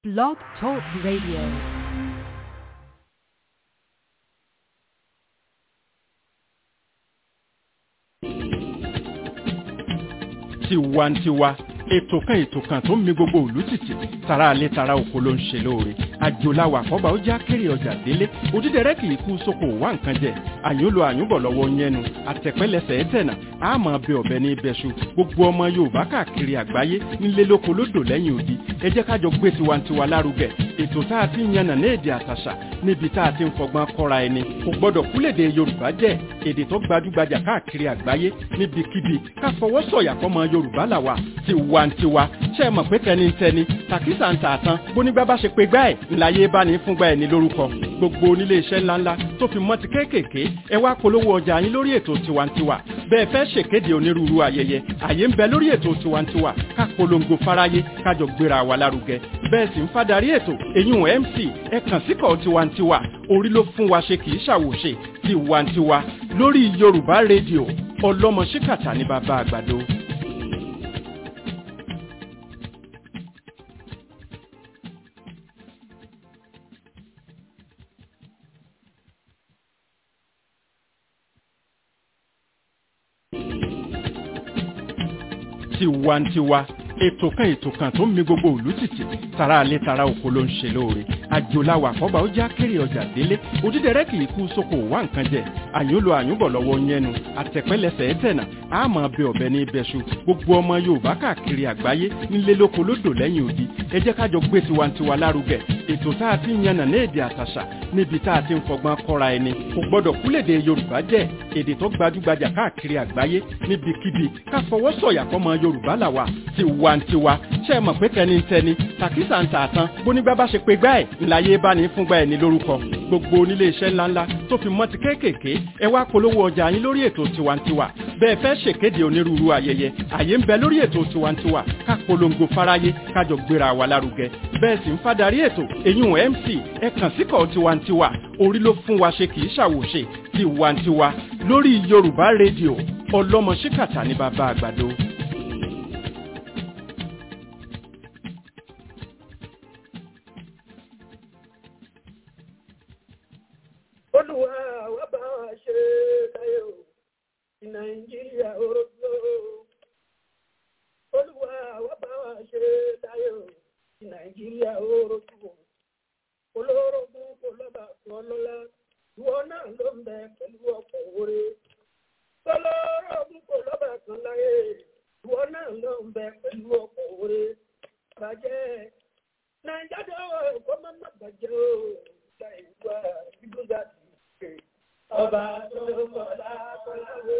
Blog Talk Radio. tiwantiwa ètò kan ètò kan tó ń mi gbogbo òlú tìtì tara alẹ́ tara oko ló ń ṣe lóore àjòláwà àkọ́bà ó já kéré ọjà délé òdídẹrẹ́ kì í kú sóko wá nǹkan jẹ àyúnlò àyúnbọ̀ lọ́wọ́ yẹnu àtẹ̀pẹ́lẹsẹ̀ ẹ̀tẹ̀nà àmọ́ ọbẹ̀ ọbẹ̀ ní ibẹ̀ṣu gbogbo ọmọ yorùbá káàkiri àgbáyé nílé lóko lódò lẹ́yìn odi ẹ jẹ́ kájọ gbé tiwantiwa lárugẹ ètò tá a ti ń yànnà ní èdè àtàṣà níbi tá a ti ń fọgbọ́n kọ́ra ẹni kò gbọ́dọ̀ kúlèdè yorùbá jẹ́ èdè tó gbajúgbajà káàkiri àgbáyé níbikíbi ká fọwọ́ sọ̀yà fọmọ yorùbá làwà tiwantiwa ṣe é mọ̀ pé tẹnitẹni tàkísà ń tà tán bónígbà bá ṣe pé gbá ẹ̀ ńláyé bá ní fúngbà ẹ̀ ní lórúkọ gbogbo onílé iṣẹ́ ńláńlá tó fi mọ́ ti kéékèèké ẹ wá polówó ọjà yín lórí ètò tiwantiwa bẹ́ẹ̀ fẹ́ ṣèkéde onírúurú ayẹyẹ àyè ń bẹ lórí ètò tiwantiwa ká polongo fáráyé kájọ gbéra wa lárugẹ bẹ́ẹ̀ sì ń fadarí ètò èyún mc ẹ kàn síkọ̀ tiwantiwa orí ló fún wa ṣe kì í ṣàwòṣe tiwantiwa lórí yorùbá rédíò ọlọ́mọ ṣíkàtà ní bàbá àgbàdo. tiwantiwa ètò kan ètò kan tó ń mi gbogbo òlú tìtì tara alẹ́ tara oko ló ń ṣe lóore àjòláwà àkọ́bà ó já kéré ọjà délé òdídẹrẹ́ kì í kú sóko wá nǹkan jẹ àyúnlò àyúnbọ̀ lọ́wọ́ yẹnu àtẹ̀pẹ́lẹsẹ̀ ẹ̀tẹ̀nà àmọ́ ọbẹ̀ ọbẹ̀ ní ibẹ̀ṣu gbogbo ọmọ yorùbá káàkiri àgbáyé nílé lóko lódò lẹ́yìn odi ẹ jẹ́ kájọ gbé tiwantiwa lárugẹ ètò tá a ti ń yànnà ní èdè àtàṣà níbi tá a ti ń fọgbọ́n kọ́ra ẹni kò gbọ́dọ̀ kúlèdè yorùbá jẹ́ èdè tó gbajúgbajà káàkiri àgbáyé níbikíbi ká fọwọ́ sọ̀yà fọmọ yorùbá làwà tiwantiwa ṣe é mọ̀ pé tẹnitẹni tàkísà ń tà tán bónígbà bá ṣe pé gbá ẹ̀ ńláyé bá ní fúngbà ẹ̀ ní lórúkọ gbogbo onílé iṣẹ́ ńláńlá tó fi mọ́ ti kéékèèké ẹ wá polówó ọjà yín lórí ètò tiwantiwa bẹ́ẹ̀ fẹ́ ṣèkéde onírúurú ayẹyẹ àyè ń bẹ lórí ètò tiwantiwa ká polongo fáráyé kájọ gbéra wa lárugẹ bẹ́ẹ̀ sì ń fadarí ètò èyún mc ẹ kàn síkọ̀ tiwantiwa orí ló fún wa ṣe kì í ṣàwòṣe tiwantiwa lórí yorùbá rédíò ọlọ́mọ ṣíkàtà ní bàbá àgbàdo. olùwà wà bá wa ṣe láyé o ní nàìjíríà orogbo olùwà wà bá wa ṣe láyé o ní nàìjíríà orogbo olórogún kò lọ́ba kan lọ́la ìwọ náà ló ń bẹ pẹ̀lú ọkọ̀ oore olórogún kò lọ́ba kan láyé ìwọ náà ló ń bẹ pẹ̀lú ọkọ̀ oore bàjẹ́ nàìjíríà kò má má bàjẹ́ o ìgbà ìgbà ìgbà ti ọba tó kọlá kọlá wò.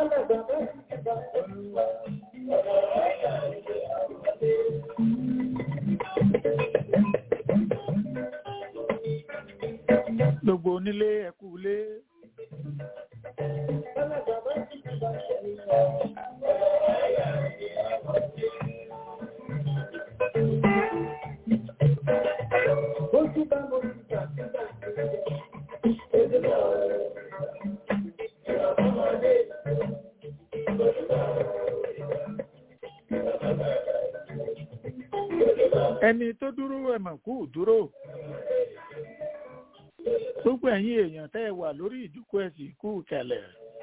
gbogbo onílé ẹkú ilé ẹni tó dúró ẹ̀mọ̀ kú dúró gbogbo ẹ̀yin èèyàn tẹ́ ẹ wà lórí ìdúkú ẹ̀sìn kú kẹlẹ̀.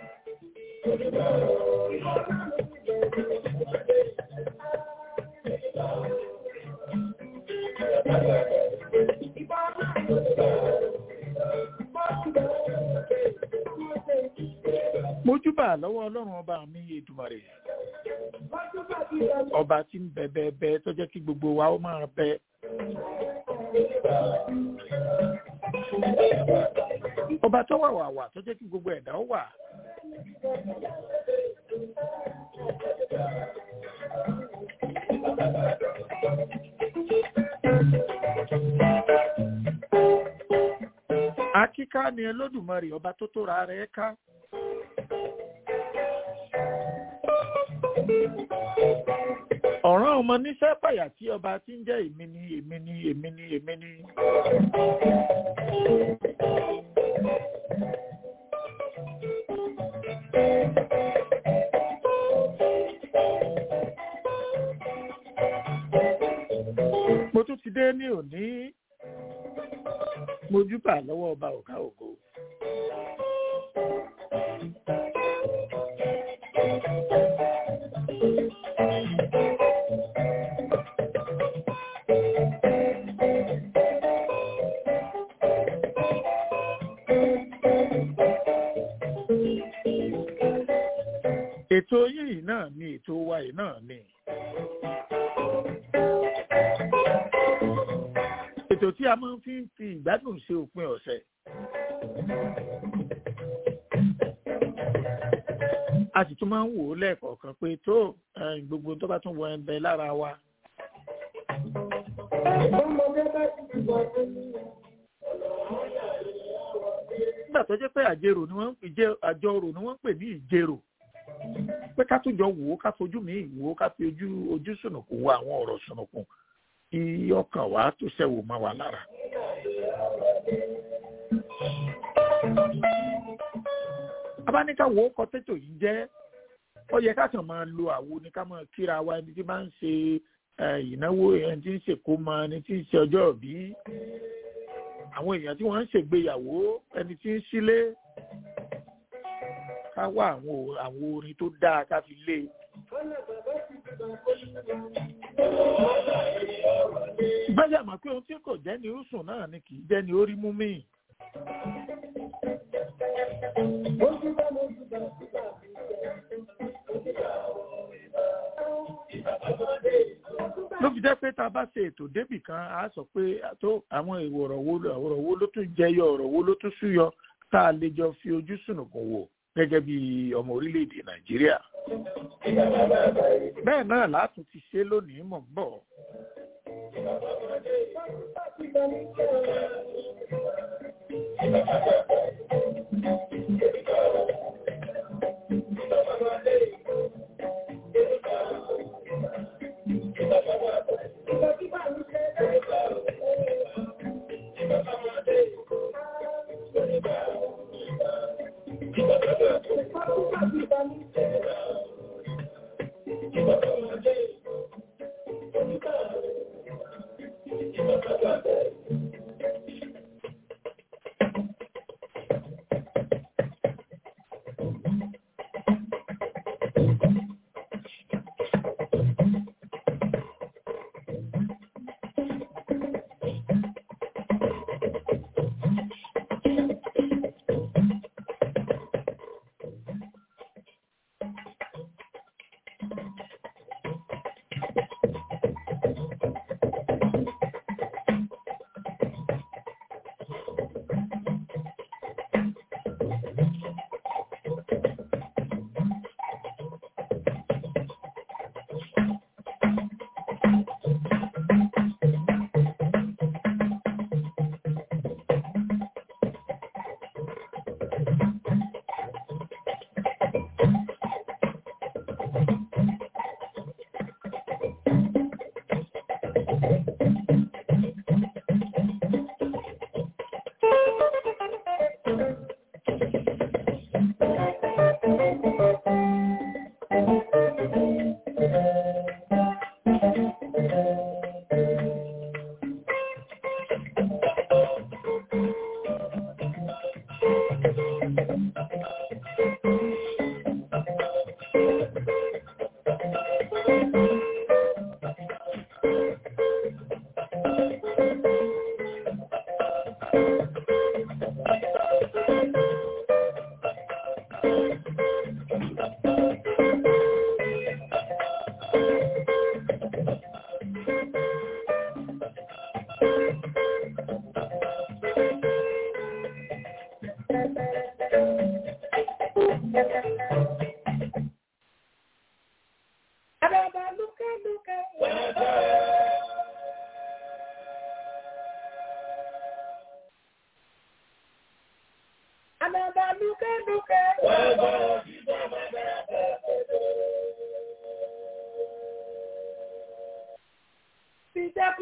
mojúbà lọ́wọ́ ọlọ́run ọba mi Èdùmàrè ọba tí ń bẹ bẹ bẹ tó jẹ́ kí gbogbo wa ó máa bẹ. ọba tó wà wà wà tó jẹ́ kí gbogbo ẹ̀dá ó wà. akíká ni Olódùmarè ọba tó tóra rẹ̀ ká. ọ̀ràn ọmọ níṣẹ́ pàyà tí ọba tí ń jẹ́ èmi ni èmi ni èmi ni èmi ni. mo tún ti dé ní òní mojúbà lọ́wọ́ ọba ọ̀gá ògo. ètò yìí náà ni ètò wa yìí náà ni. ètò tí a máa ń fi fi ìgbádùn ṣe òpin ọ̀sẹ̀. a sì tún máa ń wò ó lẹ́ẹ̀kọ̀ọ̀kan pé tó gbogbo tó bá tún wọ ẹbẹ lára wa. nígbà tó jẹ́ pé àjèrò ni wọ́n ń pè àjọrò ni wọ́n ń pè ní ìjèrò pé ká tún jọ wò ó ká fojú mi wò ó ká fi ojú ojú sùnùkùn wo àwọn ọ̀rọ̀ sùnùkùn kí ọkàn wa tó ṣẹ̀wò mọ́ wa lára. abáníká wo kọ tètò yìí jẹ́ ó yẹ ká kàn máa lo àwo ni ká máa kíra wa ẹni tí máa ń ṣe ìnáwó ẹni tí ń ṣèkó mọ ẹni tí ń ṣe ọjọ́ ìbí àwọn èèyàn tí wọ́n ń ṣègbéyàwó ẹni tí ń sílé ká wá àwọn àwọn orin tó dáa ká fi lé. báyà mọ̀ pé ohun tí kò jẹ́ ni ó sùn náà ni kì í jẹ́ ni ó rí mú mí. ló fi jẹ́ pé tá a bá ṣe ètò débì kan a sọ pé tó àwọn ọ̀rọ̀ wo ọ̀rọ̀ wo ló tún jẹyọ ọ̀rọ̀ wo ló tún súyọ tá a lè jọ fi ojú sùnùkùn wò gẹ́gẹ́ bí ọmọ orílẹ̀-èdè nàìjíríà. bẹ́ẹ̀ náà látún ti ṣe lónìí mọ̀ bọ̀.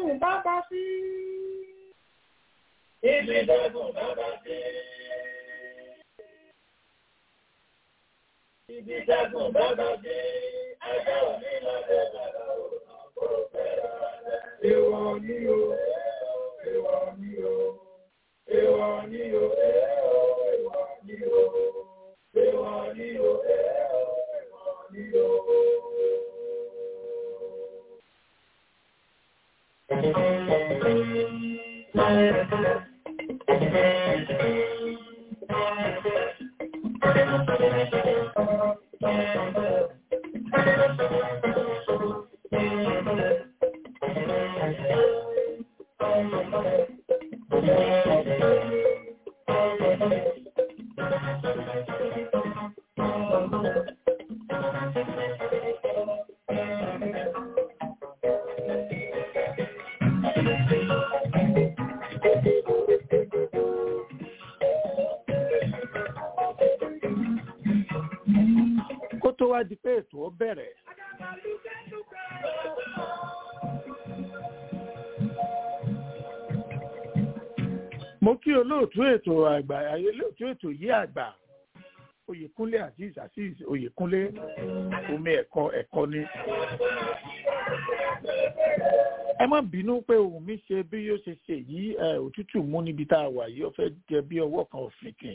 dẹ́kun bàbá sí. Ibi dẹ́kun bàbá sí. Ibi dẹ́kun bàbá sí. Ẹgbẹ́ òní lọ́dẹ bàbá òun kò fẹ́ràn rẹ̀. Èwọ̀ ni o, èwọ̀ ni o, èwọ̀ ni o, èwọ̀ ni o, èwọ̀ ni o, èwọ̀ ni o. kó tó wá di pé ètò ọ bẹ̀rẹ̀. mo kí olóòtú ètò àgbà olóòtú ètò yí àgbà oyèkúnlé azeez azeez oyèkúnlé omi ẹ̀kọ́ ẹ̀kọ́ ni. ẹ má bínú pé ohun mi ṣe bí yóò ṣe ṣe yìí ẹ, òtútù mú níbi tá a wà yìí ó fẹ́ jẹ bí ọwọ́ kan òfìkìn.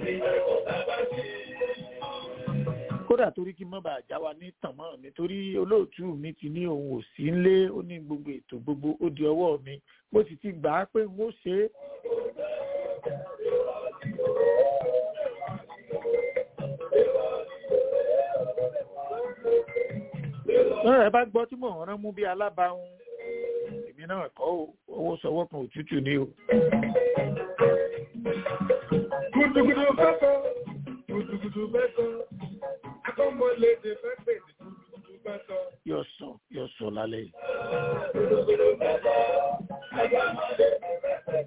kódà torí kí n má bàa já wa ní tànmọ́ mi torí olóòtú mi ti ní òun ò sí nlé ó ní gbogbo ètò gbogbo ó di ọwọ́ mi mo sì ti gbà á pé n ó ṣe é. lọ́rọ̀ ẹ bá gbọ́ tí mò ń rán mú bí alábàáhùn èmi náà kọ́ ò owó sọwọ́ kan òtútù ni o. Gudugudu fẹ́fọ́, gudugudu fẹ́fọ́, akọ́mọlédè fẹ́fẹ́ ní gudugudu fẹ́fọ́. yóò sọ yóò sọ lálẹ́ yìí. Gudugudu fẹ́fọ́, akọ́mọlédè fẹ́fẹ́.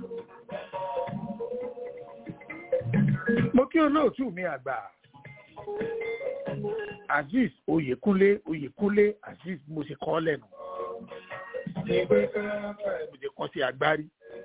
mo kí olóòtú mi àgbà azeez oyèkúnlé oyèkúnlé azeez mo ṣe kọ́ lẹ́nu Ìgbé káfẹ́ mo ṣe kọ́ sí agbárí.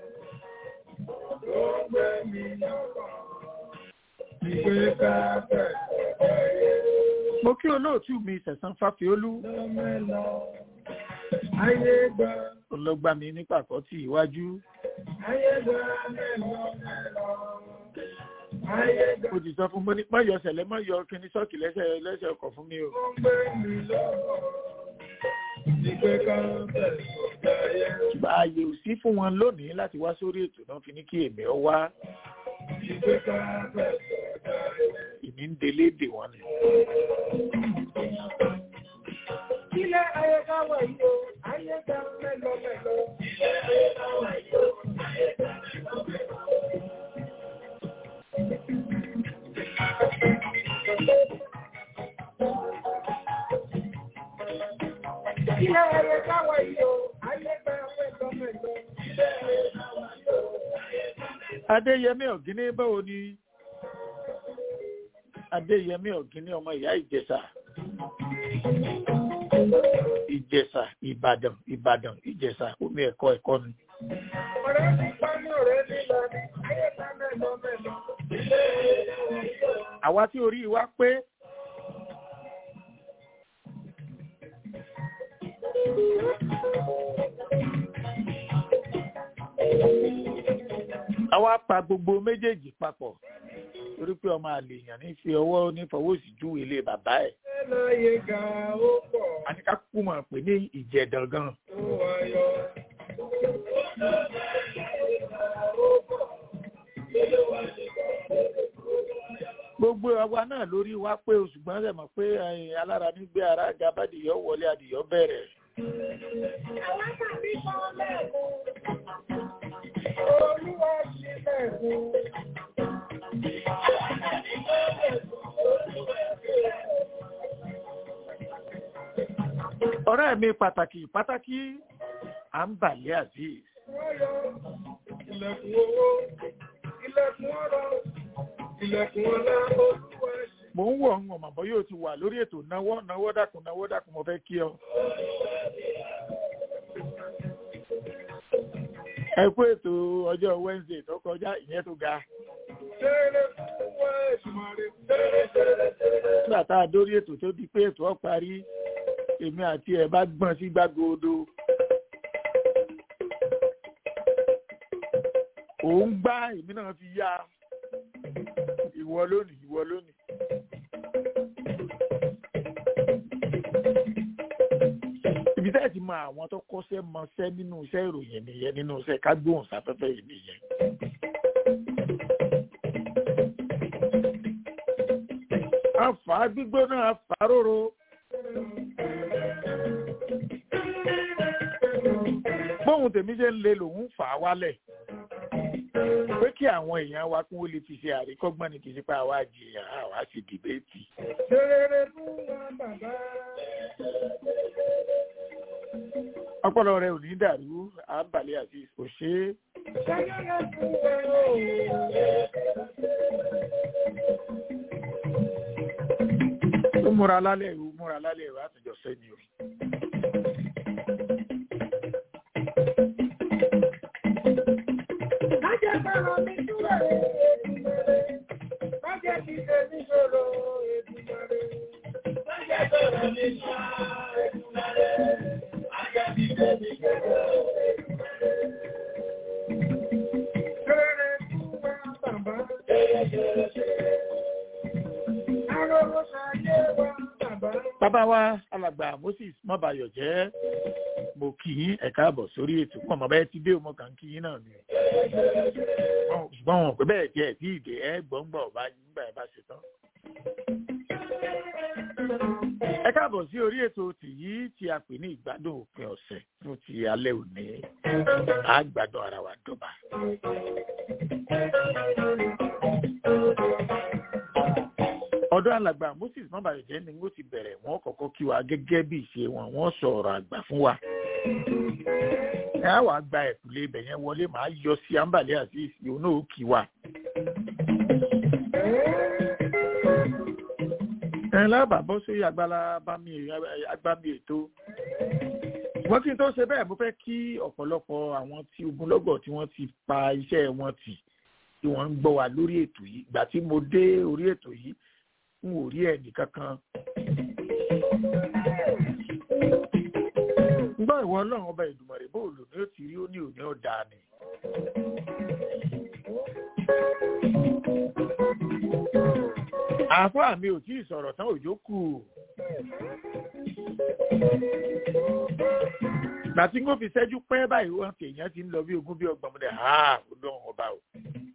ló ń gbé mi lọ́kàn. Ìgbé káfẹ́ mo kí olóòtú mi sẹ̀sán fáfiolú lọ́mẹ́lọ. Ayé gba, ọlọ́gbà mi ní pàkọ́tì iwájú ayé gba mẹ́lọ mẹ́lọ. Ayé gba mo ti sọ fún mo ní má yọ ṣẹlẹ̀ má yọ kíní sọ́ọ̀kì lẹ́sẹ̀ lẹ́sẹ̀ ọkọ̀ fún mi o. ló ń gbé mi lọ́kàn. Ìgbé káfẹ́ ló dáyé. ṣùgbọ́n ààyè ò sí fún wọn lónìí láti wá sórí ètò náà fi ní kí èmi ọ wá Ìgbé káfẹ́ ló dáyé. èmi ń delé dè wọ́n ni. Ilé ayé káwọ̀ yìí o, ayé gba mẹ́lọ mẹ́lọ. Ilé ayé káwọ̀ yìí o, ayé gba mẹ́lọ mẹ́lọ. Ilé ayé káwọ̀ yìí o, ayé gba mẹ́lọ mẹ́lọ. Ilé ayé káwọ̀ yìí o, ayé gba mẹ́lọ adéyẹmí ọ̀gíní báwo ni adéyẹmí ọ̀gíní ọmọ ìyá ìjẹ̀ṣà ìjẹ̀ṣà ìbàdàn ìbàdàn ìjẹ̀ṣà omi ẹ̀kọ́ ẹ̀kọ́ ni. Ọ̀rẹ́ ti pa ní ọ̀rẹ́ lílọ ní ayé gba mẹ́lọ mẹ́lọ. Ilé ayé káwọ̀ yìí o. àwa tí orí wa pé àwa pa gbogbo méjèèjì papọ̀ torí pé ọmọ àlèyàn ní fi ọwọ́ nífọwọ́sí júwe ilé bàbá ẹ̀ Láyé ga ó pọ̀ a ní ká kú mọ̀ pé ní ìjẹ̀dàn gan tó wáyọ̀. gbogbo àwa náà lórí wa pé oṣù gbọ́n rẹ̀ mọ̀ pé ẹ̀yìn alára nígbé ara gabadìyọ wọlé adìyọ bẹ̀rẹ̀ Olúwa ṣílẹ̀kùn. ọ̀rẹ́ mi pàtàkì pàtàkì à ń bàlẹ́ azeez Wáyọ̀ ilẹ̀kùn owó, ilẹ̀kùn ọrọ̀, ilẹ̀kùn ọlá olúwa ṣí. mò ń wọ̀ ń ọ̀mọ̀ bọ́ yóò ti wà lórí ètò náwó náwó dákun náwó dákun mo fẹ́ kí ọ. ẹ kú ètò ọjọ́ wednesday tó kọjá ìyẹn tó ga nígbà tá a dórí ètò tó di pé ètò ọ parí èmi àti ẹ bá gbọ́n sí gbàgbọ́dọ̀ òun gbá èmi náà fi yá ìwọ lónìí ìwọ lónìí. ibi tẹ́ ẹ̀ ti mọ àwọn tó kọ́ṣẹ́ mọṣẹ́ nínú iṣẹ́ ìròyìn nìyẹn nínú iṣẹ́ kágbóhùn sáfẹ́fẹ́ yìí nìyẹn. àfà gbígbóná àfà róró. bóun tèmi ṣe ń le lòun fà á wálẹ̀ pé kí àwọn èèyàn wa kún ó lè fi ṣe àríkọ́gbọ́n ní kì í ṣe pé àwa jìyàn àwa sì dìbẹ́tì. Ṣerere fún wa bàbá. ọpọlọ rẹ ò ní dàrú àbàlẹ̀ àti òṣè Ṣerere fún wa o. ó múra lálẹ́ ìwú múra lálẹ́ ìwú àtúnjọ sẹ́ni o. Májẹ̀ fẹ́ràn mi túwẹ̀ èdùmọ̀rẹ́. Májẹ̀ fi tèmi ṣòro èdùmọ̀rẹ́. Májẹ̀ fẹ́ràn mi ṣá èdùmọ̀rẹ́. Májẹ̀ fi tèmi ṣòro èdùmọ̀rẹ́. Ṣerere fún wa bàbá. Arọ́rọ́ ṣayé wa bàbá. bàbá wa alàgbà moses mọ́bayọ̀ jẹ́ mo kì í ẹ̀ka àbọ̀ sórí ètò pọ̀ mọ́ bẹ́ẹ̀ ti dé ọmọ kan kì í náà ni. Wọn- ṣùgbọ́n wọn pé bẹ́ẹ̀ tiẹ̀ tí ìdè ẹ̀ gbọ́ngbà ọba nígbà ẹ̀ bá ṣe tán. ẹ káàbọ̀ sí orí ètò tìyí tí a pè ní ìgbádùn òpin ọ̀sẹ̀ fún ti alẹ́ òní àgbàdo ara wa dọ́ba. ọ̀dọ̀ alàgbà moses mọ́bàyọ̀jẹ́ ni wọ́n ti bẹ̀rẹ̀ wọ́n kọ́kọ́ kí wa gẹ́gẹ́ bí ìṣe wọn wọ́n sọ ọ̀rọ̀ àgbà fún wa. ẹ á wàá gba ẹ̀kúlé ibẹ̀ yẹn wọlé màá yọ sí àǹbàlẹ́ àti ìsìn òun náà ó kí wa. ẹ lábàá bọ́ sórí agbára bámi agbámi ètò. wọ́n kí n tó ṣe bẹ́ẹ̀ mo fẹ́ kí ọ̀pọ̀lọpọ̀ àwọn tí ogunlọ́gọ̀ tí wọ́n ti pa iṣẹ́ wọn tì tí wọ́n ń gbọ́ wa lórí ètò yìí ìgbà tí mo dé orí ètò yìí n ò rí ẹnì kankan. gbọ́ ìwọ ọlọ́run ọba ìdùmọ̀rẹ́ bó lò ní ó ti rí ó ní òní ọ̀dà ni. àáfàá mi ò tí ì sọ̀rọ̀ tán òjò kù. gbà tí n kò fi ṣẹ́jú pẹ́ báyìí wọ́n fi èèyàn ti ń lọ bí ogún bí ọgbọ̀n mọ́lẹ̀ ha ó dán ọba o.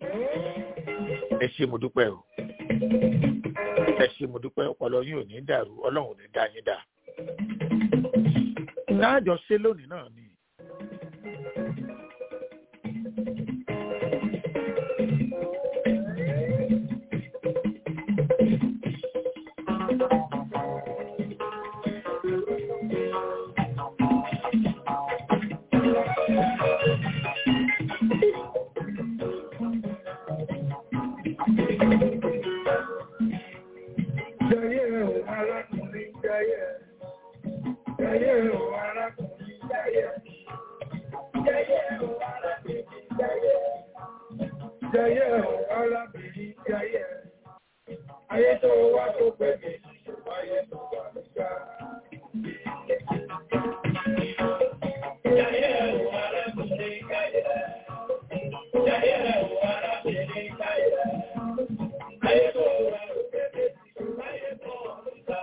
ẹ ṣe mo dúpẹ́ o ẹ ṣe mo dúpẹ́ ọpọlọ yín ò ní dàrú ọlọ́run ò ní dá yín dà. láàjọ ṣe lónìí náà ni. Jayé o arákùnrin jayé. Jayé o arákùnrin jayé. Jayé o arábìnrin jayé. Jayé o arábìnrin jayé. Ayé tó wá tó pè mí, ayé tó wà nígbà. Jayé o arákùnrin jayé. Jayé o arábìnrin jayé. Ayé tó wá tó pè mí, ayé tó wà nígbà.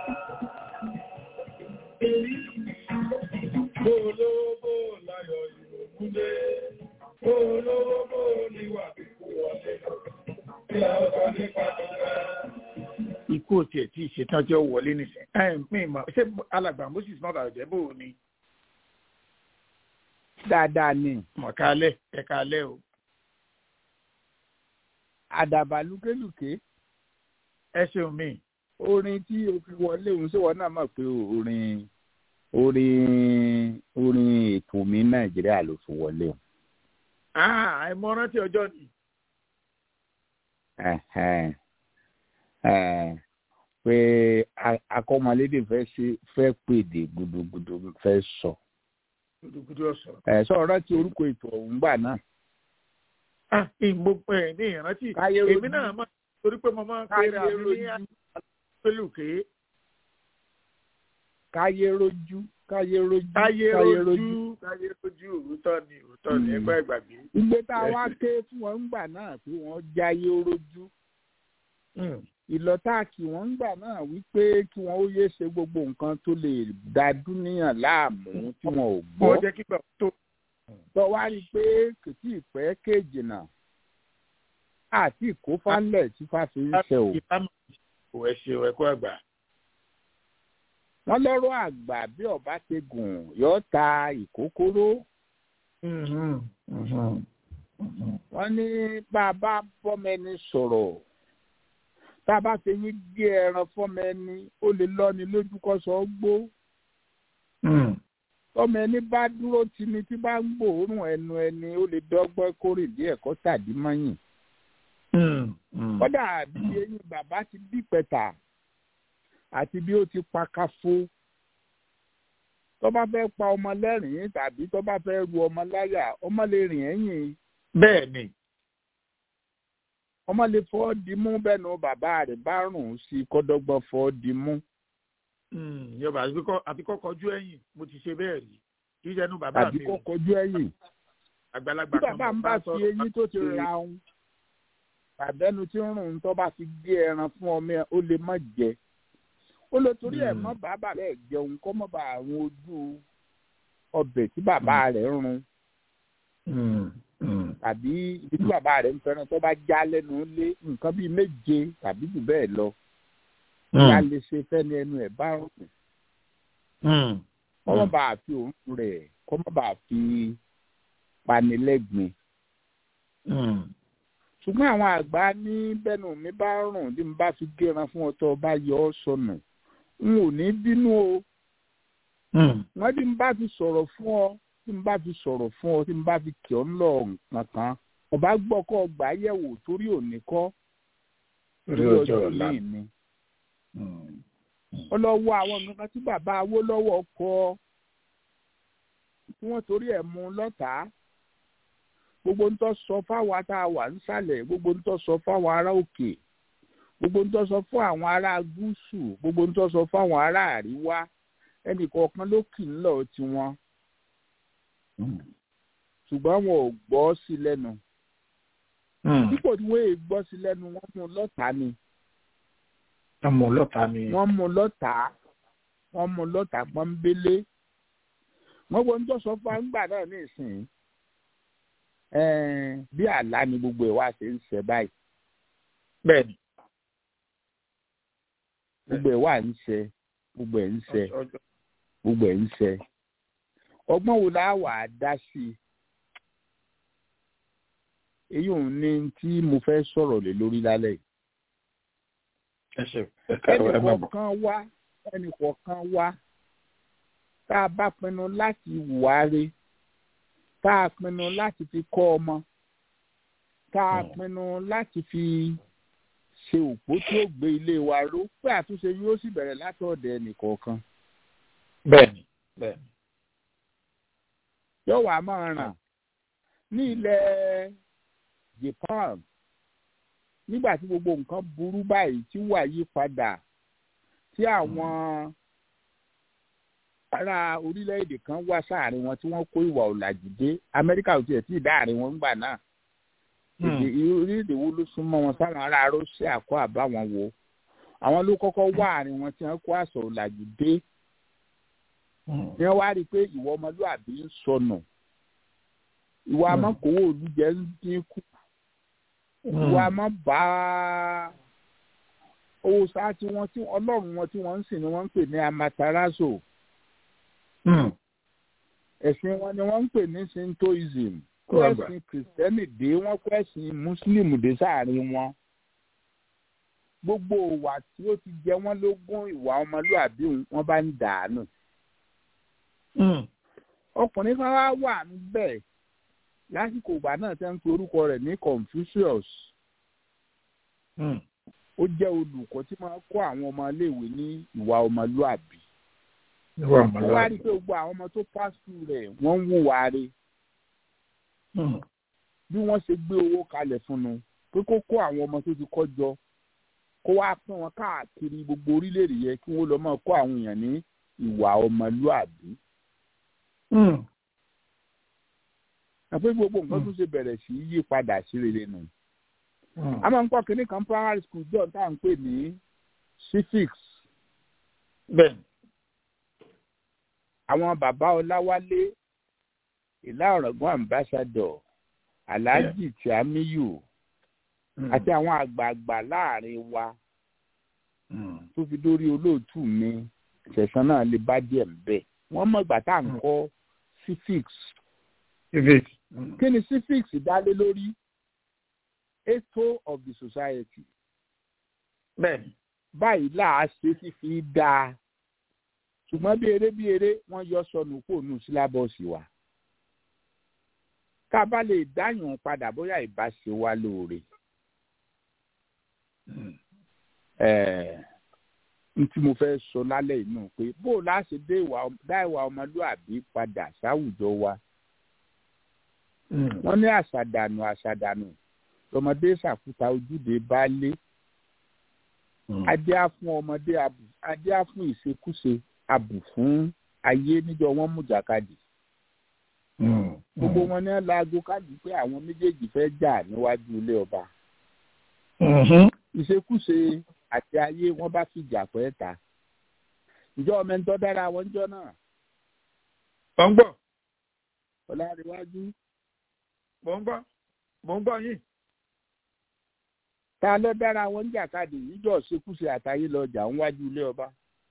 Olówó láyọ̀ ìrònúlé, olówó níwà kíkú wọlé. Kí la ó sọ nípa tọ́lá? ikú ò tiẹ̀ tí ì ṣetán tí ó wọlé nìsín. ẹ mi mọ̀ ṣé alàgbà moses mọ́bàyọ̀jẹ́ bò ó ni dáadáa ni mọ̀kálẹ̀ ẹ̀kálẹ̀ o. àdàbà lúkélùké ẹ ṣeun mi. orin tí o fi wọlé òun ṣé wọn náà mọ̀ pé orin orin orin ètò mi nàìjíríà ló fi wọlé o. àìmọ̀ràn tí ọjọ́ ni. Ẹ̀hẹ́n. Ẹ̀, pé a- akọ́mọlédè fẹ́ ṣe fẹ́ pèdè gudugudu fẹ́ sọ gudugudu ọ̀sán. ẹ sọ rántí orúkọ ètò ọ̀hún gbà náà. ah ìgbò ẹ ní ìrántí káyé èmi rojú náà máa torí pé mo máa ń káyé pera mi ní rojú pélùké káyé rojú káyé rojú káyé rojú káyé rojú òótọ́ ni òótọ́ ni Mm. ẹgbẹ́ ìgbàgbé. ìgbé tá a wá ké fún wọn ńgbà náà pé wọ́n jáyé rojú Mm. ìlọtáàkì wọn ńgbà náà wípé kí wọn ó yé ṣe gbogbo nǹkan tó lè dá dúníyàn láàmú tí wọn ò gbọ́ bọ́ jẹ́ kí gbà tó. tó wá rí i pé kò tí ì pẹ́ kéèjì náà àti ìkófálẹ̀ tí fáfi ń ṣe o ìbámu kò ẹ ṣe ẹ̀kọ́ àgbà. wọ́n lọ́rọ̀ àgbà bí ọba ti gùn yóò ta ìkókóró Mhm. Mhm. Mhm. wọ́n ní bá a bá fọ́mọ ẹni sọ̀rọ̀ tá a bá fi yín gé ẹran fọ́mọ ẹni ó lè lọ́ni lójú kọ́sọ̀ gbó Mm. tọ́mọ ẹni bá dúró tini tí bá ń gbòórùn ẹnu ẹni ó lè dọ́gbọ́n kórè díẹ̀ kó tàdí mọ́yìn Mm. Mm. kódà bí eyín bàbá ti bí pẹ̀tà àti bí ó ti pa káfó tó bá fẹ́ pa ọmọ lẹ́rìn-ín tàbí tó bá fẹ́ ru ọmọ láyà ọmọ lè rìn ẹ̀yìn bẹ́ẹ̀ ni. ọmọ lè fọ́ dimú bẹ́nu bàbá rẹ̀ bá rùn sí kọ́dọ́gbọ́n fọ́ dimú Mm. yọba àfi kọ́ kọjú ẹ̀yìn mo ti ṣe bẹ́ẹ̀ rí kì í ṣe ẹnu bàbá tàbí mi kó o kọjú ẹ̀yìn àgbàlagbà tí kan bàbá ń mo bá sọ fi eyín tó ti ra òun tàbẹ́nu tí ń rùn tó bá fi gé ẹran fún ọmọ ẹ ó lè má jẹ ó lè torí ẹ̀ Mm. mọ́ bàbá rẹ̀ jẹun kó mọ́ bá àrùn ojú ọbẹ̀ tí bàbá rẹ̀ ń run Mm. Mm. tàbí ibi tí bàbá rẹ̀ ń fẹ́ràn tó bá já lẹ́nu lé nǹkan bíi méje tàbí jù bẹ́ẹ̀ lọ kí a lè ṣe fẹ́ni ẹnu ẹ̀ bá rùn Mm. kó mọ́ bá fi òórùn rẹ̀ kó mọ́ bá fi panilẹ́gbìn Mm. ṣùgbọ́n àwọn àgbà ní bẹ́nu mi bá rùn bí mo bá fi géran fún ọ tó o bá yọ ọ́ sọnù n ò ní bínú o Mm. wọ́n bí mo bá fi sọ̀rọ̀ fún ọ tí mo bá fi sọ̀rọ̀ fún ọ tí mo bá fi kì ọ́ ńlọ nǹkan kan ọba gbọ́ kọ́ ọgbà yẹ̀wò torí òní kọ́ orí ọjọ́ ọ̀la. míì ni Mm. ó lọ wọ àwọn nǹkan tí bàbá Awólọ́wọ̀ kọ tí wọ́n torí ẹ̀ mú lọ́tàá gbogbo ń tọ́ sọ fáwọn tá a wà nísàlẹ̀ gbogbo ń tọ́ sọ fáwọn ará òkè gbogbo ń tọ́ sọ fún àwọn ará gúúsù gbogbo ń tọ́ sọ fáwọn ará àríwá ẹnì kọ̀ọ̀kan ló kì í lọ tiwọn Mm. ṣùgbọ́n wọn ò gbọ́ sí lẹ́nu Mm. dípò tí wọ́n èè gbọ́ sí lẹ́nu wọ́n mú un lọ́tàá ni ọmọ ọlọ́ta ni. wọ́n mú un lọ́tàá wọ́n mú un lọ́tàá pọ́nbélé wọ́n gbọ́ ń tọ́ sọ fún àgbà náà ní ìsìn ẹ̀ẹ́n bí àlá ni gbogbo ẹ̀ wá ṣe ń ṣe báyìí bẹ́ẹ̀ni. gbogbo ẹ̀ wà ń ṣe gbogbo ẹ̀ ń ṣe ọjọ́ gbogbo ẹ̀ ń ṣe ọgbọ́n wo la wà á dá sí i èyí ò ní tí mo fẹ́ sọ̀rọ̀ lé lórí lálẹ́ yìí ẹ ṣe ẹ̀ka ẹnì ẹ má bọ̀. kọ̀ọ̀kan wá ẹnì kọ̀ọ̀kan wá tá a bá pinnu láti wáre tá a pinnu láti fi kọ́ ọmọ tá a Mm. pinnu láti fi ṣe òpó tí ó gbé ilé wa ró pé àtúnṣe yóò sì bẹ̀rẹ̀ látọ̀dẹ̀ ẹnì kọ̀ọ̀kan bẹ́ẹ̀ni bẹ́ẹ̀ni. yóò wá máa ràn ní ilẹ̀ Japan nígbà tí gbogbo nǹkan burú báyìí tí wà yí padà tí àwọn ará orílẹ̀-èdè kan wá sáàrin wọn tí wọ́n kó ìwà ọ̀làjú dé Amẹ́ríkà ò tiẹ̀ tí ì dáàrin wọn gbà náà èdè orílẹ̀-èdè wo ló súnmọ́ wọn sáwọn ará Russia kọ́ àbáwọn wo àwọn ló kọ́kọ́ wá àárín wọn tí wọ́n kó àṣọ ọ̀làjú dé ni wọ́n wá rí i pé ìwà ọmọlúwàbí ń sọnù ìwà Mm. amọ́kòwò olùjẹ́ ń dínkù ìwà àmọ́ bá owó sáà tí wọ́n tí ọlọ́run wọn tí wọ́n ń sìn ni wọ́n ń pè ní amaterasu ẹ̀sìn wọn ni wọ́n ń pè ní shintoism kó Kó àgbà. ẹ̀sìn kìrìsìtẹ́nì dé wọ́n kó ẹ̀sìn mùsùlùmí dé sáàrin wọn gbogbo ìwà tí ó ti jẹ wọ́n lógún ìwà ọmọlúwàbí wọn bá ń dànù ọkùnrin kan wá wà níbẹ̀ lásìkò ìgbà náà tẹ́ ń pe orúkọ rẹ̀ ní Confucius ó jẹ́ olùkọ́ tí máa ń kọ́ àwọn ọmọ iléèwé ní ìwà ọmọlúàbí níwọ̀n wọ́n wá rí i pé gbogbo àwọn ọmọ tó pass through rẹ̀ wọ́n ń wùwà rẹ̀ bí wọ́n ṣe gbé owó kalẹ̀ fún un pé kó kó àwọn ọmọ tó ti kọ́ jọ kó wá pín wọn káàkiri gbogbo orílẹ̀-èdè yẹn kí wọ́n lọ máa kó àwọn èèyàn ní ìwà ọmọlúàbí. àpé gbogbo nǹkan tó ṣe bẹ̀rẹ̀ sí í yí padà sí rere nù. a máa ń kọ́ kínní kan primary school john tá à ń pè ní civics. bẹ́ẹ̀ni. àwọn bàbá ọláwálé ìlà ọ̀rọ̀gbọ́n ambassador alhaji tiamiyu àti àwọn àgbààgbà láàrin wa tó fi dórí olóòtú mi ṣẹ̀sán náà lè bá díẹ̀ bẹ́ẹ̀ wọ́n mọ̀ ìgbà tá à ń kọ́ civics. civics. kí ni civics dálé lórí ètò of the society. bẹ́ẹ̀ni. báyìí là á ṣe fífi dáa ṣùgbọ́n bí eré bí eré wọ́n yọ sọnù kó nù sílábọ̀sì wa ká bá lè dáyùn padà bóyá ìbá ṣe wá lóore. n tí mo fẹ́ sọ lálẹ́ inú pé bó o láṣẹ dá ìwà ọmọlúàbí padà sáwùjọ wa. wọ́n ní àṣàdànù àṣàdànù lọmọdé ṣàkúta ojúde baálé adé á fún ọmọdé adé á fún ìṣekúṣe abù fún ayé níjọ wọn mú jàkadì gbogbo wọn ní laago káàdì pé àwọn méjèèjì fẹ́ jà níwájú ilé ọba ìṣekúṣe àti ayé wọn bá fi jà pẹ́ ta ìjọ ọmọ ẹni tó dára wọn jọ náà. mò ń gbọ́. ọ̀làríwájú. mò ń gbọ́ mò ń gbọ́ yín. ta ló dára wọn ń jàkadì ìjọ ìṣekúṣe àtayé lọ jà níwájú ilé ọba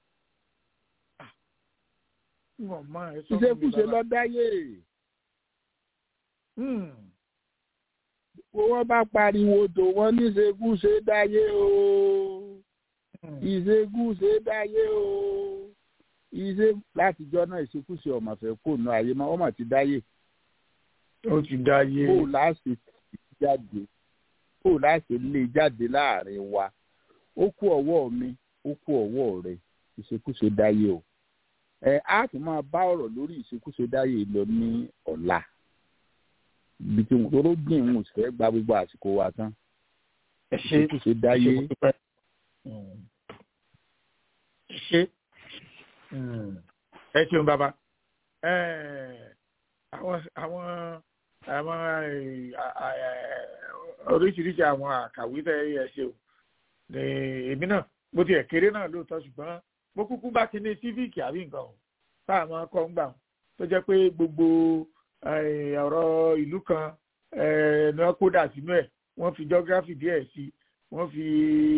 ìṣekúṣe lọ dáyé wọ́n bá pariwo tó wọ́n ní ìṣekúṣe dáyé o ìṣekúṣe dáyé o ìṣe látijọ́ náà ìṣekúṣe ọ̀mọ̀fẹ́ kò ná ayé mọ́ ọmọ ti dáyé. ó ti dáyé. kó láṣẹ jáde kó láṣẹ lé jáde láàrin wa ó kú ọwọ́ mi ó kú ọwọ́ rẹ ìṣekúṣe dáyé o ẹ á tún máa bá ọ̀rọ̀ lórí ìṣekúṣe dáyé lọ ní ọ̀la ibi tí wọn tó gbìn ń fẹ́ gba gbogbo àsìkò wa tán ìṣekúṣe dáyé. ṣe ẹ ṣeun bàbá àwọn àwọn àwọn oríṣiríṣi àwọn àkàwé tẹ ẹ ṣe o èmi náà bó tiẹ̀ kéré náà lóòótọ́ ṣùgbọ́n mo kúkú bá ti ní sífíìkì àbí nǹkan o tá a máa kọ́ ń gbà tó jẹ́ pé gbogbo ọ̀rọ̀ ìlú kan ní wọ́n kó dà sínú ẹ̀ wọ́n fi geography díẹ̀ sí wọ́n fi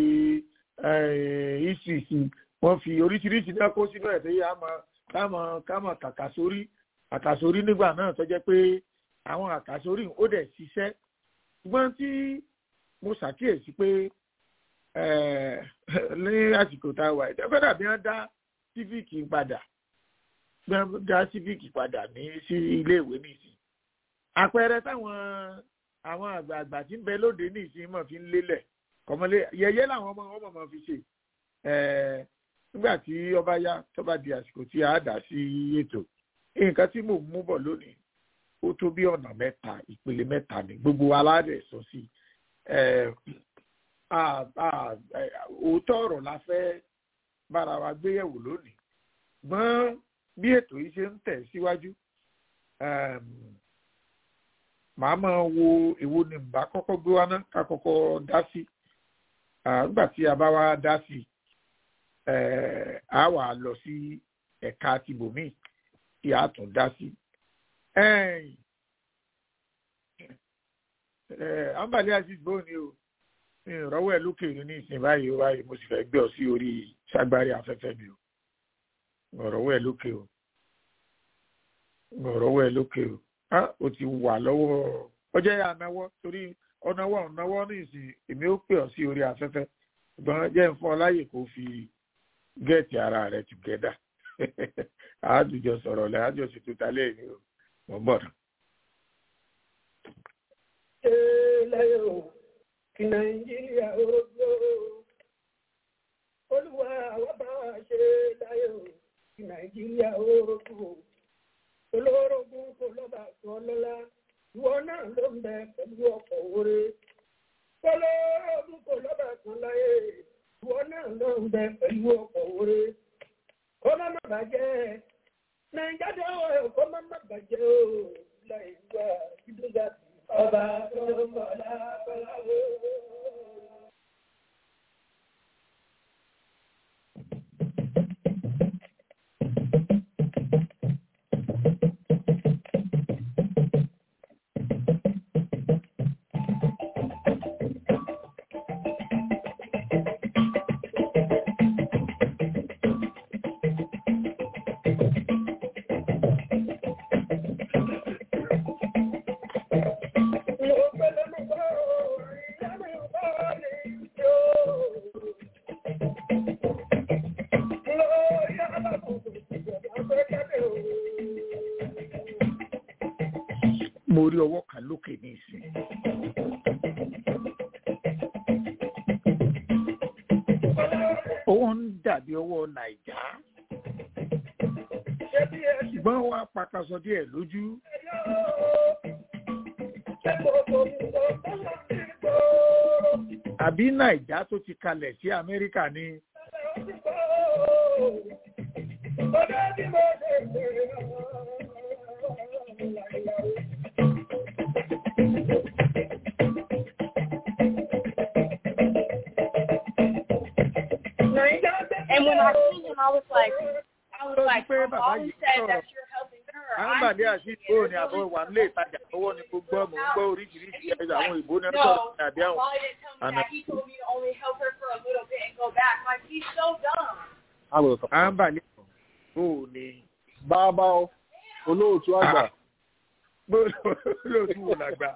history sí wọ́n fi oríṣiríṣi náà kó sínú ẹ̀ tó yẹ káàmọ̀ káàmọ̀ kàkàsórí àkàsórí nígbà náà tó jẹ́ pé àwọn àkàsórí ó dẹ̀ ṣiṣẹ́ ṣùgbọ́n tí mo ṣàkíyèsí pé ní àsìkò tá a wà ẹ̀dá fẹ́ dàbí wọ́n dá sífíìkì padà wọ́n dá sífíìkì padà ní sí iléèwé nìsín àpẹẹrẹ táwọn àwọn àgbààgbà tí ń bẹ lóde nìsín mọ̀ fi ń lélẹ̀ kọ́mọlé yẹyẹ làwọn ọmọ wọn mọ̀ fi ṣe nígbà tí ọba yá tọ́ba di àsìkò tí a dà sí ètò nǹkan tí mò ń mú bọ̀ lónìí ó tó bí ọ̀nà mẹ́ta ìpele mẹ́ta ní gbogbo aládẹ̀ sọ sí òótọ́ ọ̀rọ̀ la fẹ́ bára wa gbéyẹ̀wò lónìí gbọ́n bí ètò yìí ṣe ń tẹ̀ síwájú màá máa wo èwo ni bá kọ́kọ́ gbé wá ná ká kọ́kọ́ dá sí nígbà tí a bá wá dá sí a wà lọ sí ẹ̀ka tìbòmíì tí a tún dá sí. àǹbàlẹ́ aziz bó ni o ìrọ̀wọ́ ẹ̀ lókè ní ìsìn báyìí báyìí mo sì fẹ́ gbé ọ sí orí ságbárí afẹ́fẹ́ mi o ọ̀rọ̀wọ́ ẹ̀ lókè o ọ̀rọ̀wọ́ ẹ̀ lókè o á o ti wà lọ́wọ́ ọjọ́ yà náwọ́ torí ọ̀nàwọ́ ọ̀nàwọ́ ní ìsìn èmi ó pè ọ sí orí afẹ́fẹ́ ṣùgbọ́n jẹ́ ń fún ọ láyè kó fi gẹ́ẹ̀tì ara rẹ̀ together àádùjọ sọ̀rọ̀ lẹ́ àjọ ṣètò talẹ́ ìní o mọ̀ bọ̀ náà. ṣé lẹ́yìn o kí nàìjíríà ó gbó olúwa àwọn bá ṣe láyé o kí nàìjíríà. nàìjíríà oorun olórogún kò lọ́ba tó lọ́lá ìwọ náà ló ń bẹ pẹ̀lú ọkọ̀ oore olórogún kò lọ́ba tó láyé ìwọ náà ló ń bẹ pẹ̀lú ọkọ̀ oore kó má má bàjẹ́ nàìjíríà tó wọ̀ kó má má bàjẹ́ o láì wá ìdúgà ọba tó ń bọ̀ lábọ́lá o. mo rí ọwọ́ kan lókè ní ìsìn. owó ń dàbí ọwọ́ nàìjà ṣùgbọ́n wọ́n á pakasọ díẹ̀ lójú. àbí nàìjà tó ti kalẹ̀ sí amẹ́ríkà ni. And when I seen him, I was like, I was like, pé I've bàbá always yìí said sọ̀rọ̀. that you're helping her. àǹbàdé I àti think ìgbò it ni àbọ̀ really wà nílé ìtajà owó ni kò gbọ́ mò ń gbọ́ oríṣiríṣi ẹ̀rọ àwọn ìbò ní No, sọ̀rọ̀ ní àbí àwọn. Wally didn't tell me Àná. that. He told me to only help her for a little bit and go back. Like, he's so dumb. àǹbàdé bò ní. bàbá o olóòtú àgbà olóòtú wò lágbà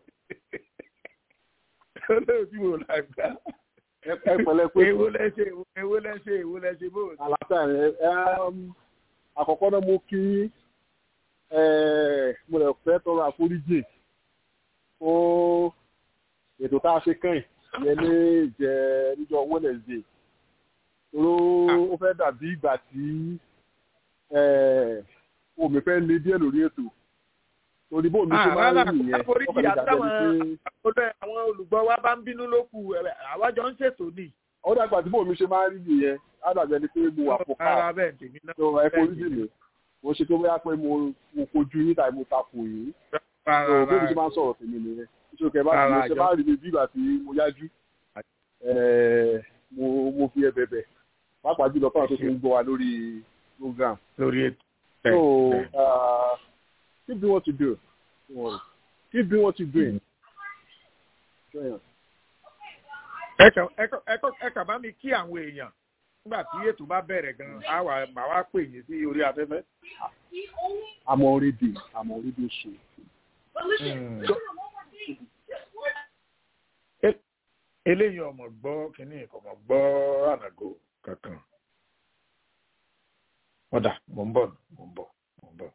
olóòtú wò lágbà. ẹ pẹ̀lẹ́ pé èwo lẹ́sẹ̀ èwo lẹ́sẹ̀ èwo lẹ́sẹ̀ bò ní. àlàáfíà rẹ ẹm, àkọ́kọ́ náà mo kí ẹ, mo lè fẹ́ tọrọ àforíjì fún ètò tá a ṣe kàn yẹn ní ìjẹ níjọ́ Wednesday toró ó fẹ́ dàbí ìgbà tí ẹ, omi fẹ́ le díẹ̀ lórí ètò torí bó mi ṣe máa ń rárá, rí nìyẹn àforíjì ó fẹ́ dàbí àtàwọn ẹni pé olóyè àwọn olùgbọ́ wa bá ń bínú ló kù ẹ̀, àwa jọ ń ṣètò ní. ó dàgbà tí bó mi ṣe máa ń rí nìyẹn á dàbí ẹni pé mo wà fò káà rárá bẹ́ẹ̀ tèmi náà. tó ẹ forí jì mí mo ṣe tó bóyá pé mo mo kojú yín tàbí mo takò yín tó bí mo ṣe máa ń sọ̀rọ̀ tèmi nìyẹn nítorí kẹ bá ti mo Rárá, ṣe àjọ. máa rí mi bí ìgbà tí mo yájú ẹ̀ẹ́, mo mo fi ẹ bẹ̀bẹ̀ pàápàá jùlọ fáwọn tó ti ń gbọ́ wa lórí program lórí ètò. so uh, keep doing what you do Don't worry. keep doing what you doing. Join us. ẹ kàn ẹ kàn- ẹ kàn- ẹ kàn bá mi kí àwọn èèyàn nígbà tí ètò bá bẹ̀rẹ̀ gan-an á wà màá wá pè yín sí orí afẹ́fẹ́. He only, I'm already I'm already show. but listen, Mm. listen to one more thing. Just one eléyìí ọmọ gbọ́ kínní ọmọ gbọ́ ànàgò kankan. ọ̀dà mò ń bọ̀ mò ń bọ̀ mò ń bọ̀.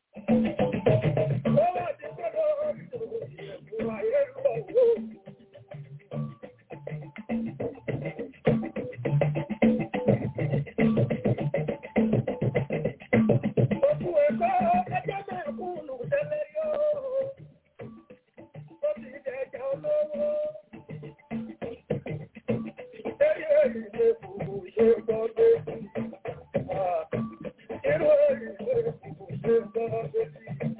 Thank you.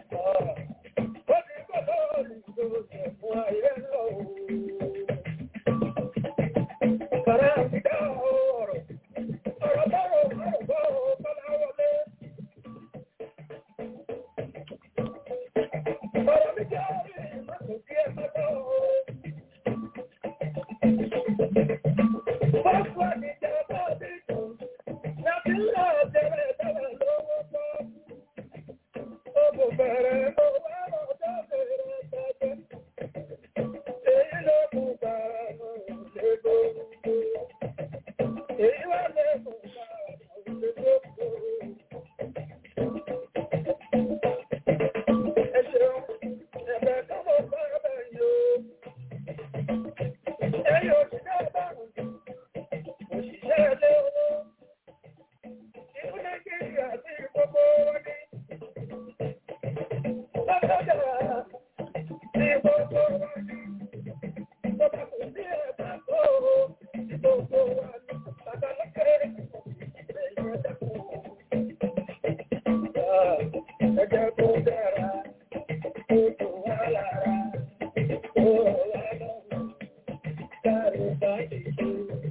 ẹjẹ́ tó dára tó tó wá lára tó wá lọ́wọ́ dáre bá ti ṣe.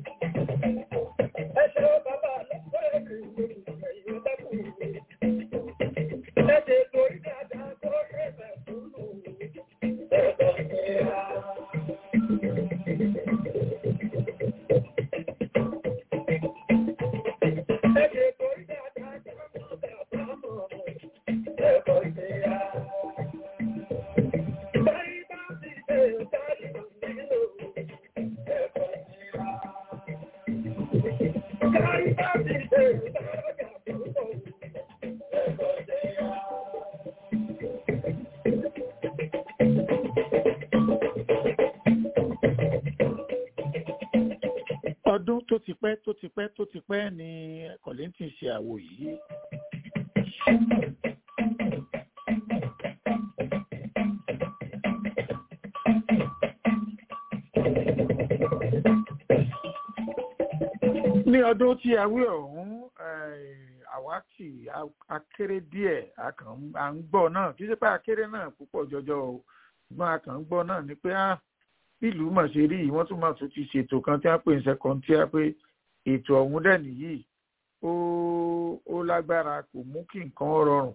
ẹ ṣe bàbá lọ́pọ̀ ẹ̀kú ìgbẹ̀yìn dẹ́kun ẹ ṣe torí dáadáa tó ṣe bẹ̀ fún un ẹ̀kọ́ ìlera. ẹ ṣe torí dáadáa tó ṣe bẹ̀ fún un ẹ̀kọ́ ìlera. Báyìí bá ti ṣe ìtàrí nílò ẹ̀kọ́ ìlera. Báyìí bá ti ṣe ìtàrí àbúrò ẹ̀kọ́ ìlera. ọdún tó ti pẹ́ tó ti pẹ́ tó ti pẹ́ ni kọ̀lẹ́ntì ṣe àwo yìí. ní ọdún tí a wí ọ̀hún àwa kì akéré díẹ̀ a kàn à ń gbọ́ náà kì í ṣe pé akéré náà púpọ̀ jọjọ o ṣùgbọ́n a kàn ń gbọ́ náà ni pé ah ìlú mà ṣe rí yìí wọ́n tún máa tún ti ṣètò kan tí wọ́n pè ní second tier pé ètò ọ̀hún dẹ̀ nìyí ó ó lágbára kò mú kí nǹkan rọrùn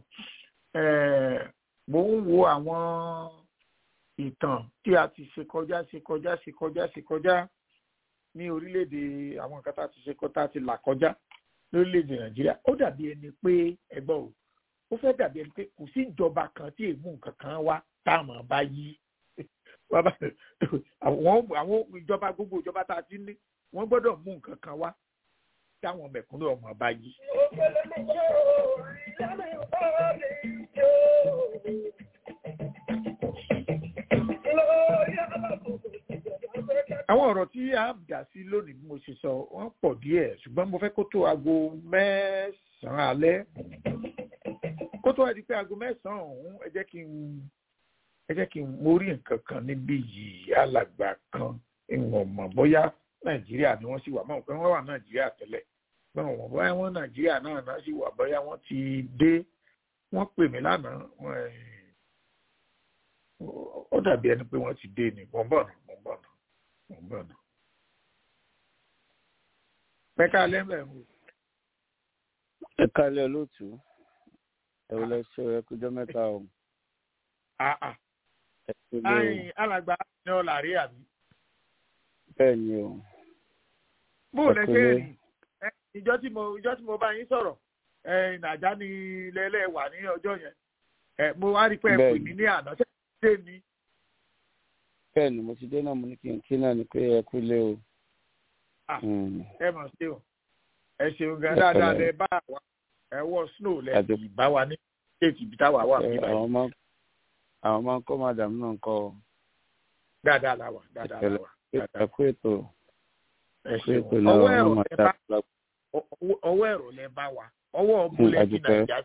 mo ń wo àwọn ìtàn tí a ti ṣe kọjá ṣe kọjá ṣe kọjá ṣe kọjá ní orílẹ̀-èdè àwọn nǹkan tá a ti ṣe kọ́ tá a ti là kọjá lórílẹ̀-èdè nàìjíríà ó dàbí ẹni pé ẹgbọ́n o ó fẹ́ dàbí ẹni pé kò sí ìjọba kan tí èmú nǹkan kan wá táwọn bá yí àwọn àwọn ìjọba gbogbo ìjọba tá a ti ní wọ́n gbọ́dọ̀ mú nǹkan kan wá táwọn mẹ̀kúnnù ọmọ bá yí. àwọn ọ̀rọ̀ tí a dà sí lónìí bí mo ṣe sọ wọ́n pọ̀ díẹ̀ ṣùgbọ́n mo fẹ́ kó tó aago mẹ́sàn-án alẹ́ kó tó wá di pé aago mẹ́sàn-án ọ̀hún ẹ jẹ́ kí n ẹ jẹ́ kí n mórí nǹkan kan níbí yìí alàgbà kan ìwọ̀n mọ̀ bóyá nàìjíríà ni wọ́n sì wà mọ̀ pé wọ́n wà nàìjíríà tẹ́lẹ̀ pé wọ́n bóyá wọ́n nàìjíríà náà náà sì wà bóyá wọ́n ti dé wọ́n pè mí lánàá ó dàbí ẹni pé wọ́n ti dé ni mò ń bọ̀ náà mò ń bọ̀ náà mò ń bọ̀ náà. pẹ́ká lẹ́mẹ̀ ń wò. ẹ kálẹ̀ olóòtú ẹ wọlé ṣe ẹ kújọ mẹ́ta o. ayin alàgbà ni ọ làrí àbí. bẹ́ẹ̀ ni o. bó o lẹ ṣe rí ìjọ tí mo ìjọ tí mo bá yín sọ̀rọ̀ nàjà ni lẹ́lẹ́ wà ní ọjọ́ yẹn mo wá rí pé ẹ pè mí ní àná ṣé ṣé ni. bẹ́ẹ̀ ni mo ti dé náà mo ní kí n kí náà ni pé ẹ kú lé o. ẹ mọ̀ sí o ẹ ṣeun gan dáadáa lẹ bá wa ẹ wọ snow lẹ sì bá wa ní kéèkì ibi táwa wà bí báyìí. àwọn máa àwọn máa ń kọ́ madam náà ń kọ́ ọ. dáadáa la wà dáadáa la wà. ẹ kú ètò ẹ ṣeun ọwọ́ ẹ̀rọ lẹ bá ọwọ́ ẹ̀rọ lẹ bá wa ọwọ́ ọmọlẹ̀ ní nàìjíríà.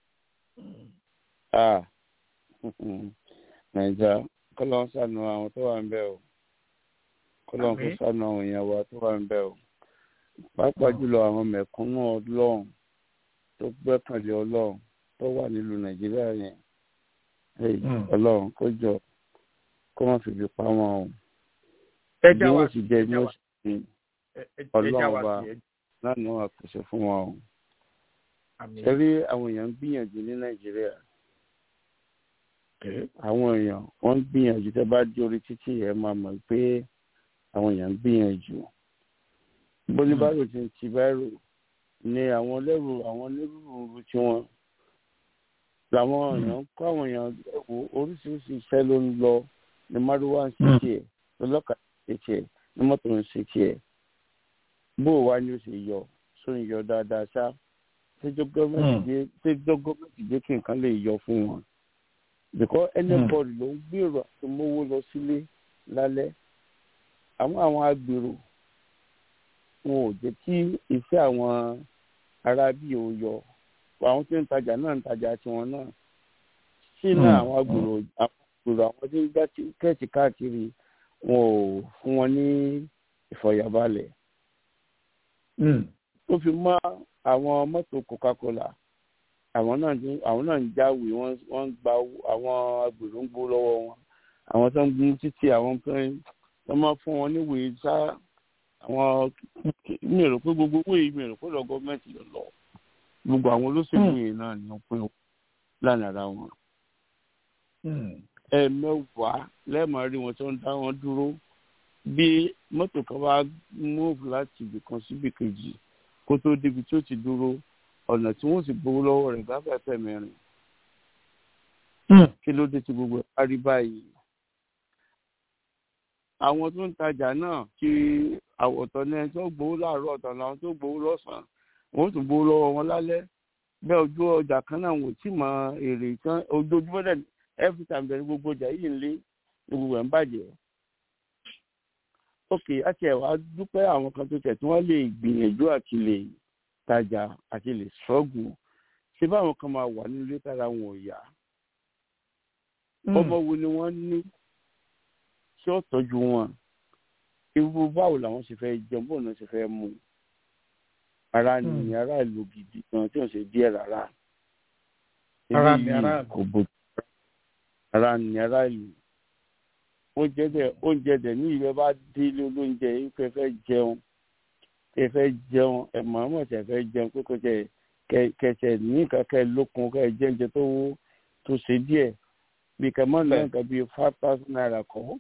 nàìjà kọ́lọ́ ń sànù àwọn tó wà ń bẹ̀ o kọ́lọ́ ń kó sànù àwọn èèyàn wa tó wà ń bẹ̀ o pàápàá jùlọ àwọn mẹ̀kúnnù ọlọ́run tó gbẹ́kànlé ọlọ́run tó wà nílùú nàìjíríà yẹn ọlọ́run kó jọ kó má fi fi pa wọn o bí wọ́n sì jẹ́ bí wọ́n sì fi ọlọ́run wa náà ní wọn pèsè fún wọn o ṣe rí àwọn èèyàn ń gbìyànjú ní nàìjíríà àwọn èèyàn wọ́n ń gbìyànjú tẹ́ bá dé orí títì ẹ máa mọ̀ pé àwọn èèyàn ń gbìyànjú bólúbárò ti ń ti báírò ni àwọn lẹ́rù àwọn onírúurú tí wọ́n làwọn èèyàn ń kọ́ àwọn èèyàn oríṣiríṣi iṣẹ́ ló ń lọ ní márùwá ń ṣe tiẹ̀ lọ́lọ́kadà ń ṣe tiẹ̀ ní mọ́tò ń ṣe tiẹ̀ bó o wá ní o ṣe yọ sóun yọ dáadáa ṣá tẹjọ gọọmenti jẹ kí nǹkan lè yọ fún wọn because anybody ló ń gbèrò àti mówó lọ sílé lálẹ́ àwọn àwọn agbèrò wọn ò jẹ́ kí iṣẹ́ àwọn ará bí ò yọ àwọn tí ń tajà náà ń tajà tiwọn náà sí náà àwọn agbèrò àwọn agbèrò àwọn tí ń gbá kẹ́ẹ̀tì káàkiri wọn ò fún wọn ní ìfọ̀yàbalẹ̀ ó fi mọ́ àwọn mọ́tò coca-cola àwọn náà ti àwọn náà ń jáwèé wọ́n wọ́n ń gba owó- àwọn agbèrò ń gbó lọ́wọ́ wọn àwọn tó ń gun títì àwọn tó ń wọ́n máa fún wọn níwèé sá àwọn mi ò rò pé gbogbo owó yìí mi ò rò pé lọ gọ́ọ̀mẹ̀ntì lọ lọ gbogbo àwọn olóṣèlú yìí náà ni wọ́n pín lánàá ara wọn ẹ̀ẹ̀mẹ́wàá lẹ́ẹ̀mọ́ rí wọn tó ń dá wọn dúró bí mọ́tò kan bá múùfù láti ibì kan síbì kejì kó tó débi tí ó ti dúró ọ̀nà tí wọ́n sì gbowó lọ́wọ́ rẹ̀ bá fẹ́ fẹ́ mẹ́rin kí ló dé tí gbogbo ẹ̀ bá rí báyìí. àwọn tó ń tajà náà kí àwọ̀tọ̀ ní ẹni tó gbowó láàárọ̀ ọ̀tọ̀ làwọn tó gbowó lọ́sàn-án wọ́n tún gbowó lọ́wọ́ wọn lálẹ́ bẹ́ẹ̀ ojú ọjà kan náà wò tí mọ èrè tán ojoojúmọ́ dẹ̀ every time bẹ̀rẹ̀ gbogbo ọjà yìí ń lé ní gbogbo ẹ̀ ń bàjẹ́. ok àti ẹ̀ wá dúpẹ́ àwọn kan tó tẹ̀ tí wọ́n lè gbìyànjú àti lè tajà àti lè ṣọ́ọ̀gù ṣé báwọn kan máa wà nínú ilé tára wọn ò yá ọmọ wo ni wọ́n ní tí ó tọ́jú wọn irú báwo làwọn ṣe fẹ́ jẹun bóun náà ṣe fẹ́ mú ara ni ara ìlú gidi gan tí wọ́n ṣe díẹ̀ rárá Ara ni Eléyìí ara ìlú. kò bó ara ni ara ìlú oúnjẹ dẹ oúnjẹ dẹ ní ìrẹ bá délé olóúnjẹ yìí pé fẹ́ jẹun pé fẹ́ jẹun ẹ mọ̀ọ́mọ̀ tẹ̀ fẹ́ jẹun pé kò tẹ kẹsẹ̀ ní kẹkẹ lókun kẹ jẹ oúnjẹ tó tó ṣe díẹ̀ bí kẹmọ́ ní nǹkan bíi five thousand naira kọ́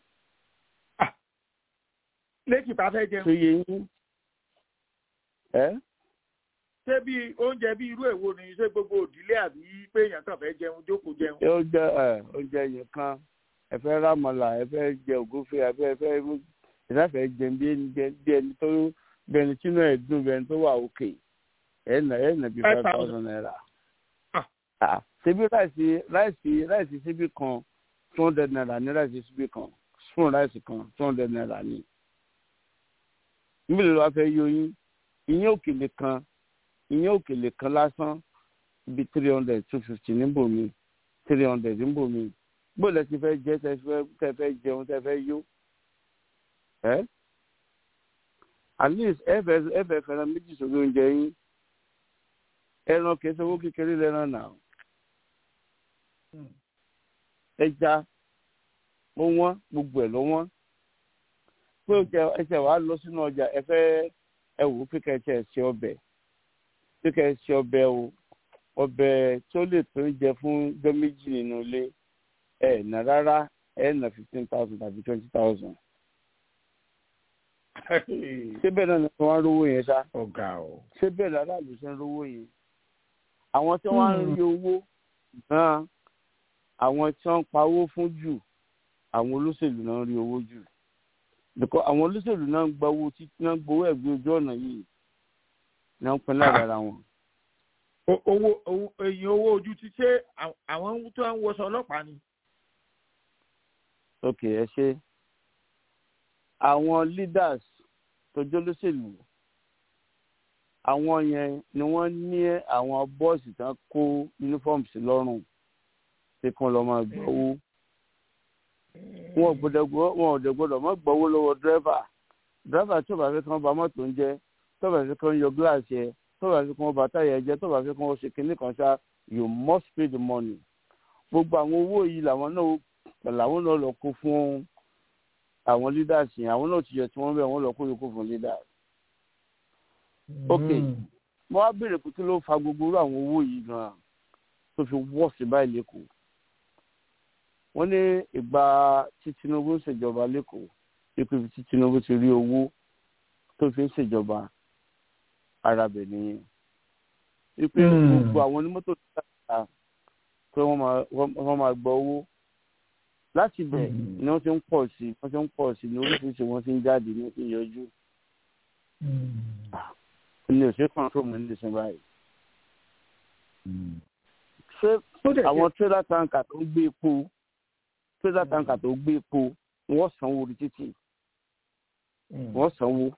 lẹ́kì tá a fẹ́ tó jẹun yẹ yín ẹ́ ṣé bí oúnjẹ bí irú èwo ni ṣé gbogbo òdílé àbí pé èèyàn kàn fẹ́ jẹun jókòó jẹun. ẹ ó jẹ ẹ oúnjẹ yẹn kan ẹ fẹ́ rámọlà ẹ fẹ́ jẹ ògúnfe ẹ fẹ́ fẹ́ ìdáfẹ́ jẹ bí ẹni jẹ bí ẹni tó bí ẹni tínú ẹ̀ dùn bí ẹni tó wà òkè ẹ nà ẹ nà bí Five five thousand. thousand naira. Ah. Ah, ṣebí ráìsì ráìsì ráìsì síbí kan two hundred naira ní ráìsì síbí kan spoon ráìsì kan two hundred naira ní. níbi ló wá fẹ́ yọ yín ìyẹn òkèlè kan ìyẹn òkèlè kan lásán bí three hundred two fifty níbò mi three hundred níbò mi gbọ́dọ̀ ti fẹ́ jẹ́ tẹ fẹ́ tẹ fẹ́ jẹun tẹ fẹ́ yó ẹ́ at least ẹ fẹ́ ẹ fẹ́ fẹ́ràn méjì sórí oúnjẹ yín ẹran kìí sanwó kékeré lẹ́ran náà ẹja ó wọ́n gbogbo ẹ̀ ló wọ́n pé ó jẹ ẹsẹ̀ wàá lọ sínú ọjà ẹ fẹ́ ẹ wò ó pé kẹ́kẹ́ ẹ ṣe ọbẹ̀ pé kẹ́ ẹ ṣe ọbẹ̀ o ọbẹ̀ tó lè tó jẹ fún jọ méjì nínú ilé ẹ nà rárá ẹ nà fifteen thousand tàbí twenty thousand ṣé bẹ́ẹ̀ náà ni wọ́n á rówó yẹn ṣá ọ̀gá o. ṣé bẹ́ẹ̀ lára ló ṣe ń rówó yẹn àwọn tí wọ́n á ń rí owó náà àwọn tí wọ́n ń pawó fún jù àwọn olóṣèlú náà ń rí owó jù because àwọn olóṣèlú náà ń gba owó títí náà ń gbowó ẹ̀gbẹ́ ojú ọ̀nà yìí náà ń pín lára ara wọn. O- owó owó èyí owó ojú ti ṣe àwọn- àwọn tó ń wọṣọ ọlọ́pàá ni. ok ẹ ṣe àwọn leaders tó jẹ́ olóṣèlú àwọn yẹn ni wọ́n ní àwọn bọ́ọ̀sì tán kó uniform sí lọ́rùn tí kàn lọ́ máa gbọ́ owó wọn ò gbọ́dọ̀ gbọ́ wọn ò dẹ̀ gbọ́dọ̀ má gbọ́wó lọ́wọ́ dírẹ́fà dírẹ́fà tí ò bá fẹ́ kí wọ́n ba mọ́tò ń jẹ́ tó bá fẹ́ kí wọ́n yọ gíláàsì ẹ̀ tó bá fẹ́ kí wọ́n ba táyà ẹ̀ jẹ́ tó bá fẹ́ kí wọ́n ṣe kinní kan ṣá you must pay the money gbogbo àwọn owó yìí làwọn náà làwọn náà lọ kó fún àwọn leaders yẹn àwọn náà ti yẹ tí wọ́n bẹ̀ wọ́n lọ kó yòókù fún leaders. ok mo wá béèrè pé kí ló fa gbogbo irú àwọn owó yìí gan-an tó fi wọ́ sí báyìí lẹ́kọ̀ọ́ wọ́n ní ìgbà tí Tinubu ń ṣèjọba lẹ́kọ̀ọ́ ipò tí Tinubu ti rí owó tó fi ń ṣèjọba ara bẹ̀ nìyẹn wípé Mm. gbogbo àwọn onímọ́tò tó dára pé wọ́n máa wọ́n máa gba owó láti bẹ̀ Mm. ni wọ́n ti ń pọ̀ sí wọ́n ti ń pọ̀ sí ní oríṣiríṣi wọ́n ti ń jáde ní wọ́n ti ń yọjú ní òṣèré kan tó mú ní ìsìn báyìí. ṣé Ó dẹ̀ àwọn trailer tanker tó ń gbé epo trailer tanker tó gbé epo wọ́n sanwó orí títì ṣe- wọ́n sanwó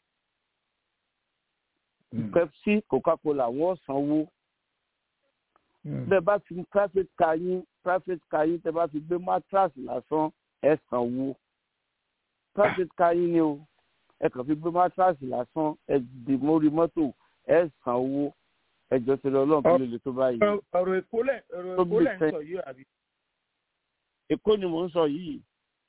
Mm. Pepsi Coca-Cola wọ́n sanwó Mm. bẹ́ẹ̀ bá fi private car yín private car yín tẹ́ bá fi gbé mattress lásán ẹ sanwó private car yín ni o ẹ kàn fi gbé mattress lásán ẹ dì mórí mọ́tò ẹ sanwó ẹjọ́ ti lọ ọlọ́run kí ló lè tó báyìí. ọ̀rọ̀ èkó lẹ̀ ọ̀rọ̀ Tó èkó bí lẹ̀ ń fẹ́. sọ yìí àbí. èkó ni mò ń sọ yìí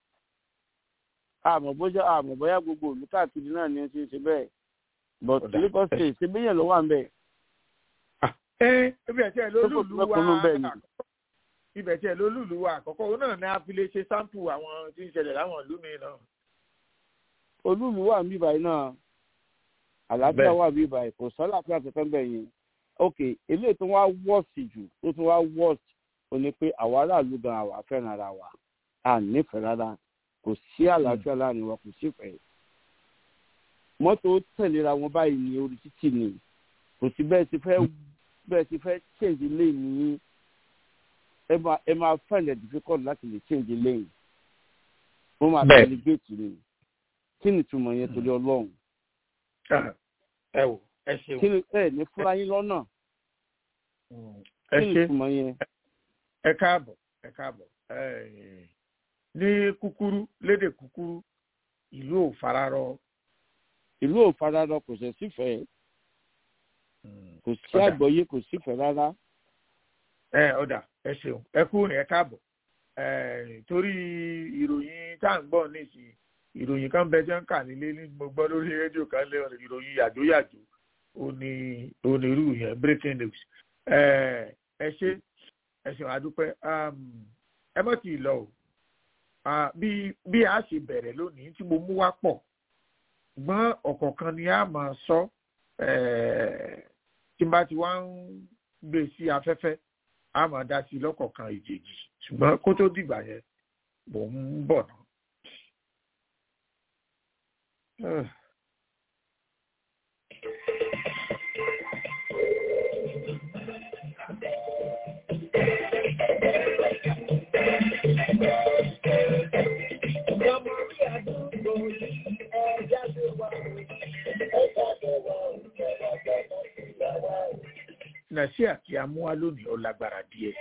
àmọ́ bóyá àmọ́ bóyá gbogbo òlú káàkiri náà ni ó ti ń ṣe bẹ́ẹ̀ but Ọ̀dà. Lagos state ṣe bẹ́yẹn ló wà ń bẹ̀. ẹ ibẹ̀ tí ẹ Tó kò lólùlù tó wa kúnnú bẹ́ẹ̀ ni. àkọ́kọ́ ibẹ̀ tí ẹ lólùlù wa àkọ́kọ́ òun náà ni a fi lè ṣe sáǹpù àwọn tí ń ṣẹlẹ̀ láwọn ìlú mi náà. olúùlú wà níbí báyìí náà àlàáfíà Bẹ́ẹ̀. wà níbí báyìí kò sọ́lá àti àtẹ̀tẹ̀ bẹ̀ yẹn ok eléyìí tó wá wọ́ọ̀sì jù tó tún wá wọ́ọ̀sì ó ní pé àwa aráàlú gan àwa fẹ́ràn ara wa a nífẹ̀ẹ́ rárá kò sí àlàáfíà láàrin wa kò sífẹ̀ẹ́ mọ́tò tẹ̀léra wọn báyìí ní orí títì ni kò sí bẹ́ẹ̀ ti fẹ́ bẹ́ẹ̀ ti fẹ́ change lane ní ẹ máa ẹ máa find it difficult láti lè change lane wọ́n máa Bẹ́ẹ̀. tẹ̀lé géètì ni kí ni ìtumọ̀ yẹn torí ọlọ́run Ah, ẹ wò ẹ ṣeun kí ni ẹ ní fúnra yín lọ́nà Mm, ẹ kí ni ṣe ìtumọ̀ yẹn ẹ káàbọ̀ ẹ káàbọ̀ Eh, ní kúkúrú lédè kúkúrú ìlú ò fararọ ìlú ò faradọ kò sẹ̀ sífẹ̀ẹ́ Mm, kò sí Ọ̀dà. àgbọ́yé kò sífẹ̀ẹ́ rárá ẹ ọ̀dà ẹ ṣeun ẹ kú ní ẹ káàbọ̀ Eh, torí ìròyìn tá à ń gbọ́ nísìnyí ìròyìn kan bẹ tí wọ́n ń kà nílé ní mo gbọ́ lórí rédíò kan lé ìròyìn yàjóyàjó ó ní onírú yẹn breaking news Eh, ẹ ṣe ẹ ṣeun àdúpẹ́ Um, ẹ mọ̀ tí ì lọ o Ah, bí bí a ṣe bẹ̀rẹ̀ lónìí tí mo mú wá pọ̀ ṣùgbọ́n ọ̀kọ̀ọ̀kan ni a máa sọ eh, tí n bá ti wá ń gbé sí afẹ́fẹ́ a máa dá sí lọ́kọ̀ọ̀kan ìjèjì ṣùgbọ́n kó tó dìgbà yẹn mò ń bọ̀ náà. Ah. nàìjíríà tí a mú wá lónìí ó lágbára díẹ̀.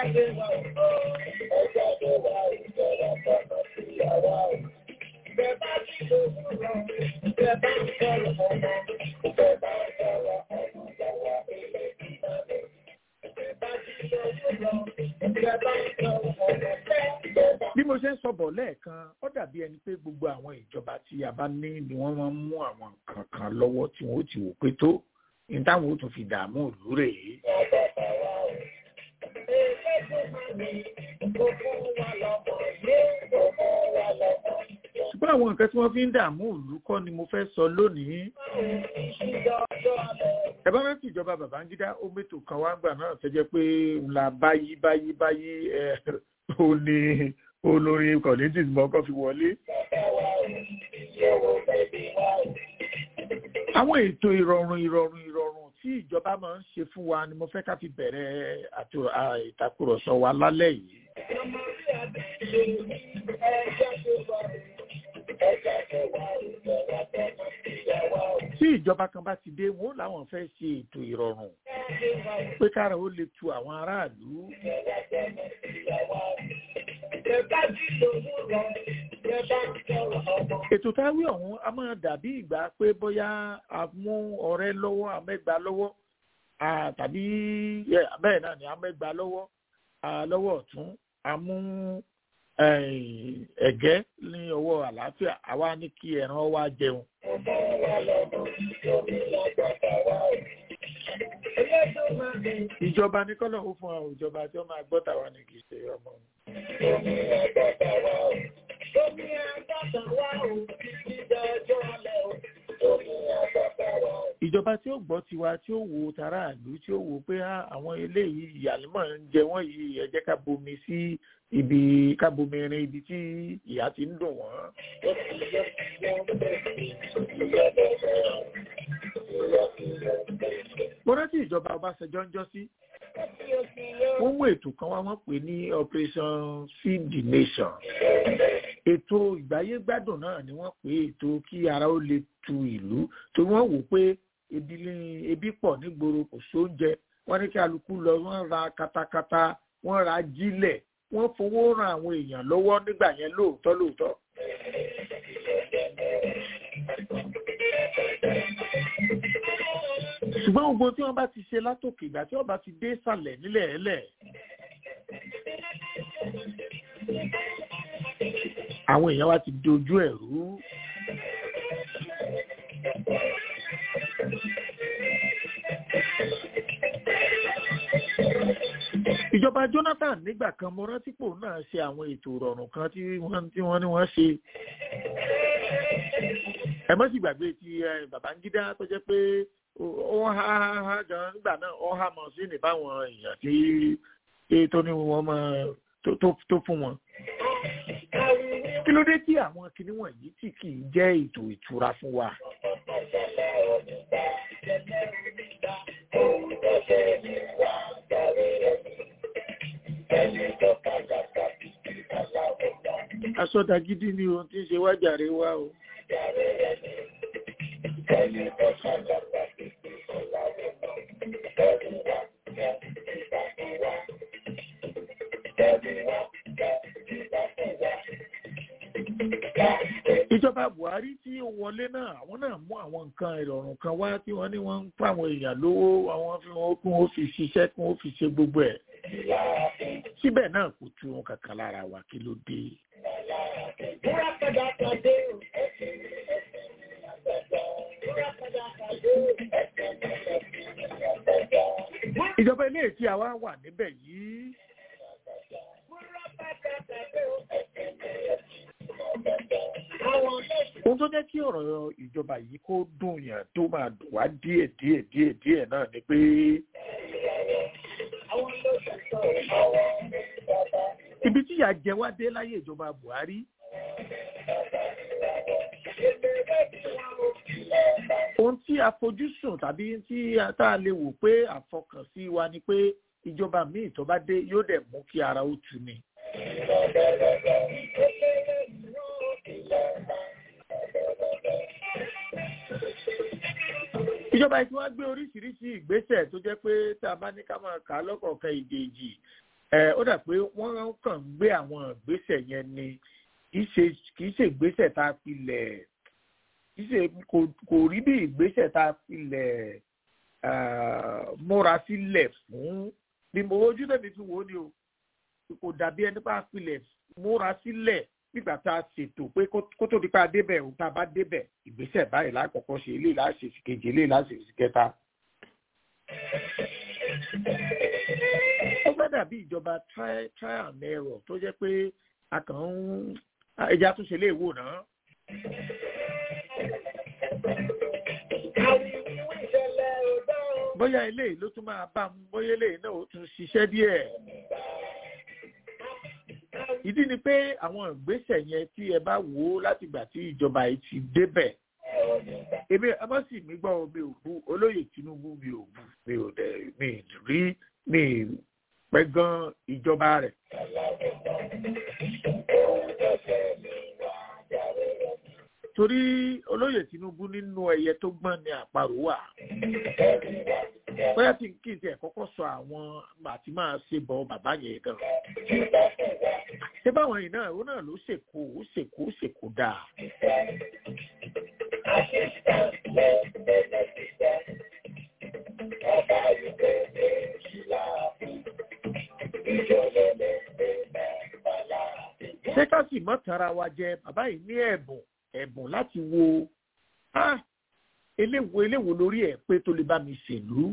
bí mo ṣe ń sọ̀bọ̀ lẹ́ẹ̀kan ó dàbí ẹni pé gbogbo àwọn ìjọba tí a bá ní ni wọ́n máa ń mú àwọn nǹkan kan lọ́wọ́ tí wọ́n ó ti wò pé tó ní táwọn ó tún fi dààmú ìlú rèé. ṣùgbọ́n àwọn nǹkan tí wọ́n fi ń dààmú ìlú kọ́ ni mo fẹ́ sọ lónìí. ẹ bá rántí ìjọba Babangida ó mẹ́tò kan wá gbà náà tó jẹ́ pé ńlá báyìí báyìí báyìí ẹ̀ ó ní olórin kọ̀lẹ́tì mọ́kọ́ fi wọlé. àwọn ètò ìrọ̀rùn ìrọ̀rùn ìrọ̀rùn tí ìjọba máa ń ṣe fún wa ni mo fẹ́ ká fi bẹ̀rẹ̀ àtò- à, ìtàkùrọ̀sọ wa lálẹ́ yìí. tí ìjọba kan bá ti dé wọn làwọn fẹ́ ṣe ètò ìrọ̀rùn pé kára ó lè tu àwọn aráàlú. ètò táwí ọ̀hún a máa dàbí ìgbà pé bóyá a mú ọ̀rẹ́ lọ́wọ́ amẹ́gbà lọ́wọ́ ah, tàbí yeah, bẹ́ẹ̀ náà ni amẹ́gbà lọ́wọ́ ah, lọ́wọ́ ọ̀tún a mú eh, ẹ̀gẹ́ ní ọwọ́ àlàáfíà àwa ní kí ẹran wa jẹun. ìjọba ní kọ́lọ̀ ó fún àwọn ìjọba tí wọ́n máa gbọ́ tàwa ní kì í ṣe ọmọ. ìjọba tí ó gbọ́ tiwa tí ó wo tàráàlú tí ó wo pé ah, àwọn eléyìí ìyàlímọ̀ ń jẹ wọ́n yìí ẹ jẹ́ ká bomi sí ibi ká bomi rin ibi tí ìyà ti ń dùn wọ́n. mo rántí ìjọba Ọbásanjọ́ ń jọ́ sí wọ́n mú ètò kan wá wọ́n pè ní operation feed the nation ètò ìgbáyégbádùn náà ni wọ́n pè ètò kí ara ó lè tu ìlú tó wọ́n wò pé ebi ní- ebi pọ̀ nígboro kò sóúnjẹ wọ́n ní kí alukú lọ wọ́n ra katakata wọ́n ra jílẹ̀ wọ́n fowó ran àwọn èèyàn lọ́wọ́ nígbà yẹn lóòótọ́ lóòótọ́. ṣùgbọ́n gbogbo tí wọ́n bá ti ṣe látòkè ìgbà tí wọ́n bá ti dé sàlẹ̀ nílẹ̀ ẹlẹ̀ àwọn èèyàn wa ti dojú ẹ̀ rú. ìjọba Jonathan nígbà kan mo rántí pò náà ṣe àwọn ètò ìrọ̀rùn kan tí wọ́n tí wọ́n ní wọ́n ṣe ẹ mọ́ sì gbàgbé ti Babangida tó jẹ́ pé ó há há gan nígbà náà ó há mọ̀ sí ní báwọn èèyàn tí tó ní wọ́n mọ̀ tó fún wọn. kí ló dé tí àwọn kinní wọ̀nyí tí kì í jẹ́ ètò ìtura fún wa. asọ́dà gidi ni ohun tí ń ṣe wájàre wá o. ìjọba Buhari tí ó wọlé náà àwọn náà mú àwọn nǹkan ìrọ̀rùn kan wá tí wọ́n ní wọ́n ń fún àwọn èèyàn lówó àwọn fi wọn kún ó fi ṣiṣẹ́ kún ó fi ṣe gbogbo ẹ̀ síbẹ̀ náà kò tu wọn kankan lára wa kí ló dé. ìjọba ilé tí a wá wà níbẹ̀ yìí. ohun tó jẹ́ kí ọ̀rọ̀ ìjọba yìí kó dùn yàn tó máa dùn wá díẹ̀ díẹ̀ díẹ̀ díẹ̀ náà ni pé ibi tí ìyà jẹ wá dé láyé ìjọba Buhari ohun tí a fojú sùn tàbí tí tá a lè wò pé àfọkànsí wa ni pé ìjọba míì tó bá dé yóò dẹ̀ mú kí ara ó tu ni. ìjọba yìí tí wọ́n gbé oríṣiríṣi ìgbésẹ̀ tó jẹ́ pé tá a bá ní ká máa kà á lọ́kọ̀ọ̀kan ìdèjì ó dà pé wọ́n kàn ń gbé àwọn ìgbésẹ̀ yẹn ni kì í ṣe ìgbésẹ̀ tá a filẹ̀ kì í ṣe kò rí bí ìgbésẹ̀ tá a filẹ̀ múra sílẹ̀ fún bí mo ojú tẹ̀mí fi wò ó ni o kò dàbí ẹni bá filẹ̀ múra sílẹ̀ nígbà tá a ṣètò pé kó tó di pa débẹ̀ òun tá a bá débẹ̀ ìgbésẹ̀ báyìí lákọ̀ọ́kọ́ ṣe eléyìí láṣẹ sí kejì eléyìí láṣẹ sí kẹta. ó fẹ́ dàbí ìjọba try try and error tó jẹ́ pé a kàn ń ẹja tún ṣe léèwò náà. bóyá eléyìí ló tún máa bá mu bóyá eléyìí náà ó tún ṣiṣẹ́ díẹ̀ ìdí ni pé àwọn ìgbésẹ̀ yẹn tí ẹ bá wò ó láti ìgbà tí ìjọba yìí ti débẹ̀ èmi abọ́sì mi gbọ́ mi ò bu olóyè Tinubu mi ò bu mi ò dẹ̀ mi rí mi pẹ́ gan ìjọba rẹ̀. torí olóyè Tinubu nínú ẹyẹ tó gbọ́n ni àparò wà bóyá tí kí n tiẹ̀ kọ́kọ́ sọ àwọn àti máa ṣe bọ bàbá yẹn gan ṣé báwọn yìí náà ó náà ló ṣèkó ó ṣèkó ó ṣèkó dáa. ṣé ká sì mọ́ tara wa jẹ bàbá yìí ní ẹ̀bùn ẹ̀bùn láti wo eléwo eléwo lórí ẹ̀ pé tó lè bá mi ṣèlú.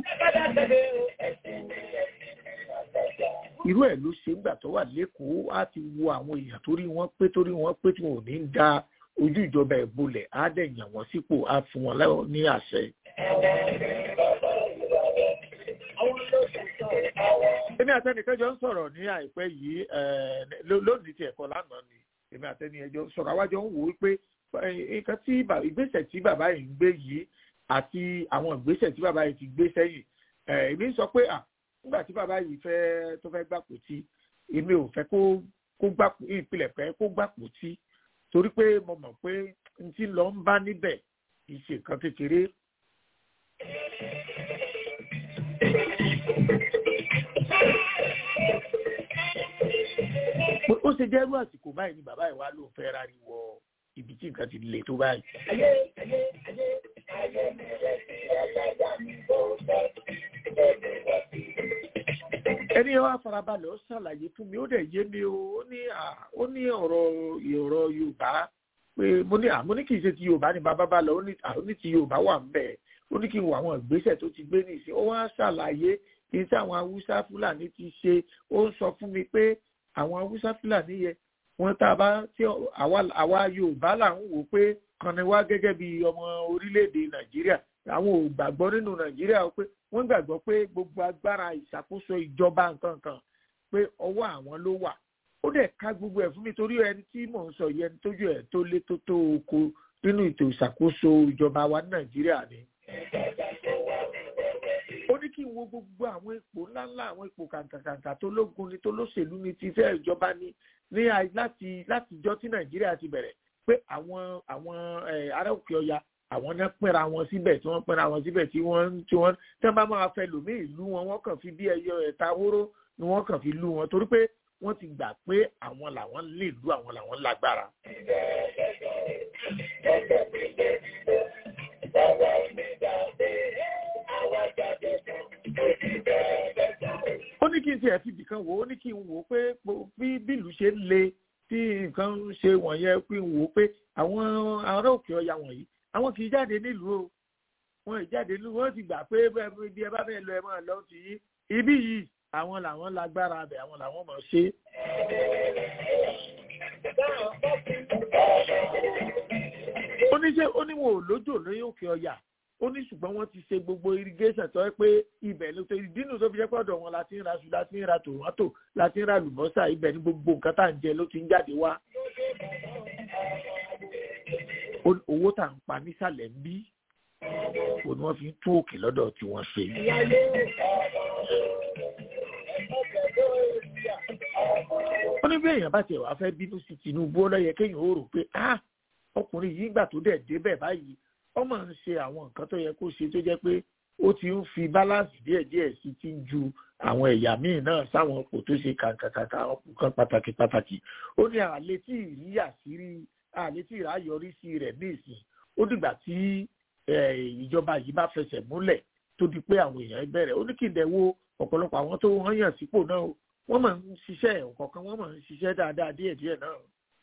irú ẹ̀ ló ṣe ńgbà tó wà lẹ́kọ̀ọ́ á ti wo àwọn èèyàn torí wọ́n pé torí wọ́n pé tí wọn ò ní ń da ojú ìjọba ẹ̀ bolẹ̀ á dẹ̀ yàn wọ́n sípò á fún wọn ní àṣẹ. èmi àtẹnìkan jọ ń sọ̀rọ̀ ní àìpẹ́ yìí lónìí ti ẹ̀kọ́ lánàá ni èmi àtẹni ẹjọ́ sọ̀rọ̀ àwájọ ń wò ó pé nǹkan tí ìgbésẹ̀ tí bàbá yìí ń gbé yìí àti àwọn ìgbésẹ̀ tí bàbá yìí ti gbé sẹ́yìn èmi sọ pé nígbà tí bàbá yìí fẹ́ tó fẹ́ gbàpò tí èmi ò fẹ́ kó kó gbàpò ìpìlẹ̀ fẹ́ kó gbàpò tí torí pé mo mọ̀ pé n ti lọ ń bá níbẹ̀ kì í ṣe nǹkan kékeré. ó ṣe jẹ́rú àsìkò báyìí ni bàbá ìwà ló fẹ́ rárí wọ ibi tí nǹkan ti le tó báyìí. ẹni wá farabalẹ̀ ó ṣàlàyé fún mi ó dẹ̀ yé mi o ó ní ó ní ọ̀rọ̀ ọ̀rọ̀ yorùbá pé mo ní àmọ́ ní kì í ṣe ti yorùbá ní bàbá bá lọ ó ní ti yorùbá wà ń bẹ̀ ó ní kí n wo àwọn ìgbésẹ̀ tó ti gbé nìsín ó wá ṣàlàyé kí n sí àwọn haúsá fúlàní ti ṣe ó ń sọ fún mi pé àwọn haúsá fúlàní yẹ wọn tá a bá tí àwa yorùbá là ń wò pé kan ni wá gẹ́gẹ́ bí ọmọ orílẹ̀-èdè nàìjíríà àwọn ò gbàgbọ́ nínú nàìjíríà pé wọ́n gbàgbọ́ pé gbogbo agbára ìṣàkóso ìjọba nǹkan kan pé ọwọ́ àwọn ló wà ó dẹ̀ ká gbogbo ẹ̀ fún mi torí ẹni tí mò ń sọ yìí ẹni tójú ẹ̀ tó lé tó tó oko nínú ètò ìṣàkóso ìjọba wa ní nàìjíríà ni. ó ní kí n wo gbogbo àwọn ipò ńláńlá àwọn ipò kàǹkàǹkà tó lógun ni tó lóṣèlú ni ti fẹ́ ìjọba ni ní láti látijọ́ tí nàìjíríà ti bẹ̀rẹ̀ pé àwọn àwọn ará òkè ọya àwọn náà pínra wọn síbẹ̀ tí wọ́n pínra wọn síbẹ̀ tí wọ́n tí wọ́n tí wọ́n bá máa fẹ́ lòmí ìlú wọn wọ́n kàn fi bí ẹyọ ẹ̀ta hóró ni wọ́n kàn fi lú wọn torí pé wọ́n ti gbà pé àwọn làwọn lè lú àwọn làwọn lágbára. ó ní kí n tiẹ̀ fi ibìkan wò ó ní kí n wò ó pé bí bílù ṣe ń le tí nǹkan ń ṣe wọ̀nyẹn pé n wò ó pé àwọn ará òkè ọya wọ̀nyí àwọn kì í jáde nílùú o wọn ì jáde nílùú wọn ti gbà pé bí ẹ bá bẹ́ẹ̀ lọ ẹ máa lọ sí yí ibí yìí àwọn làwọn lágbára abẹ àwọn làwọn mọ̀ ṣe. ó ní ṣe ó ní wọn ò lójò lóyún òkè ọya ó ní ṣùgbọ́n wọ́n ti ṣe gbogbo irrigation tó yẹ pé ibẹ̀ ló tó ìdínú tó fi jẹ́ pọ̀dọ̀ wọn láti ń ra ṣu láti ń ra tòmátò láti ń ra lùbọ́sà ibẹ̀ ní gbogbo nǹkan tá à ń jẹ ló ti ń jáde wá owó tá à ń pa nísàlẹ̀ ń bí o ni wọ́n fi ń tún òkè lọ́dọ̀ tí wọ́n ṣe. ó ní bí èèyàn bá tiẹ̀ wá fẹ́ bínú sí Tinubu ó lọ́yẹ kéèyàn ó rò pé ah ọkùnrin yìí gbà tó dẹ̀ débẹ̀ báyìí ó máa ń ṣe àwọn nǹkan tó yẹ kó ṣe tó jẹ́ pé ó ti ń fi báláǹsì díẹ̀díẹ̀ sí ti ń ju àwọn ẹ̀yà míì náà sáwọn ọkọ̀ tó ṣe kàǹkàǹkà ọkùnkan pàtàkì pàtàkì ó ní àlè tí ìrí àṣírí àlè tí ìrà yọrí sí rẹ̀ ní ìsìn ó dìgbà tí ìjọba yìí bá fẹsẹ̀ múlẹ̀ tó di pé àwọn èèyàn bẹ̀rẹ̀ ó ní kí n dẹ̀ wo ọ̀pọ̀lọpọ̀ àwọn tó wọ́n yàn sípò náà wọ́n máa ń ṣiṣẹ́ ọ̀kọ̀ọ̀kan wọ́n máa ń ṣiṣẹ́ dáadáa díẹ̀díẹ̀ náà.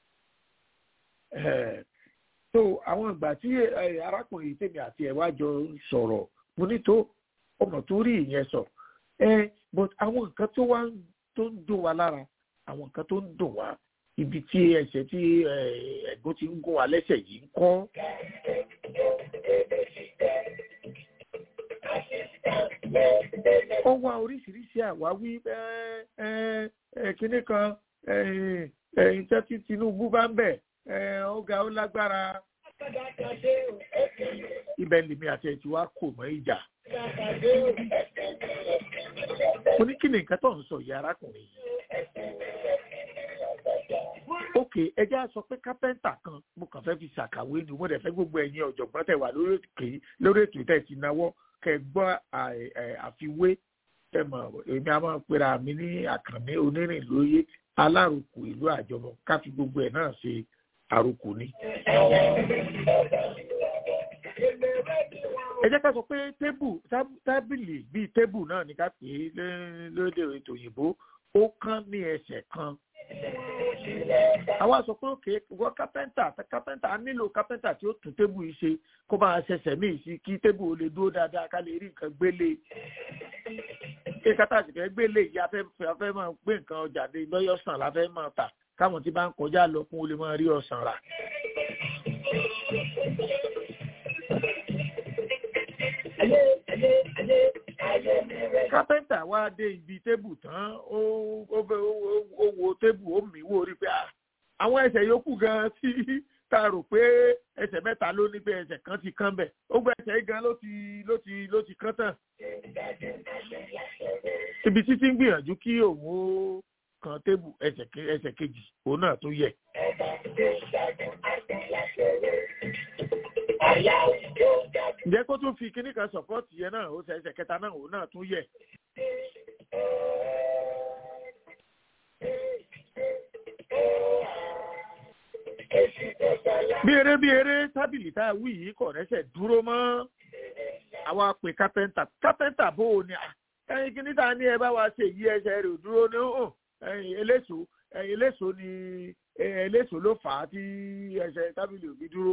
so àwọn ìgbà tí arákùnrin tèmi àti ẹ̀ wá jọ sọ̀rọ̀ mo ní tó ọmọ tó rí ìyẹn sọ but àwọn nǹkan tó wá tó ń dùn wá lára àwọn nǹkan tó ń dùn wá ibi tí ẹsẹ̀ tí ẹ̀gbọ́n ti ń gún wa lẹ́sẹ̀ yìí ń kọ́. ó wá oríṣiríṣi àwáwí kíní kan ìtẹ́ tí Tinubu bá ń bẹ̀ ọ̀gá ó lágbára ibẹ̀ lèmi àti ẹ̀ tí wá kò mọ́ ìjà. mo ní kí ni nǹkan tó ń sọ yìí arákùnrin yìí ok ẹjẹ́ á sọ pé kápẹ́ńtà kan mo kàn fẹ́ fi ṣàkàwé ni mo dẹ̀ fẹ́ gbogbo ẹ̀yin ọ̀jọ̀gbọ́n tẹ̀ wá lórí ètò ìtẹ̀ ti náwó kẹ́ gbọ́ àfiwé ẹ mọ̀ èmi a máa pera mi ní àkànní onírìn lóye alárùkù ìlú àjọmọ ká fi gbogbo ẹ̀ náà ṣe àrùkù ni. ẹ jẹ́ ká sọ pé tébù tábìlì bíi tébù náà ní ká pè é lóde ètò òyìnbó ó kán ní ẹsẹ̀ kan àwa sọ pé òkè wọ kápẹ́ńtà kápẹ́ńtà á nílò kápẹ́ńtà tí ó tún tébù yìí ṣe kó máa ṣẹ̀ṣẹ̀ míì sí kí tébù ó lè dúró dáadáa ká lè rí nǹkan gbélé kí kátà sì fẹ́ gbélé yìí afẹ́ afẹ́ máa gbé nǹkan ọjà dé lọ́yọ̀sán la fẹ́ máa tà káwọn tí bá ń kọjá lọ fún ó lè máa rí ọ̀sán rà. kápẹ́ńtà wá dé ibi tébù tán ó wo tébù ó mì wò rí pé àwọn ẹsẹ̀ yòókù gan tí tá a rò pé ẹsẹ̀ mẹ́ta ló ní pé ẹsẹ̀ kan ti kán bẹ̀ ó gbọ́ ẹsẹ̀ gan ló ti ló ti ló ti kán tán. ibi títí ń gbìyànjú kí òun ó kan tébù ẹsẹ̀ kejì òun náà tó yẹ. ǹjẹ́ kó tún fi kíní kan sọ̀pọ́ọ̀tì yẹn náà ó ṣe ẹsẹ̀ kẹta náà òun náà tún yẹ. bí eré bí eré tábìlì tá a wí yìí kò rẹ́sẹ̀ dúró mọ́. àwa pè kápẹ́ńtà kápẹ́ńtà bó o ní à ẹyin kí níta ní ẹ bá wa ṣe yí ẹsẹ̀ rẹ̀ ò dúró ní hàn ẹyin eléso ẹyin eléso ni eléso ló fà á tí ẹsẹ̀ tábìlì òbí dúró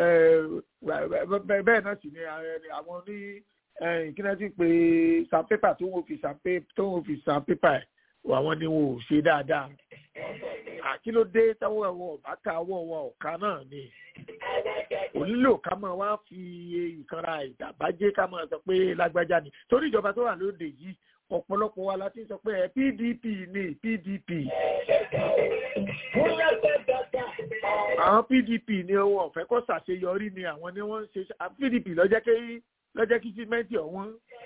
bẹ́ẹ̀ náà sì ni àwọn ní kí náà ti pè sandpaper tó ń fi sandpaper ẹ̀ àwọn ni wọn ò ṣe dáadáa àkílódé táwọn ẹ̀wọ̀n ọ̀bá ká ọwọ́ wọn ọ̀ka náà ni onílò ká máa wá fi ìkanra ìdàbàjẹ́ ká máa sọ pé lágbájá ni torí ìjọba tó wà lóde yìí ọ̀pọ̀lọpọ̀ wa la ti sọ pé pdp ni pdp àwọn pdp ni wọn ọ̀fẹ́ kọ́ ṣàṣeyọrí ni àwọn ni wọ́n ń ṣe pdp lọ́jẹ́ kí lọ́jẹ́ kí símẹ́ǹtì ọ̀wọ́n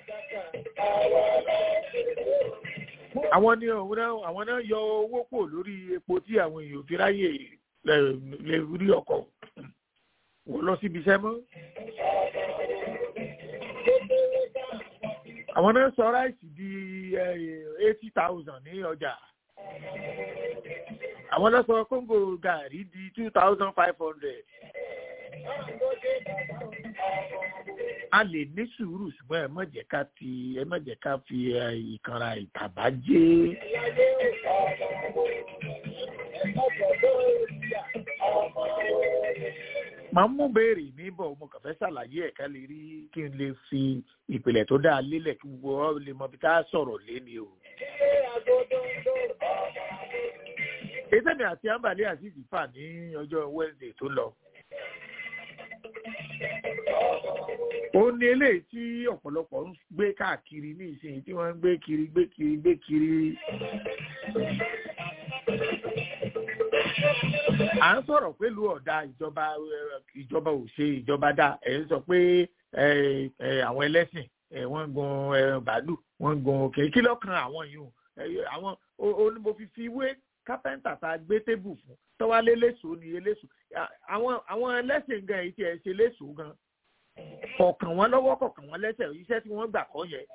àwọn ni àwọn náà yọ owó pò lórí epo tí àwọn èèyàn fi ráyè lè rí ọkọ̀ wọ́n lọ síbi iṣẹ́ mọ́. àwọn náà sọ ráìsì di eighty thousand ní ọjà àwọn náà sọ kóńgò gàrí di two thousand five hundred. a lè ní sùúrù ṣùgbọ́n ẹ má jẹ́ ká fi ẹ má jẹ́ ká fi ìkanra ìtàbájẹ́. màá mú béèrè mi bọ̀ mo kàn fẹ́ ṣàlàyé ẹ̀ka lè rí kí n lè fi ìpìlẹ̀ tó dáa lélẹ̀ kí gbogbo ọ lè mọ bí ká sọ̀rọ̀ léni o. ètèmi àti ambali azeez fà ní ọjọ́ wednesday tó lọ. ó ní eléyìí tí ọ̀pọ̀lọpọ̀ ń gbé káàkiri ní ìsinyìí tí wọ́n ń gbé kiri gbé kiri gbé kiri. à ń sọ̀rọ̀ pẹ̀lú ọ̀dà ìjọba ìjọba ò ṣe ìjọba dá ẹ̀ ń sọ pé àwọn ẹlẹ́sìn wọ́n ń gun bàálù wọ́n ń gun òkè kí lọ́kàn àwọn yìí àwọn onímọ̀ fífi wé kápẹ́ńtà tá a gbé tébù fún tọ́wálé léṣo ni eléṣo àwọn àwọn ẹlẹ́sìn gan èyí tí ẹ ṣe léṣo gan kọ̀ọ̀kan wọn lọ́wọ́ kọ̀ọ̀kan wọn lẹ́sẹ̀ iṣẹ́ tí wọ́n gbà kọ́ yẹn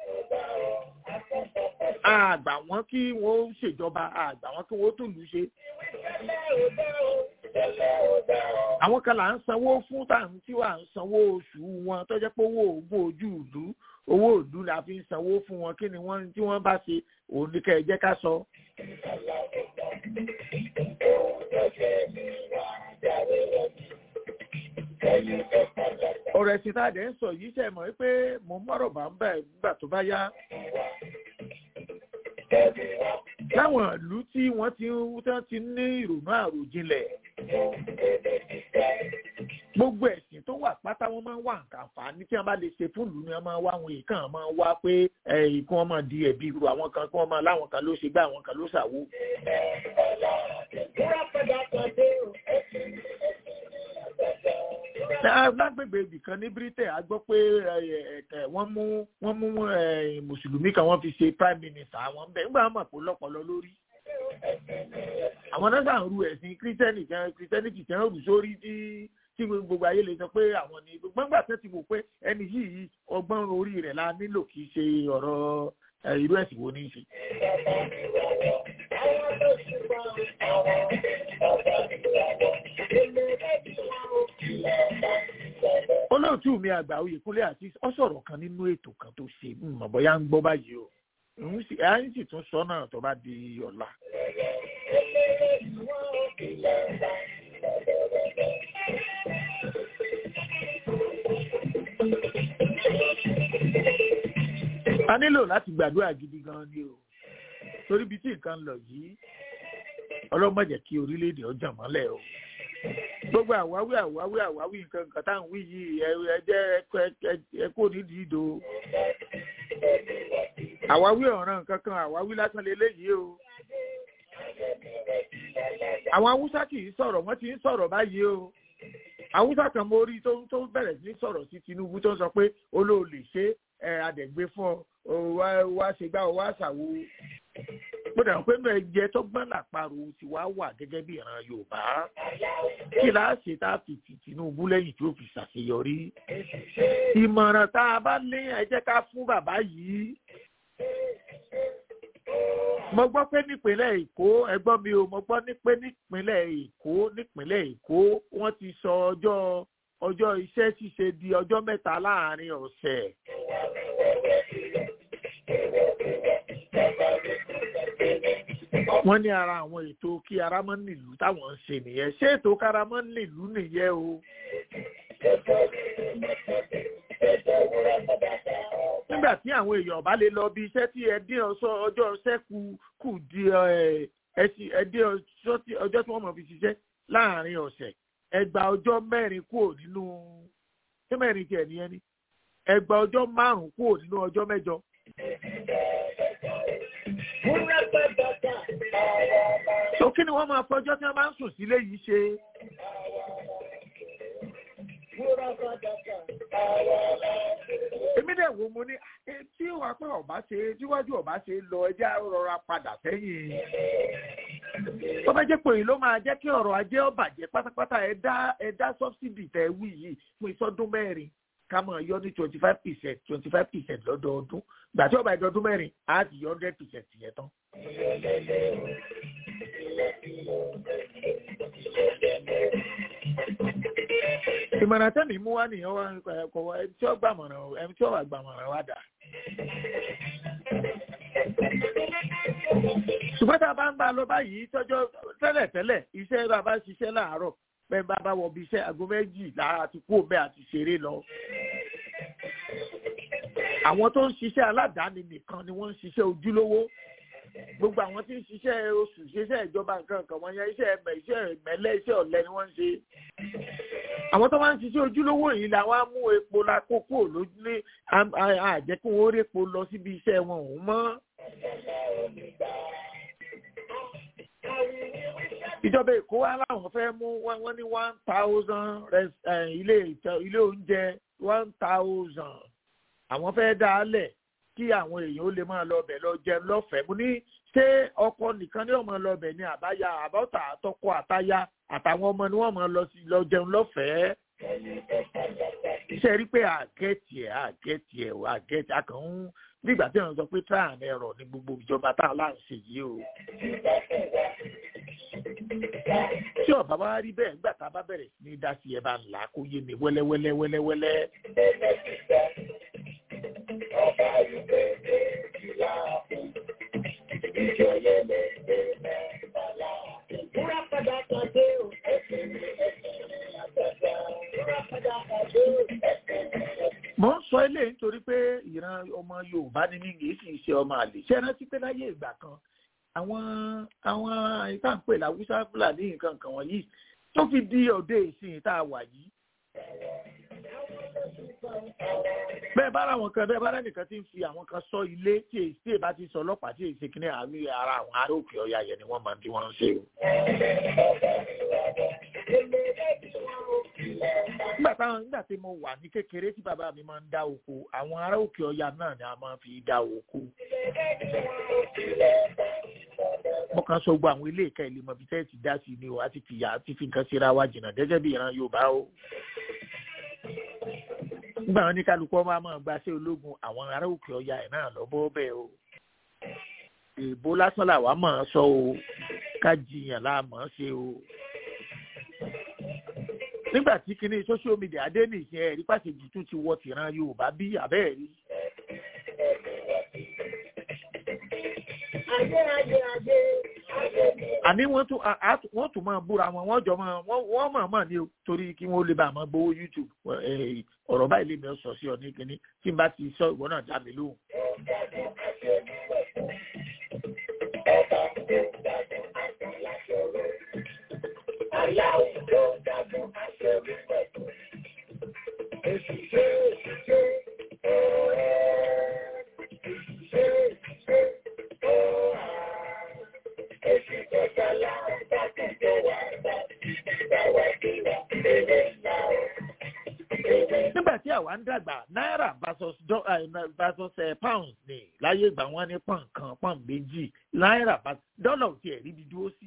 àgbà wọn kí wọ́n ṣèjọba àgbà wọn kí wọ́n tòlú ṣe. àwọn kan là ń sanwó fún tàǹtí tí wà ń sanwó oṣù wọn tó jẹ́ pé owó ògùn ojú ìlú owó ìlú la fi ń sanwó fún wọn kí ni wọ́n tí wọ́n bá ṣe òun ní kẹ́ ẹ jẹ́ ká sọ. ọ̀rọ̀ ẹ̀sìn tá a dẹ̀ ń sọ yìí ṣe mọ̀ pé mo ń mọ̀rọ̀ bá ń bẹ̀ nígbà tó bá yá. láwọn ìlú tí wọ́n ti ń ti ní ìrònú àròjinlẹ̀ gbogbo ẹ̀sìn tó wà pátá wọ́n máa ń wà àǹfààní tí wọ́n bá lè ṣe fún ìlú ni wọ́n máa ń wá àwọn èèkàn máa ń wá pé kí wọ́n máa di ẹ̀bi irú àwọn kan kí wọ́n máa láwọn kan ló ṣe gbá àwọn kan ló ṣàwó. lágbègbè ibìkan ní britain a gbọ́ pé wọ́n mú wọ́n mú mùsùlùmí kan wọ́n fi ṣe prime minister àwọn bẹ́ẹ̀ nígbà wọn mọ̀ pé lọ́pọ̀lọ́ lórí àwọn náà sàn ru ẹ̀sìn kírísítẹ́nì kan kírísítẹ́nì kan rù sórí tí tí gbogbo ayé lè sọ pé àwọn ni gbogbo ńgbà tó ti wò pé ẹni yìí ọgbọ́n orí rẹ̀ la nílò kì í ṣe ọ̀rọ̀ irú ẹ̀sìn wo ní í ṣe. olóòtú mi àgbà oyèkúnlé àti ọ sọ̀rọ̀ kan nínú ètò kan tó ṣe mọ̀ bóyá ń gbọ́ báyìí o à ń sì tún sọ náà tó bá di ọ̀la. a nílò láti gbàdúrà gidi gan ni o torí bí tí nǹkan lọ yìí ọlọ́mọ jẹ́ kí orílẹ̀-èdè ọjà mọ́lẹ̀ o gbogbo àwáwí àwáwí àwáwí nǹkan nǹkan tá à ń wí yìí ẹ jẹ́ ẹ kó nídìí ìdò àwáwí ọ̀ràn nǹkan kan àwáwí lásán lélẹ́yìí o àwọn haúsá kì í sọ̀rọ̀ wọ́n ti ń sọ̀rọ̀ báyìí o haúsá kan mo rí tó tó bẹ̀rẹ̀ sí sọ̀rọ̀ sí tinubu tó ń sọ pé olóòlè ṣe ẹ adẹ̀gbé fún ọ wá wá ṣe gbá ọ wá ṣàwo mo dàgbà pé náà ẹgbẹ́ tó gbọ́n làparò ti wá wà gẹ́gẹ́ bí ìran yorùbá kí láàṣẹ tá a fi ti tinubu lẹ́yìn tí ó fi ṣàṣeyọrí ìmọ̀ràn tá a bá ní ẹ jẹ́ ká fún bàbá yìí mo gbọ́ pé nípínlẹ̀ èkó ẹgbọ́n mi ò mo gbọ́ ní pé nípínlẹ̀ èkó nípínlẹ̀ èkó wọ́n ti sọ ọjọ́ ọjọ́ iṣẹ́ ṣíṣe di ọjọ́ mẹ́ta láàrin ọ̀sẹ̀. wọ́n ní ara àwọn ètò kí ara mọ́ nílùú táwọn ń ṣe nìyẹn ṣé ètò kára mọ́ nílùú nìyẹn o. nígbà tí àwọn èèyàn bá lè lọ bí iṣẹ́ tí ẹ dín ọjọ́ iṣẹ́ kù kù di ẹ dín ọjọ́ tí wọ́n mọ̀ fi ṣiṣẹ́ láàrin ọ̀sẹ̀ ẹ gba ọjọ́ mẹ́rin kúrò nínú ṣé mẹ́rin tiẹ̀ nìyẹn ni ẹ gba ọjọ́ márùn-ún kúrò nínú ọjọ́ mẹ́jọ. so kí ni wọ́n máa fọjọ́ tí wọ́n bá ń sùn sílé yìí ṣe. èmi dẹ̀ wo mo ní tí wàá pẹ́ ọ̀bá ṣe tíwájú ọ̀bá ṣe lọ ẹjẹ́ rọra padà sẹ́yìn. tó bá jẹ́ pé èyí ló máa jẹ́ kí ọ̀rọ̀ ajé ó bàjẹ́ pátápátá ẹ dá ẹ dá sọ́bsidì tẹ̀ wí yìí fún ìsọdún mẹ́rin ká mọ̀ yọ ní twenty five percent twenty five percent lọ́dọọdún gbà tí ọba ìdọ́dún mẹ́rin á ti yọ hundred percent yẹn tán. ìmọ̀ràn tẹ́mi mú wá nìyẹn wá kọ̀ wá ẹni tí ó gbàmọ̀ràn ẹni tí ó wà gbàmọ̀ràn wá dà. ṣùgbọ́n tá a bá ń bá a lọ báyìí tọ́jọ́ tẹ́lẹ̀tẹ́lẹ̀ iṣẹ́ bá a bá ṣiṣẹ́ láàárọ̀ bẹ́ẹ̀ bá bá wọ bí iṣẹ́ aago méjì lára àti kú òbẹ́ àti ṣeré lọ. àwọn tó ń ṣiṣẹ́ aládàáni nìkan ni wọ́n ń ṣiṣẹ́ ojúlówó gbogbo àwọn tí ń ṣiṣẹ́ oṣù ṣiṣẹ́ ìjọba nǹkan kan wọ́n yẹn iṣẹ́ ẹ̀mẹ̀ iṣẹ́ ìmẹ̀lẹ́ iṣẹ́ ọ̀lẹ ni wọ́n ń ṣe. àwọn tó máa ń ṣiṣẹ́ ojúlówó yìí la wá mú epo la kókó lójú ní àjẹkù wọn rí epo lọ síbi iṣẹ́ wọn òun mọ́. ìjọba èkó wa láwọn fẹ́ mú wọ́n ní one thousand ilé ilé oúnjẹ one thousand àwọn fẹ́ dá a lẹ̀ kí àwọn èèyàn ó lè máa lọ bẹ̀ lọ jẹun lọ́fẹ̀ẹ́ mo ní ṣé ọkọ nìkan ni wọ́n máa lọ bẹ̀ ní àbáyá àbọ̀tà àtọkọ àtayá àtàwọn ọmọ ni wọ́n máa lọ sí lọ jẹun lọ́fẹ̀ẹ́. iṣẹ́ rí pé àgẹ́tì ẹ̀ àgẹ́tì ẹ̀ ò àgẹ́tì akàn ń nígbà tí wọ́n sọ pé trial and error ní gbogbo ìjọba tá a láǹ ṣe yìí o. tí ọ̀bá wa rí bẹ́ẹ̀ nígbà tá a bá bẹ̀rẹ̀ sí ní dá sí ẹ bá ń là kó yé mi wẹ́lẹ́wẹ́lẹ́ wẹ́lẹ́wẹ́lẹ́. mo ń sọ eléyìí nítorí pé ìran ọmọ yorùbá ni mí kìí sì ṣe ọmọ àlè ṣé rántí pé láyé ìgbà kan àwọn àwọn ìtànpè làwùsá fúlàní nǹkan kan wọ̀nyí tó fi di òde ìsìn tá a wà yìí. bẹ́ẹ̀ bá àwọn kan bẹ́ẹ̀ bá rẹ́nìkan ti ń fi àwọn kan sọ ilé tí èyí tí èyí bá ti sọ ọlọ́pàá tí èyí ṣe kíní àárín ara àwọn ará òkè ọ̀yà yẹn ni wọ́n máa ń bí wọ́n ń ṣe o. nígbà táwọn nígbà tí mo wà ní kékeré tí bàbá mi máa ń dá oko àwọn ará òkè ọ̀yà náà ni a máa fi dá oko. mo kàn sọ gbogbo àwọn ilé ìka ìlú mọ̀bí tẹ́ẹ̀ ti dá sí ni o àti fìyà àti fi nǹkan síra wa jìnnà gẹ́gẹ́ bí ìran yorùbá o nígbà wọn ní kálukú ọmọ àmọ́ gba sí ológun àwọn ará òkè ọya ẹ̀ náà lọ́bọ́ bẹ́ẹ̀ o èèbó lásán làwa mọ̀ ọ́ sọ o ká jiyàn la mọ̀ ọ́ ṣe o nígbà tí kinní social media dé nìyẹn ẹ̀rí pàṣẹjì tún ti wọ tìran yorùbá bí abẹ́ẹ̀ rí. àní wọ́n tún wọ́n tún máa búra wọn wọ́n jọ máa wọ́n mọ̀ mọ̀ ní o torí kí wọ́n lè bá àmọ́ gbowó youtube ọ̀rọ̀ báyìí lè mi sọ sí ọ ní kínní tí n bá ti sọ ìwọ náà dá mi lóhùn. nígbà tí àwa ń dàgbà náírà versus versus pounds ní láyé ìgbà wọn ní pọ́n kan pọ́n méjì náírà dọ́là ò tiẹ̀ ríbi dúró sí.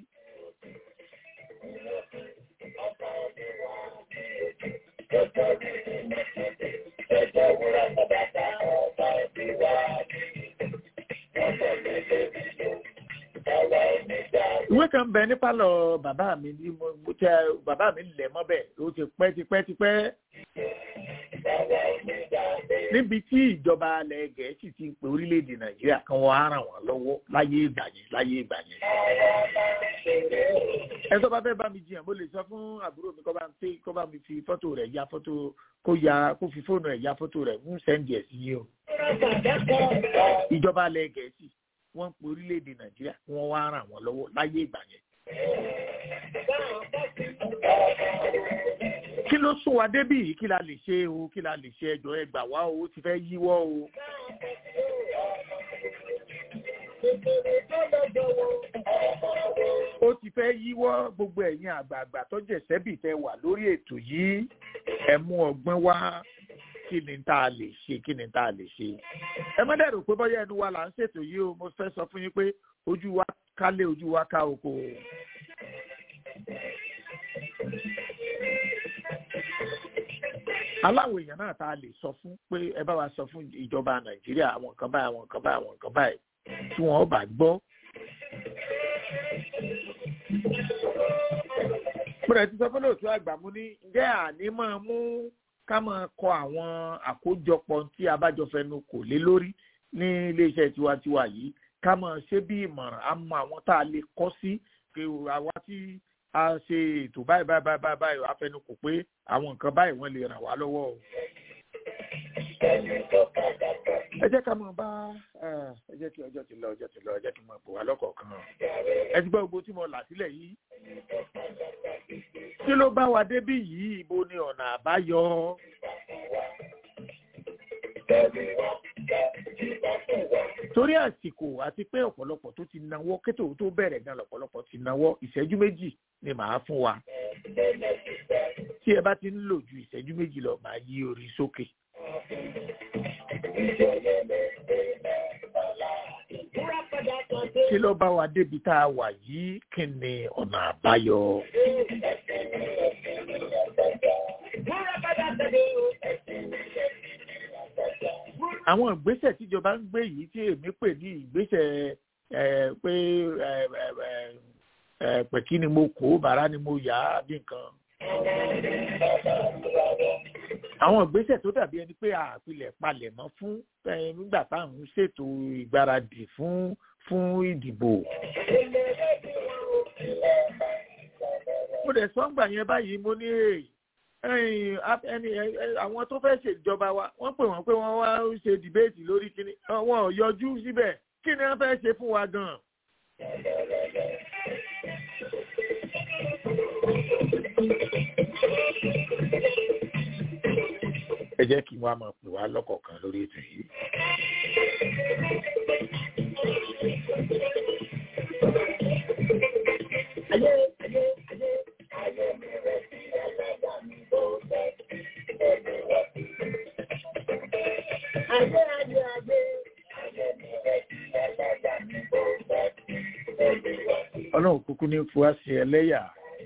ìwé kan bẹ ní pálọ̀ bàbá mi ní mo tẹ bàbá mi lẹ̀ mọ́bẹ̀ ó ti pẹ́ ti pẹ́ ti pẹ́ níbi tí ìjọba alẹ́ gẹ̀ẹ́sì ti ń pe orílẹ̀-èdè nàìjíríà kan wọ́n á ràn wọ́n lọ́wọ́ láyé ìgbà yẹn láyé ìgbà yẹn. ẹ tó bá fẹ́ bá mi jiyàn mo lè sọ fún àbúrò mi kó bá mi fi kó bá mi fi fọ́tò rẹ̀ ya fọ́tò kó ya kó fi fóònù rẹ̀ ya fọ́tò rẹ̀ ń sẹ́ndì ẹ̀ sí yìí o. ìjọba alẹ́ gẹ̀ẹ́sì wọ́n ń pe orílẹ̀-èdè nàìjíríà wọ́n wá ràn wọ́n lọ́wọ́ láyé ìgbà yẹn. kí ló sún wa débì yìí kí la lè ṣe o kí la lè ṣe ẹjọ́ ẹ gbà wá o ó ti fẹ́ yíwọ́ o. ó ti fẹ́ yíwọ́ gbogbo ẹ̀yin àgbààgbà tó jẹ̀sẹ́bì tẹ wà lórí ètò yìí ẹ mú ọgbọ́n wá kí ni tá a lè ṣe kí ni tá a lè ṣe. ẹ má dẹ̀rù pé bọ́yá ẹnu wa là ń ṣètò yìí o mo fẹ́ sọ fún yín pé ojú wa kálé ojú wa ká oko. aláwọ̀ èèyàn náà tá a lè sọ fún pé ẹ bá wa sọ fún ìjọba nàìjíríà àwọn nǹkan báyìí àwọn nǹkan báyìí àwọn nǹkan báyìí tí wọ́n bá gbọ́. mo rẹ̀ ti sọ fún lóòótọ́ àgbà mo ní ǹjẹ́ àní máa mú ká máa kọ àwọn àkójọpọ̀ tí a bá jọ fẹnu kò lé lórí ní iléeṣẹ́ tiwantiwa yìí ká máa ṣe bí ìmọ̀ràn á mọ àwọn tá a lè kọ́ sí pé àwa tí a ṣe ètò báyìí báyìí báyìí báyìí àfẹnukò pé àwọn nǹkan báyìí wọ́n lè ràn wá lọ́wọ́ o. ẹ jẹ́ ká mọ̀ bá ẹ jẹ́ kí ọjọ́ ti lọ ọjọ́ ti lọ ẹ jẹ́ kí n mọ̀ pò wá lọ́kọ̀ọ̀kan. ẹ ti gbọ́ gbogbo tí mo là sílẹ̀ yìí. kí ló bá wa débí yìí ibo ni ọ̀nà àbáyọ. torí àsìkò àti pé ọ̀pọ̀lọpọ̀ tó ti nawọ́ kétò tó bẹ̀rẹ̀ gan lọ̀pọ̀lọpọ̀ ti nawọ́ ìṣẹ́jú méjì ni màá fún wa tí ẹ bá ti ń lò ju ìṣẹ́jú méjì lọ màá yí orí sókè. kí ló bá wa débi tá a wà yìí kí ni ọ̀nà àbáyọ. àwọn ìgbésẹ̀ tíjọba ń gbé yìí tí èmi pè ní ìgbésẹ̀ pé pẹ̀kí ni mo kó bàrá ni mo yá bí nǹkan. àwọn ìgbésẹ̀ tó dàbí ẹni pé àpilẹ̀ palẹ̀ mọ́ fún nígbà táwọn ń ṣètò ìgbáradì fún fún ìdìbò. mo dẹ̀ sọ́ngbà yẹn báyìí mo ní ẹni àwọn tó fẹ́ ṣèjọba wa wọ́n pè wọ́n pé wọ́n wá ṣe dìbéètì lórí kíní wọn ò yọjú síbẹ̀ kí ni wọ́n fẹ́ ṣe fún wa gan-an. ẹ jẹ́ kí wọ́n á máa pè wá lọ́kọ̀ọ̀kan lórí ètò yìí. ayé ayé ayé ayé mi rẹ̀ sí ẹlẹ́dàá mi bó fẹ́ ẹ̀mí rẹ̀ sí. ayé ayé ayé ayé mi rẹ̀ sí ẹlẹ́dàá mi bó fẹ́ ẹ̀mí rẹ̀ sí. ọlọ́run kúkú ní fún wa sí ẹlẹ́yà.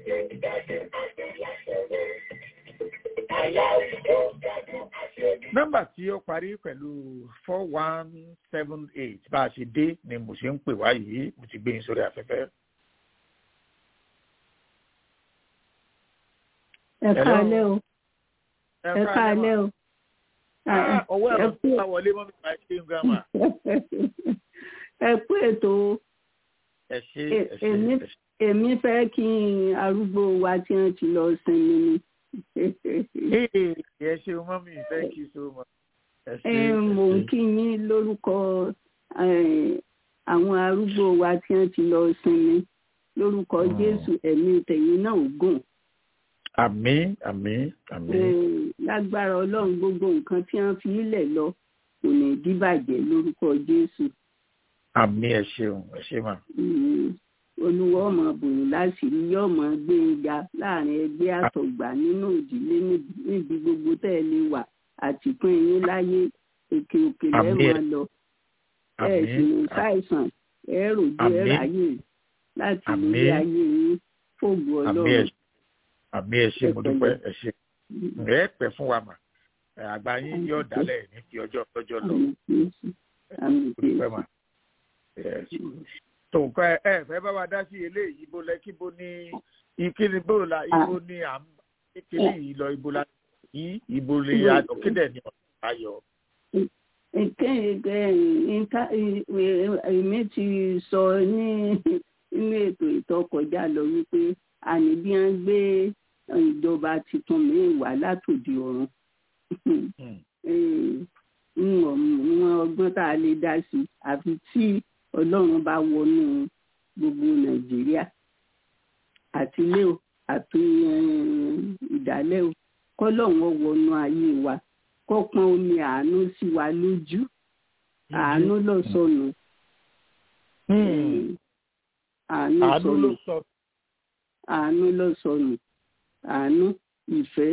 nọ́mbà tí ó parí pẹ̀lú four one seven eight bá a ṣe dé ni mo ṣe ń pè wá yìí mo ti gbé yín sórí afẹ́fẹ́. ẹ káalẹ́ o ẹ káalẹ́ o. ọwọ́ ẹ̀rọ tó bá wọlé mọ́ mi máa ṣe ń gbà mà. ẹ kú ètò ẹ ṣe ẹ ṣe èmi èmi fẹ́ kí arúgbó wa tí wọ́n ti lọ sinmi ni. ẹ ṣe mọ́mí thank you so much. mo ń kí yín lórúkọ àwọn arúgbó wa tí wọ́n ti lọ sinmi lórúkọ Jésù ẹ̀mí tẹ̀yìn náà gùn àmín àmín àmín. lágbára ọlọ́run gbogbo nǹkan tí wọ́n fi ilẹ̀ lọ kò ní díbàjẹ́ lórúkọ jésù. àmín ẹ ṣeun ẹ ṣe mà. olúwa ọmọ bùnú láṣìírí yóò mọ gbé e ga láàrin ẹgbẹ́ àtọ̀gbà nínú ìdílé níbi gbogbo tẹ́ ẹ lè wà àtìpín yín láyé òkè òkè lẹ́ẹ̀mọ́ lọ. ẹ sì ní ṣàìsàn ẹ rògbò ẹ ráyè láti ilé ayé yín fògbó ọlọ́run àmì ẹ ṣe mo dúpẹ́ ẹ ṣe ẹ pẹ́ fún wa mà àgbà yín yóò dálẹ̀ ní ti ọjọ́ ọjọ́ lọ mo dúpẹ́ mà tó nǹkan ẹ fẹ́ bá wa dá sí eléyìí ibo lẹ kí bo ní ìkíni bó la ibo ní à ń kíni yìí lọ ibo la yìí ìbò lè kéde ní ọ̀nà ayọ̀. èmi ti sọ ní inú ètò ìtọkọjá lọ wípé àní bí wọ́n gbé ìjọba tuntun mi wá látòdì ọ̀run wọn ọgbọ́n tá a lè dá sí àfi tí ọlọ́run bá wọnú gbogbo nàìjíríà àti ilé o àti ìdálẹ́ o kọ́lọ́run wọnú ayé wa kó pọn omi àánú sí wa lójú àánú ló sọnù àánú sọnù àánú ló sọnù àánú ìfẹ́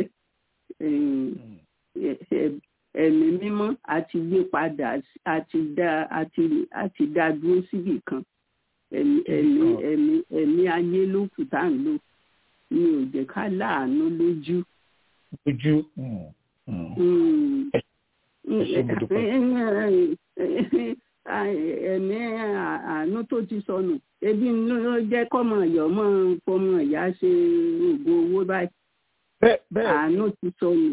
ẹ̀mí mímọ́ àti gbé padà àti dá àti àti dá dúró síbì kan ẹ̀mí ẹ̀mí ẹ̀mí ẹ̀mí ayé ló kù tá à ń lò ní ò jẹ́ ká láàánú lójú. lójú. ẹ̀mí àánú tó ti sọnù ebi ló jẹ́ kọ́mọ ìyọ́ mọ́ fọmọ ìyá ṣe oògùn owó báyìí àánú ti sọnù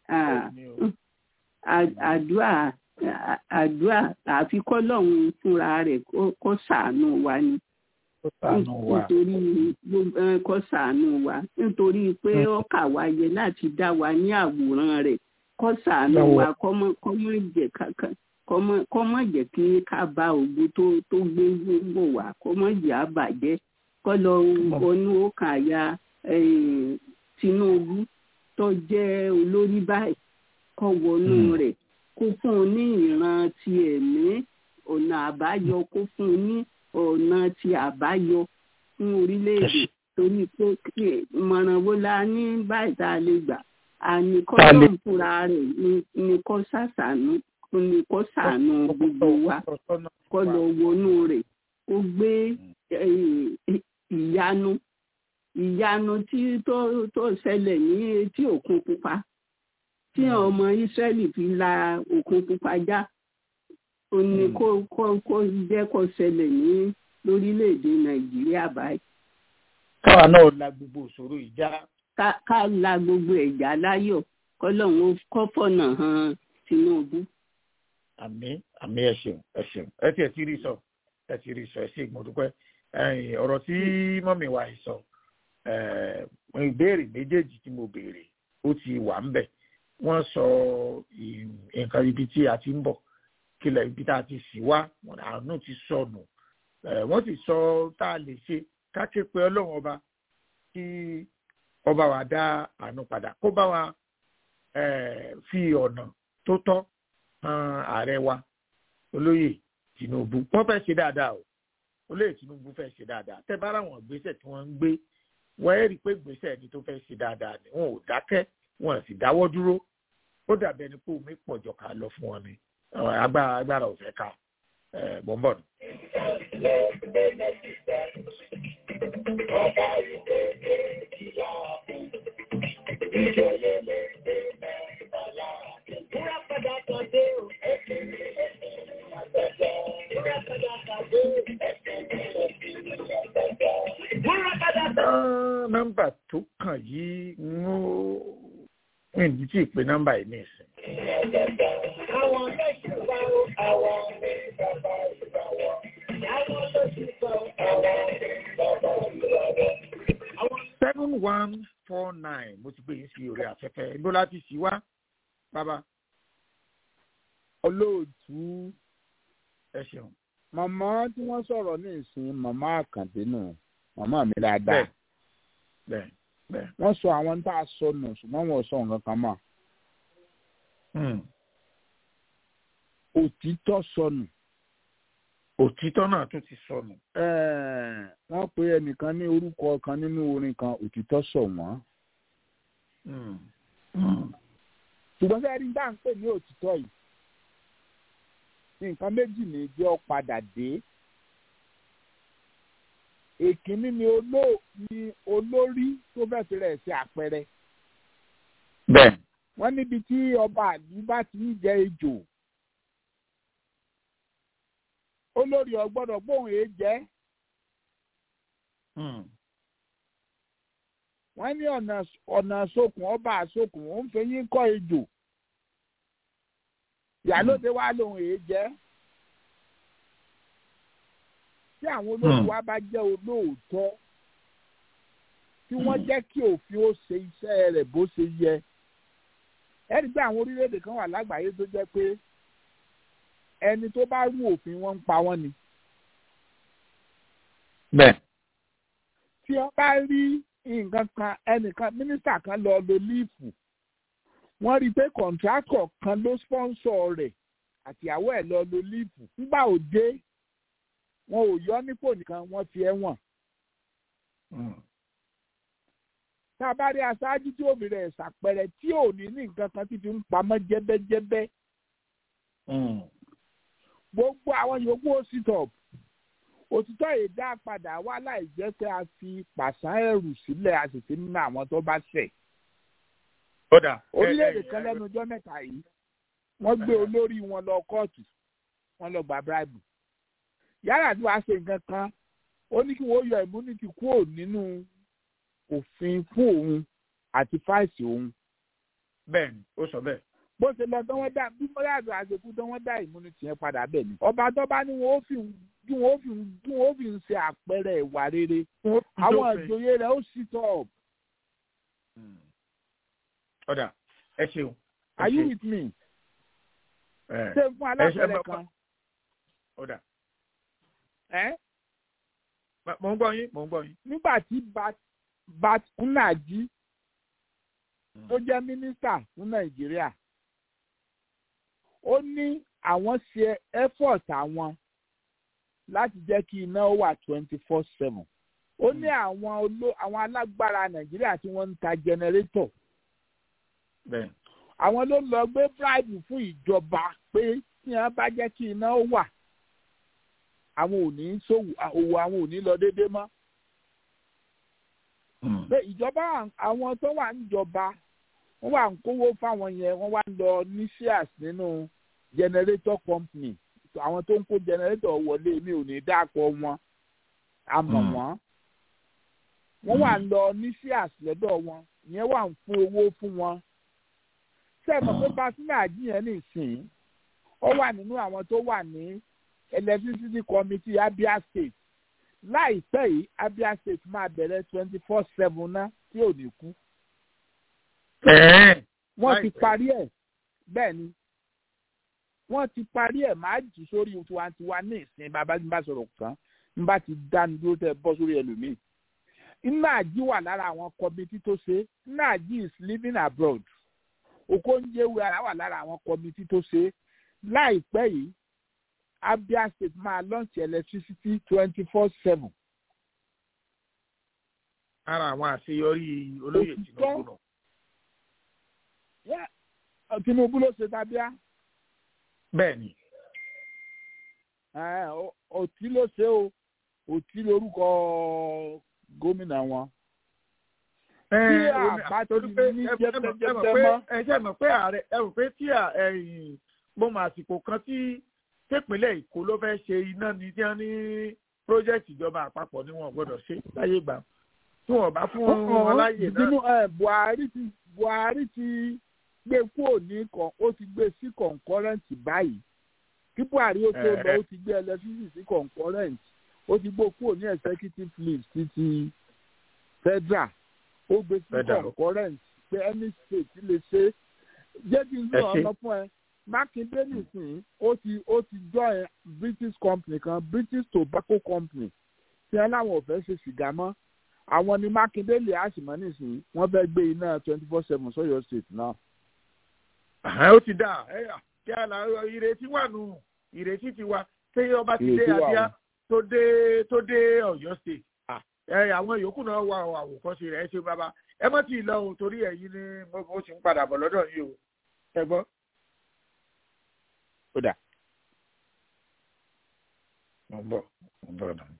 àdúrà àdúrà àfi kọ́lọ́hún fúnra rẹ̀ kó ṣàánú wa ni nítorí kó ṣàánú wa nítorí pé ó kà wá yẹ láti dá wa ní àwòrán rẹ̀ kó ṣàánú wa kọ́mọ jẹ́ kankan kọ́mọ jẹ́ kí ká bá ògbó tó tó gbé gbogbo wa kọ́mọ jẹ́ àbàjẹ́ kọ́ lọ wọnú ọkàn àyà Tinubu tó jẹ́ olórí báyìí kọ́ wọnú rẹ̀ kó fún un ní ìran ti ẹ̀mí ọ̀nà àbáyọ kó fún un ní ọ̀nà ti àbáyọ fún orílẹ̀-èdè torí pé ìmọ̀ràn wo la ní báyìí tá a lè gbà àní kọ́ lọ́n fúnra rẹ̀ ní kọ́ sàṣàánú ní kọ́ sàánú gbogbo wa kọ́ lọ wọnú rẹ̀ kó gbé ìyanu ìyanu tí tó tó ṣẹlẹ̀ ní etí òkun pupa tí ọmọ Ísírẹ́lì fi la òkun pupa já ó ní kó kó kó jẹ́ kó ṣẹlẹ̀ ní lórílẹ̀‐èdè Nàìjíríà báyìí. káwa náà la gbogbo ìṣòro ìjà. ká la gbogbo ẹ̀já láyọ̀ kọ́lọ́hún kọ́ fọ̀nà hàn Tinubu. àmín àmín ẹ ṣeun ẹ ṣeun ẹ tiẹ̀ ti rí sọ ẹ ti rí sọ ẹ ṣe ìgbọ̀dúpẹ́ ọ̀rọ̀ tí mọ́mí wa yìí sọ ìbéèrè méjèèjì tí mo béèrè ó ti wà ń bẹ̀ wọ́n sọ nǹkan ibi tí a ti ń bọ̀ kílẹ̀ ibi tá a ti sì wá àánú ti sọnù wọ́n sì sọ tá a lè ṣe ká ké pe ọlọ́run ọba kí ọba wa dá àánú padà kó bá wa fi ọ̀nà tó tọ́ han ààrẹ wa olóyè Tinubu wọ́n fẹ́ ṣe dáadáa o olóyè Tinubu fẹ́ ṣe dáadáa tẹ́ bá ráwọn ìgbésẹ̀ tí wọ́n ń gbé wọ́n ẹ́ rí i pé ìgbésẹ̀ ẹni tó fẹ́ ṣe dáadáa ni wọn ò dákẹ́ wọn sì dáwọ́ dúró ó dàbí ẹni pé omi pọ̀ jọ ká lọ fún wọn ni agbára agbára ò fẹ́ ká bọ́m̀bọ̀n. nọ́mbà tó kàn yìí ń ó ìdí tí ìpè nọ́mbà yìí ní ìsìn. Àwọn méjì bá ó àwọn ní bàbá ìbàwọ̀. Àwọn tó ti sọ àwọn ní bàbá ìbàwọ̀. seven one four nine mo ti gbé yín sí orí afẹ́fẹ́ ibo láti sì wá bàbá. olóòtú ẹ ṣeun. màmá tí wọ́n sọ̀rọ̀ ní ìsìn màmá àkàndé nù màmá mi dáadáa. bẹ́ẹ̀ bẹ́ẹ̀ wọ́n sọ àwọn tá a sọ nù ṣùgbọ́n wọ́n sọ nǹkan kan mọ́. òtítọ́ sọnù. òtítọ́ náà tún ti sọnù. wọ́n pe ẹnìkan ní orúkọ kan nínú orin kan òtítọ́ sọ wọ́n. ṣùgbọ́n sẹ́yìn dá ń pè ní òtítọ́ yìí nǹkan méjì ní jẹ́ ọ padà dé èkínní ni olórí tó fẹ́ fi rẹ̀ ṣe àpẹẹrẹ. bẹ́ẹ̀. wọ́n níbi tí ọba àdúgbà ti ń jẹ ejò olórí ọgbọ́dọ̀ gbóhùn èé jẹ́. wọ́n ní ọ̀nà ọ̀nà sókun ọba àsókun ó ń fẹ́ yín kọ́ ejò ìyálóde wa lòun èé jẹ́ tí àwọn olórí wa bá jẹ́ olóòótọ́ tí wọ́n jẹ́ kí òfin ó ṣe iṣẹ́ rẹ̀ bó ṣe yẹ ẹni pé àwọn orílẹ̀-èdè kan wà lágbàáyé tó jẹ́ pé ẹni tó bá rú òfin wọn ń pa wọ́n ni. bẹ́ẹ̀. tí wọ́n bá rí nǹkan kan ẹnìkan mínísítà kan lọ lo líìfù wọ́n rí i pé kọ̀ǹtrákọ̀ kan ló spọ́nsọ̀ rẹ̀ àtìyàwó ẹ̀ lọ lo líìfù nígbà òde wọn ò yọ nípò nìkan wọ́n fi ẹ̀wọ̀n. tá a bá rí aṣáájú tí òbí rẹ̀ ṣàpẹrẹ tí ò ní ní nǹkan kan tí fi ń pamọ́ jẹ́bẹ́jẹ́bẹ́. gbogbo àwọn yòókù ó sit up òtítọ́ yìí dá padà wá láì jẹ́ pé a fi pàṣán ẹrù sílẹ̀ a sì ti nínú àwọn tó bá ṣẹ̀. orílẹ̀-èdè kan lẹ́nu ọjọ́ mẹ́ta yìí wọ́n gbé olórí wọn lọ kóòtù wọ́n lọ gba bíráìbù. yàrá tí wàá ṣe nǹkan kan ó ní kí wọ́n yọ immunity kúrò nínú òfin fún òun àti fáìsì òun. bẹ́ẹ̀ni ó sọ bẹ́ẹ̀. bó ṣe lọ tí wọ́n dá bí mọ́yàdùn àṣekú tí wọ́n dá immunity yẹn padà bẹ́ẹ̀ ni. ọba tó bá ní wọn ó fi kí wọn ó fi kí wọn ó fi ṣe àpẹẹrẹ ìwà rere àwọn ìjòyè rẹ̀ ó sì tọ̀. ọ̀dà ẹ ṣeun. are you with me? ṣé fún alápẹ̀rẹ̀ kan. ọ̀dà. ẹ́ mo ń gbọ́ yín mo ń gbọ́ yín. nígbà tí bat nnaji tó jẹ́ mínísítà fún nàìjíríà ó ní àwọn ṣe effort àwọn láti jẹ́ kí iná wà twenty four seven ó ní àwọn oló àwọn alágbára nàìjíríà tí wọ́n ń ta jẹnẹrétọ̀ àwọn ló lọ gbé bribe fún ìjọba pé tí wọ́n bá jẹ́ kí iná wà àwọn ò ní sòwò òwò àwọn ò ní lọ déédéé mọ́. pé ìjọba àwọn tó wà níjọba wọ́n wà ń kówó fáwọn yẹn wọ́n wá ń lọ ní shares nínú generator company àwọn tó ń kó generator wọlé mi ò ní dáàpọ̀ wọn àmọ̀ wọ́n wọ́n wà ń lọ ní shares lọ́dọ̀ wọn ìyẹn wà ń fún owó fún wọn. sẹ́ẹ̀mọ̀ pé pásínà àjíyàn nìsín ó wà nínú àwọn tó wà ní electricity committee abia state láìpẹ́ yìí abia state máa bẹ̀rẹ̀ twenty four seven ná tí ò ní kú. wọ́n ti parí ẹ̀ bẹ́ẹ̀ ni wọ́n ti parí ẹ̀ máa jù sórí tiwantiwa ní ìsìn bàbá tí n bá sọ̀rọ̀ kan n bá ti dáni dúró tẹ́ bọ́ sórí ẹlòmíì. Nnaji wà lára àwọn kọmitì tó ṣe Nnaji is living abroad Okonjo-Iweala ara wà lára àwọn kọmitì tó ṣe láìpẹ́ yìí Abia State máa launch electricity twenty four seven. ara àwọn àṣeyọrí olóyè Tinubu náà. Tinubu ló ṣe tábíà. bẹ́ẹ̀ni. òtí ló ṣe o òtí lórúkọ gómìnà wọn. tí àbá ti ní jẹ́jẹ́jẹ́ mọ́. ẹ ṣe mọ̀ pé ààrẹ ẹ rò pé tí mo mọ àsìkò kan tí tẹ́pínlẹ̀ èkó ló fẹ́ ṣe iná ní tí wọ́n ní pírójẹ́tì ìjọba àpapọ̀ ni wọ́n gbọ́dọ̀ ṣe láyé gbà tí wọ́n bá fún wọn láyè náà. buhari ti buhari ti gbé kúrò ní kan ó ti gbé sí concurrent báyìí kí buhari ó tó lọ ó ti gbé electricity sí concurrent ó ti gbó kúrò ní executive leave títí federal ó gbé sí concurrent pé any state lè ṣe jẹ́ kí n sọ ọ̀nà fún ẹ mákindé nìsín ó ti ó ti join british company kan british tobacco company tí wọn láwọn ò fẹ́ ṣe sìgá mọ́ àwọn ni mákindé lè àṣìmọ́ nìsín wọ́n fẹ́ gbé iná twenty four seven sọ́yọ́ state náà. ó ti dà kí a là ìrètí wà nù ìrètí ti wà ṣé ọba ti dé adíá tó dé tó dé ọ̀yọ́ state àwọn yòókù náà wà àwòkọ́ṣe rẹ̀ ṣe bàbá ẹ mọ́ ti lọ o torí ẹ̀yin ni mo ti ń padà bọ̀ lọ́dọ̀ yìí o ẹ gbọ́ ó dà. mo ń bọ̀ mo ń bọ̀ náà.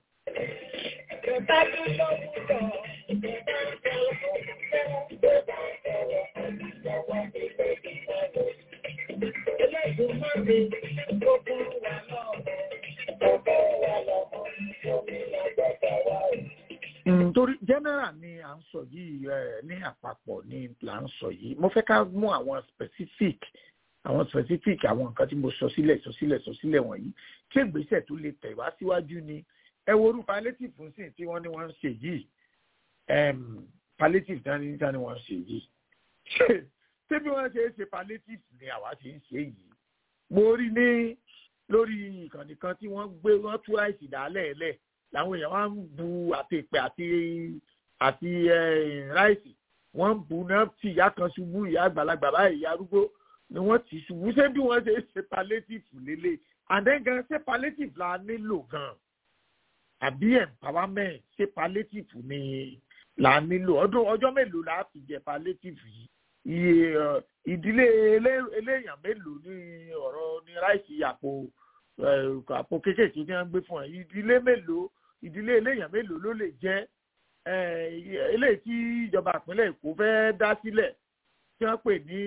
torí general ni à ń sọ yìí ní àpapọ̀ ni là ń sọ yìí mo fẹ́ ká mú àwọn specific àwọn specific àwọn nǹkan tí mo sọ sílẹ̀ sọ sílẹ̀ sọ sílẹ̀ wọ̀nyí tí ìgbésẹ̀ tó lè tẹ̀ wá síwájú ni ẹ wo orú palliative fún sí tí wọ́n ní wọ́n ń ṣe yìí palliative dání dání wọ́n ń ṣe yìí ṣé bí wọ́n ṣe é ṣe palliative ni àwa ṣe ń ṣe yìí mo rí ní lórí ìkànnì kan tí wọ́n gbé wọ́n tú àìsí dálẹ̀ lẹ̀ làwọn èèyàn wá ń bu àti ìpè àti àti ráìsì wọ́n ń bu náà tí ìyá kan ṣubú ìyá àgbàlagbà báyìí ìyá arúgbó ni wọ́n ti ṣubú ṣé bí wọ́n ṣe ṣe palliative lélẹ̀ àdéhùn ṣé palliative la nílò gan àbí empowerment ṣé palliative ni la nílò ọdún ọjọ́ mélòó la fi jẹ palliative yìí iye ìdílé eléyàn mélòó ní ọ̀rọ̀ ní ráìsì àpò àpò kéékèèké tí wọ́n gbé fún ẹ ìdílé mélòó ìdílé eléyàn mélòó ló lè jẹ́ eléyìí tí ìjọba ìpínlẹ̀ Èkó fẹ́ dá sílẹ̀ tí wọ́n pè ní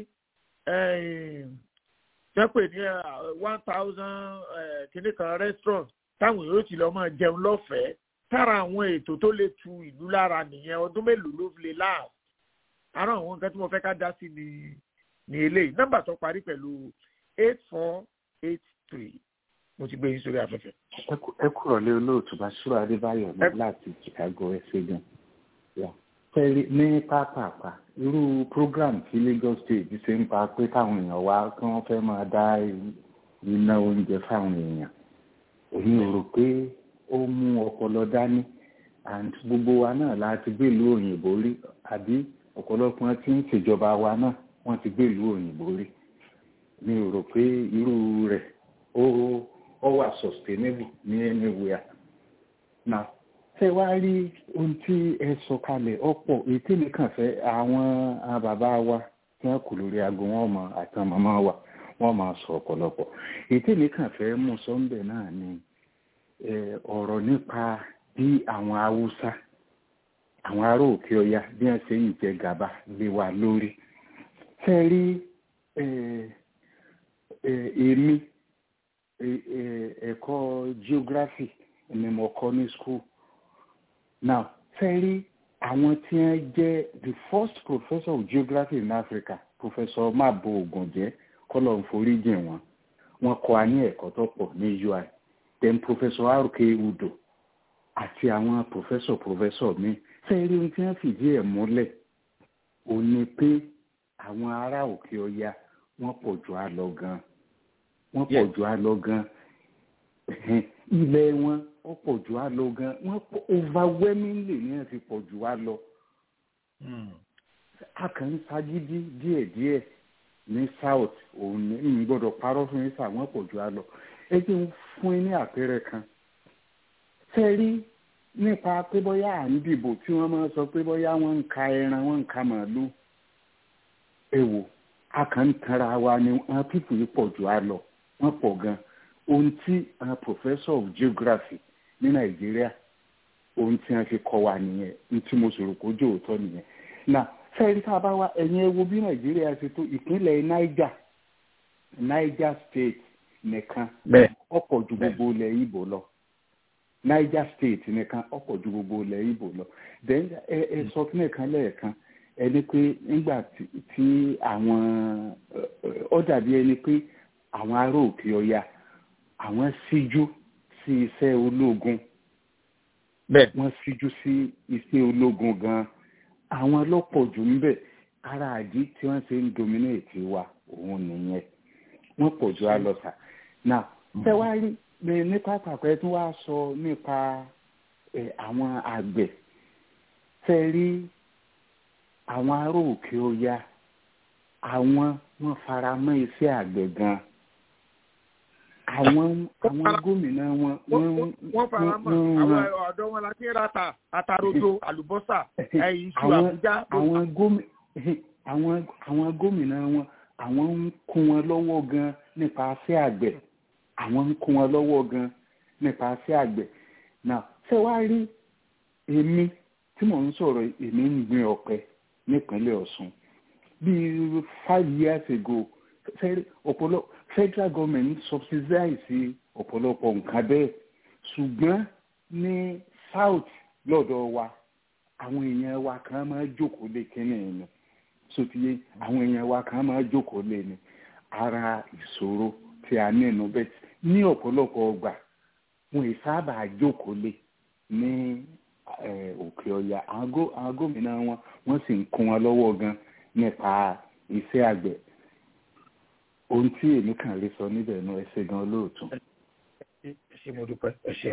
tí wọ́n pè ní one thousand kìíní kan restaurant táwọn yóò ti lọ máa jẹun lọ́fẹ̀ẹ́ tára àwọn ètò tó lè tu ìlú lára nìyẹn ọdún mélòó ló lè láàbù ara àwọn nǹkan tí mo fẹ́ ká dá sí ni ni eléyìí nọ́mbà tó parí pẹ̀lú eight four eight three mo ti gbé yín sórí afẹ́fẹ́. ẹ kúrọ̀ lé olóòtú Basiru Adébáyọ̀ ní láti Chicago ẹsẹ̀ gan. fẹ́ẹ́rí ní pápápá irú program tí Lagos State ṣe ń pa pé káwọn èèyàn wá kí wọ́n fẹ́ máa dá iná oúnjẹ fáwọn èèyàn èmi ò rò pé ó mú ọpọlọ dání and gbogbo wa náà láti gbé ìlú òyìnbó rí àbí ọ̀pọ̀lọpọ̀ tí ń ṣèjọba wa náà wọ́n ti gbé ìlú òyìnbó rí mi ò rò pé irú rẹ̀ ó ó wà sustainable ní anywhere na ṣé wàá rí ohun tí ẹ sọ kalẹ̀ ọ̀pọ̀ èyí tí mi kàn fẹ́ àwọn bàbá wa tí wọ́n kù lórí aago wọn mọ àtàn màmá wa wọ́n máa sọ ọ̀pọ̀lọpọ̀ èyí tí mi kàn fẹ́ mú sọ́ńbẹ̀ náà ni ọ̀rọ̀ nípa bí àwọn haúsá àwọn ará òkè ọya bí wọn ṣe ń jẹ gàba lé wa lórí ṣe rí èmi ẹ̀kọ́ geography ni mo kọ́ ní school now ṣe rí àwọn tí wọ́n jẹ́ the first professor of geography in Africa professor mabo ogunjẹ kọlọ ń foríjìn wọn wọ́n kọ́ a ní ẹ̀kọ́ tó pọ̀ ní UI then professor rk udo àti àwọn professor professor mi fẹ́ẹ́rí ohun tí wọ́n fìdí ẹ̀ múlẹ̀ ò ní pé àwọn ará òkè ọya wọ́n pọ̀ jù á lọ gan wọ́n pọ̀ jù á lọ gan ilẹ̀ wọn ó pọ̀ jù á lọ gan wọ́n pọ̀ overwhelmingly ní wọ́n ti pọ̀ jù á lọ. a kàn ń sagídí díẹ̀díẹ̀ ní south òun ní n gbọ́dọ̀ parọ́ fún yín sà wọ́n pọ̀ jù á lọ ẹ jẹ́ ń fún yín ní àpẹẹrẹ kan fẹ́ẹ́rí nípa pé bóyá à ń dìbò tí wọ́n máa sọ pé bóyá wọ́n ń ka ẹran wọ́n ń ka màálù ẹ wò a kàn ń tanra wa ni wọ́n pípò yìí pọ̀ jù á lọ wọ́n pọ̀ gan ohun tí àwọn professor of geography ní nàìjíríà ohun tí wọ́n fi kọ́ wa nìyẹn ohun tí mo sọ̀rọ̀ kó jò òótọ́ nìyẹn na fẹ́ẹ́rí tá a bá wa ẹ̀yin ẹ wo bí nàìjíríà ṣe tó ìpínlẹ̀ niger niger state nìkan ọ̀pọ̀ ju gbogbo ilẹ̀ ibo lọ niger state nìkan ọ̀pọ̀ ju gbogbo ilẹ̀ ibo lọ then ẹ ẹ sọ fún ẹ̀kan lẹ́ẹ̀kan ẹni pé nígbà tí àwọn ọ dàbí ẹni pé àwọn ará òkè ọya àwọn síjú sí iṣẹ́ ológun wọ́n síjú sí iṣẹ́ ológun gan àwọn lọ́pọ̀ jù níbẹ̀ ara àdí tí wọ́n ṣe ń dominate wa òun nìyẹn wọ́n pọ̀ jù á lọ sà now ṣé wàá rí ní pàtàkì ẹ tún wá sọ nípa àwọn àgbẹ̀ ṣe rí àwọn ará òkè ọya àwọn wọ́n fara mọ́ iṣẹ́ àgbẹ̀ gan àwọn àwọn gómìnà wọn wọ́n fara mọ́ àwọn ọ̀dọ́ wọn láti rata àtàrodo àlùbọ́sà iṣu àbújá. àwọn gómìnà wọn àwọn ń kún wọn lọ́wọ́ gan nípa iṣẹ́ àgbẹ̀ àwọn ń kún wọn lọ́wọ́ gan nípa iṣẹ́ àgbẹ̀ náà ṣé wàá rí èmi tí mò ń sọ̀rọ̀ èmi ń gbin ọ̀pẹ nípínlẹ̀ Ọ̀ṣun bíi five years ago ọ̀pọ̀lọpọ̀ federal government subsidize ọ̀pọ̀lọpọ̀ nǹkan bẹ́ẹ̀ ṣùgbọ́n ní south lọ́dọ̀ wa àwọn èèyàn wa kan máa jókòó lé kínní ni sotiye àwọn èèyàn wa kan máa jókòó lé ni ara ìṣòro tí a ní inú bẹ́ẹ̀ ní ọ̀pọ̀lọpọ̀ ọgbà wọn ì sábà jókòó lé ní òkè ọ̀yà àwọn gómìnà wọn wọ́n sì ń kún wọn lọ́wọ́ gan nípa iṣẹ́ àgbẹ̀ ohun tí èmi kàn lè sọ níbẹ̀ náà ẹ ṣe gan olóòtú. ẹ ṣe mo dúpẹ́ ẹ ṣe.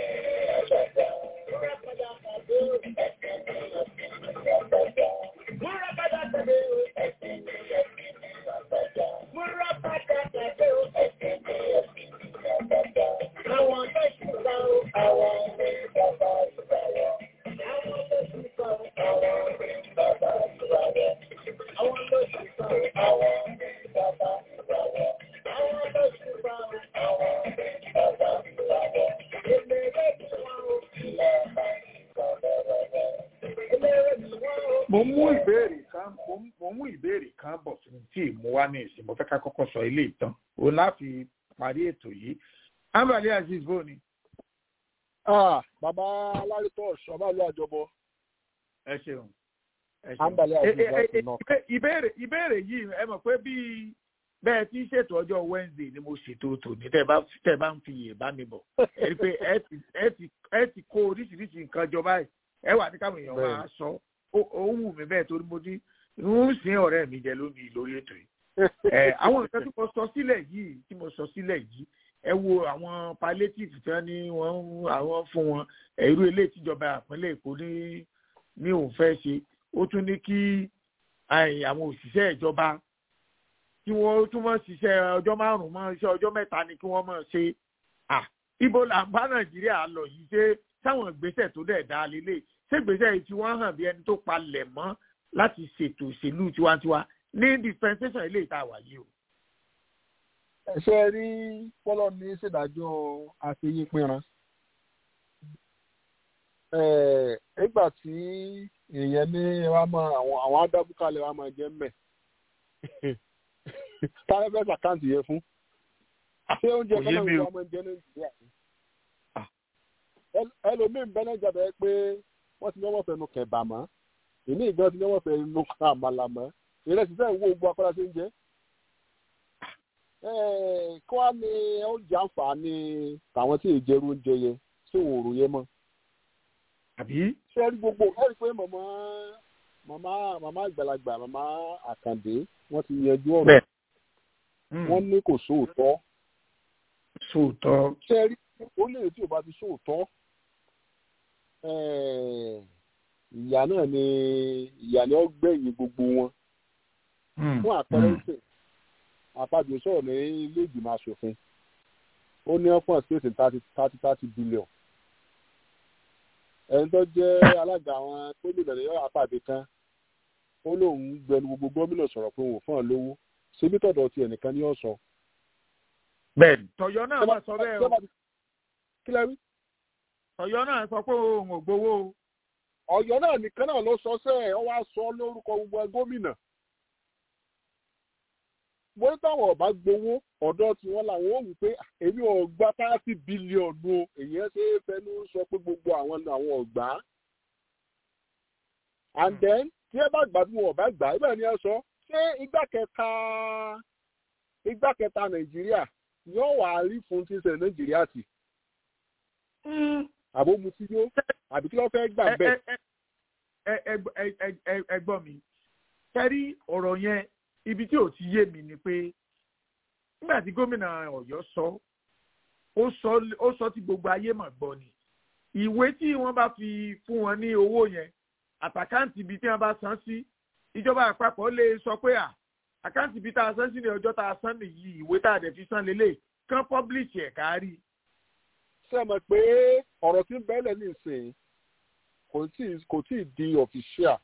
mo mú ìbéèrè kan mo mú ìbéèrè kan bọ̀ sí tí mo wá ní ìsìn mo fẹ́ ká kọ́kọ́ sọ ilé ìtàn o láti parí ètò yìí ambali aziz bó ni. bàbá alárìtọ́ ṣọ́bàlú àjọbọ. ẹ ṣeun ẹ ṣeun ambali aziz láti nọ. ìbéèrè ìbéèrè yìí ẹ mọ̀ pé bíi bẹ́ẹ̀ tí ṣètò ọjọ́ wednesday ni mo ṣètò tòní tẹ́ bá tẹ́ bá ń fi yè bá mi bọ̀ ẹ rí i pé ẹ ti kó oríṣiríṣi nǹkan jọ báyìí ẹ wà ní káwọn èèyàn máa sọ ó wù mí bẹ́ẹ̀ torí mo ní ń sin ọ̀rẹ́ mi jẹ lónìí lórí ètò yìí. àwọn nǹkan tí mo sọ sílẹ̀ yìí tí mo sọ sílẹ̀ yìí ẹ wo àwọn palliative tí wọ́n ní wọ́n àwọn fún wọn irú ilé ìtìjọba àpínlẹ̀ èkó ní ní òun fẹ́ ṣe ó tún ní kí àwọn òṣìṣẹ́ ìjọba kí wọ́n tún mọ̀ ṣiṣẹ́ ọjọ́ márùn-ún mọ́ iṣẹ́ ọjọ́ mẹ́ta ni kí wọ́n mọ̀ ṣe ibo là ń bá nàìjíríà lọ yìí ṣe sáwọn ìgbésẹ̀ tó dẹ̀ dá lélẹ̀ ṣégbèsè yìí tí wọ́n hàn bí ẹni tó palẹ̀ mọ́ láti ṣètò òṣèlú tiwantiwa ní dispensation ilé ìta wà yìí o. ẹ̀ṣẹ́ rí pọ́lọ́ ní ṣèdájọ́ àfẹ́yípinran. nígbà tí èèyàn ní wa mọ àwọn àwọn adábúkalẹ̀ wa máa jẹ́ mẹ́ táwọn fẹ́ sàkáǹtì yẹn fún ṣé oúnjẹ kan náà wọ́n máa ń jẹ nàìjíríà ẹlòmíín bẹ́ẹ̀ náà jàbẹ́ pé wọ́n ti ní wọ́n fẹ́ nu kẹ̀bà mọ́ ìní ìgbọ́n ti ní wọ́n fẹ́ nu àmàlà mọ́ ìrẹsì sẹ́yìn wo gbogbo akọ́lá ṣe ń jẹ́ kí wọ́n á ní oúnjẹ àǹfààní tàwọn tí ìjẹrú oúnjẹ yẹn sí òòrùn yẹn mọ́. àbí. ṣé ẹ rí gbogbo ẹ rí pé màmá màmá màmá àgbàlagbà màmá àkàndé wọ́n ti yanjú ọ̀rọ̀ wọ́n ní kò sóòótọ́. sóòótọ́. ṣé ẹ rí orílẹ̀-èdè tí ò bá ti sóòótọ́ ìyá náà ni ìyá ni ó gbẹ̀yìn gbogbo wọn. fún àpẹẹrẹ ìsìn àpàjù sọ̀rọ̀ ní ilé ìgbìmọ̀ asòfin ó ní ọ̀pọ̀ space thirty thirty thirty billion. ẹni tó jẹ́ alága àwọn gómìnà ní àpàdé kan ó lóun gbẹnu gbogbo gómìnà sọ̀rọ̀ pé òun fún ọ lówó ṣebí tọ̀dọ̀ ti ẹnìkan ní ọ̀sán. bẹ́ẹ̀ni tọ̀yọ́ náà wà sọ bẹ́ẹ̀ o kí lẹ rí. Ọ̀yọ́ náà sọ pé òun ò gbowó o. Ọ̀yọ́ náà nìkan náà ló sọ sẹ ọ wá sọ lórúkọ gbogbo gómìnà. mo ní táwọn ọba gbowó ọ̀dọ̀ tí wọ́n làwọn ò wí pé èmi ò gba thirty bílíọ̀nù o èyàn ṣe é fẹnu sọ pé gbogbo àwọn àwọn ọ̀gbá. and then tí ẹ bá gbà bí wọn ọba gbà ẹ bẹ́ẹ̀ ni ẹ sọ ṣé igbá kẹta igbá kẹta Nàìjíríà yóò wà rí fún tí ń ṣe Nàìjíríà tì àbó mu tí yó àbí kí ló fẹ́ gbà bẹ́ẹ̀. ẹ gbọ́ mi kẹ́rí ọ̀rọ̀ yẹn ibi tí ò ti yé mi ni pé nígbà tí gómìnà Ọ̀yọ́ sọ ó sọ tí gbogbo ayé mà gbọ́ ni ìwé tí wọ́n bá fi fún wọn ní owó yẹn àtàkáǹtì ibi tí wọ́n bá san sí ìjọba àpapọ̀ lè sọ pé à àkáǹtì ibi tá a san sí ní ọjọ́ tá a san nìyí ìwé tá a dẹ̀ fi san lélẹ̀ kán pọ́blìṣì ẹ̀ kárí ṣe mọ̀ pé ọ̀rọ̀ tí ń bẹ́lẹ̀ ní ìsìn kò tí ì di ọ̀fíṣíà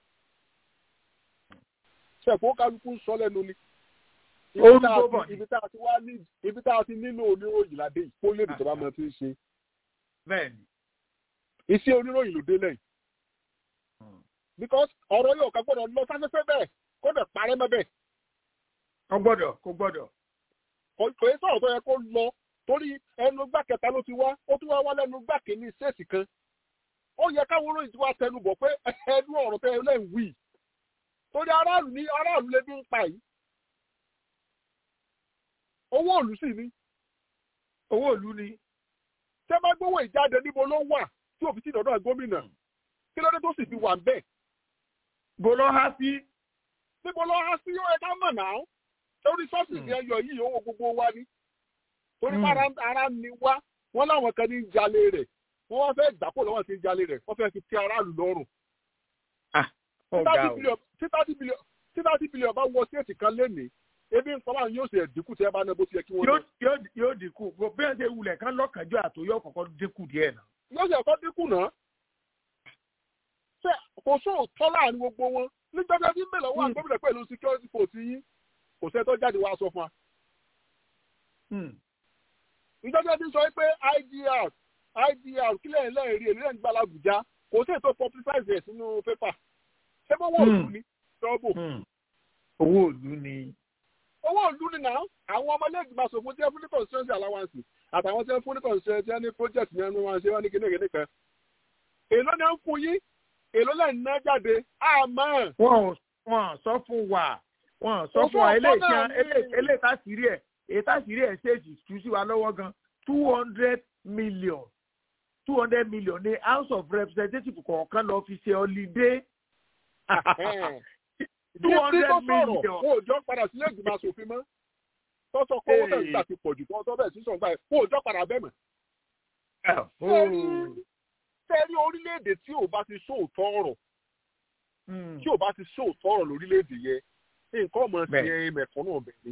ṣe kó kálukú sọ lẹ́nu ni ibi tá a ti wá ní ibi tá a ti nílò oníròyìn ládé yìí kó lè dìjọba mọ tí ń ṣe. bẹ́ẹ̀ni. iṣẹ́ oníròyìn ló dé lẹ́yìn. because ọ̀rọ̀ yóò ká gbọ́dọ̀ lọ sáfẹ́fẹ́ bẹ́ẹ̀ kó dẹ̀ parẹ́ mọ́ bẹ́ẹ̀. kò gbọ́dọ̀ kò gbọ́dọ̀. kò yẹ sọ̀rọ̀ tó yẹ kó lọ torí ẹnu gbà kẹta ló ti wá ó tún wá wá lẹ́nu gbà kìíní ṣèèsì kan ó yẹ káwọn olóyìn tí wàá tẹnu bọ̀ pé ẹnu ọ̀rọ̀ tẹ ẹ lẹ́yìn wí torí aráàlú ní aráàlú lè bí ń pa yìí owó òlù sì ni owó òlù ni tẹ bá gbówó ìjáde níbo ló wà tí òfin tí ìdọ̀dọ̀ gómìnà kí ló dé tó sì fi wà bẹ́ẹ̀. bó lọ há sí. níbo lọ há sí ó yẹ ká mọ̀ náà torí sọ́ọ̀sì ní ẹyọ yìí owó gbogbo wa ni torí bára ara ni wá wọ́n láwọn kan ní jalè rẹ̀ wọ́n wá fẹ́ gbàpò lọ́wọ́ sí jalè rẹ̀ wọ́n fẹ́ fi ti aráàlú lọ́rùn. tí thirty billion bá wọ sí èsì kan lénìí ebi ń sọ́wọ́n yóò ṣe dínkù tí ẹ bá ná bó ti yẹ kí wọ́n ná. yóò dínkù bí wọ́n ṣe wulẹ̀ kán lọ́kànjọ́ àtòyọ́ kọ̀ọ̀kan dínkù díẹ̀ náà. yóò ṣe ẹ̀kọ́ dínkù náà. ṣé kò sóòótọ́ láàrin gbogbo wọn nígbàgbọ́ tí ń bẹ̀ lọ́wọ́ àgbẹ̀bìlẹ̀ pẹ̀lú security force yín kò sẹ́ tó jáde wá sọ fún wa. ìjọba ti sọ pé idr idr kílẹ̀ lẹ́ẹ̀rí èlé ń gbala Àbújá kò sí ètò publicize ẹ̀ sínú pépà ṣé bó wọ́n òlù ni ṣọ́ọ̀bù. owó òlù ni. owó òlù ni náà àwọn ọmọlẹ́gbẹ̀ẹ́ aṣòfin tí wọ́n fún ní constituency allowance àtàwọn tí wọ́n fún ní constituency ní project ní ẹnu wọn ṣe wọ́n ní kíní kíní kan. èló ni wọ́n fún yín èló lẹ́yìn náà jáde àmọ́. wọ́n sọ fún wa wọn sọ fún wa eléyìí tásìrí ẹ èyí tásìrí ẹ ṣèèṣì tú sí wa lọ́wọ́ gan two hundred million two hundred million ní house of representatives kọ̀ọ̀kan lọ fi ṣe holiday two hundred million. kó o jọ padà sílé ìgbìmọ̀ asòfin mọ́ tọ́sọ kó owó tẹ̀sí àti pọ̀jù tó ọtọ́ bẹ́ẹ̀ sísọ̀ gbà ẹ̀ kó o jọ padà bẹ́ẹ̀ mọ̀. sẹ́ẹ̀rí orílẹ̀-èdè tí ò bá ti sóòótọ́ ọ̀rọ̀ tí ò bá ti sóòótọ́ ọ̀rọ̀ lórílẹ̀-èdè yẹn nǹkan ọmọ sí ẹ mẹ̀kọ́ náà bẹ̀ ni.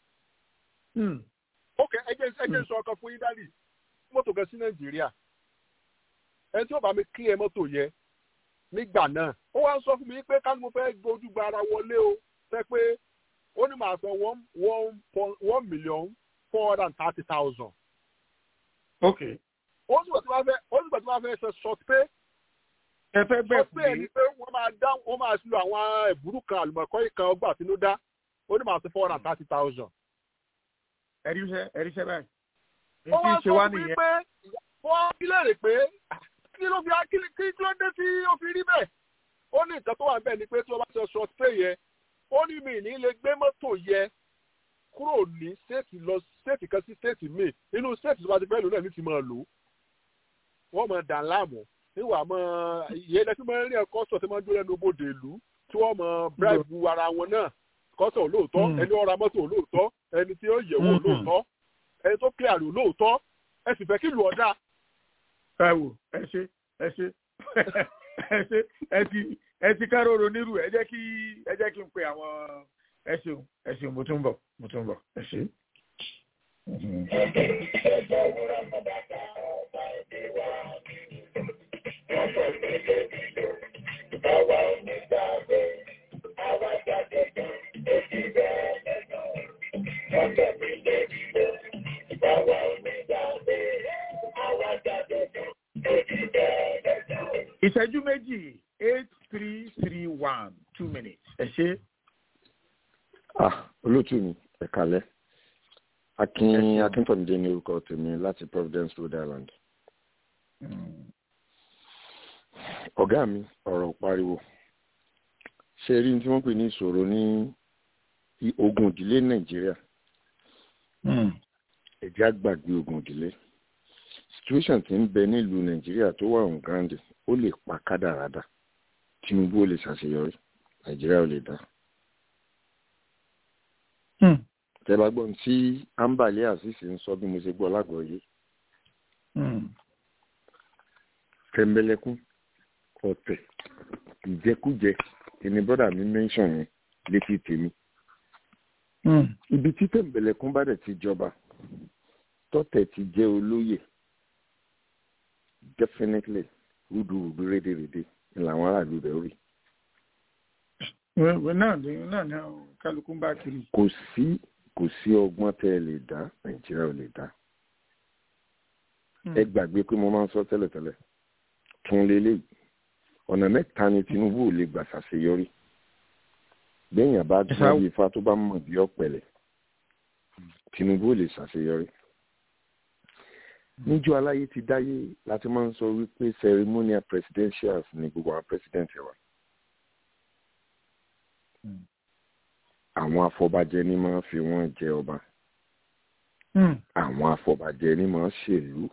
ok ẹjẹ ẹjẹ sọ ọkàn fún yín dálì mọ́tò kan sí nàìjíríà ẹni tí ó bá mi kí ẹ mọ́tò yẹ nígbà náà ó wá ń sọ fún mi pé ká ní mo fẹ́ gbójú gba ara wọlé o fẹ́ pé ó ní màá san one one one million four hundred and thirty thousand. ok. ó sì gbà tí wọ́n fẹ́ ó sì gbà tí wọ́n fẹ́ ṣe short pay ẹ fẹ́ bẹ́ẹ̀ pé ẹni pé wọ́n máa dá wọ́n máa lo àwọn ẹ̀bùrú kan àlùmọ̀kọ́ ìkan ọgbà àtinúdá ó ní máa ṣe four hundred and thirty thousand. ẹ̀ríṣẹ́ ẹ̀ríṣẹ́ báyìí. ó wá sọ fún mi pé wọ́n kílẹ̀ rè pé kí ló fi kí kí ló dé tí ó fi rí bẹ́ẹ̀. ó ní nǹkan tó wà bẹ́ẹ̀ ni pé tí wọ́n bá ṣe short pay yẹ ó ní mi ní lè gbé mọ́tò yẹ kúrò ní stéètì lọ stéètì kan sí stéètì míì nínú stéètì tó bá ti fẹ́ lò náà ní ti máa lò wọ́n máa dà láàmú níwà mọ ìyẹn lẹsí mọ rí ẹkọ sọ tí wọn dúró lẹ́nu bòde ìlú tí wọ́n mọ bíráìbù ara wọn náà kọsọ lóòótọ́ ẹni ọ̀rọ̀ mọ́tò lóòótọ́ ẹni tí ó yẹ̀wò lóòótọ́ ẹni tó kílẹ̀ àrò lóòótọ́ ẹ sì fẹ́ kí lù ọ́ dá. ẹ wò ẹ ṣe ẹ ṣe ẹ ṣe ẹ ti ẹ ti kárọ̀rọ̀ nírú ẹ jẹ́ kí ẹ jẹ́ kí n pe àwọn ẹ ṣeun ẹ ṣeun mo tún bọ̀ mo tún bọ̀ ẹ ṣe. ìṣẹ́jú méjì eight three three one two minutes ẹ ṣe. ah olóòtú mi ẹ kalẹ akin akíntọ́nidé ní orúkọ tèmi láti providence rhode island. ọ̀gá mi ọ̀rọ̀ pariwo ṣe rí tí wọ́n pè ní ìṣòro ní ogun ìdílé nàìjíríà ẹ̀jẹ̀ àgbàgbé ogun ìdílé situation ti ń bẹ nílùú nàìjíríà tó wà on ground ó lè pa kádàrádà tinubu ó lè ṣàṣeyọrí nàìjíríà ò lè dá. tẹ́lá gbọ́n tí ambale asisi ń sọ bí mo ṣe gbọ́ lágbọ̀ọ́yé. tẹ̀mbẹ̀lẹ̀kún ọ̀tẹ̀ ìjẹkújẹ ẹni bọ́dà mi mẹ́ńsàn yẹn létí tèmi. ibi tí tẹ̀mbẹ̀lẹ̀kún bá dẹ̀ ti jọba tọ́tẹ̀ ti jẹ́ olóyè definitely rúdurùdu rédèrèdè ni làwọn aráàlú rẹ̀ rí. náà ni náà ni kálukú ń bá kiri. kò sí kò sí ọgbọ́n tẹ́ ẹ lè dá nàìjíríà ò lè dá. ẹ gbàgbé pé mo máa ń sọ tẹ́lẹ̀tẹ́lẹ̀ tún lélẹ́yìí ọ̀nà mẹ́ta ni tinubu ò lè gbà ṣàṣeyọrí bẹ́ẹ̀yàn bá dúró bí ifá tó bá mọ̀ bí ọ̀pẹ̀lẹ̀ tinubu ò lè ṣàṣeyọrí níjọ́ aláyé ti dáyé láti máa ń sọ wípé ceremonial presidentials ni gbogbo àwọn president wa. àwọn afọbajẹ ni máa fi wọ́n jẹ ọba àwọn afọbajẹ ni máa ṣèlú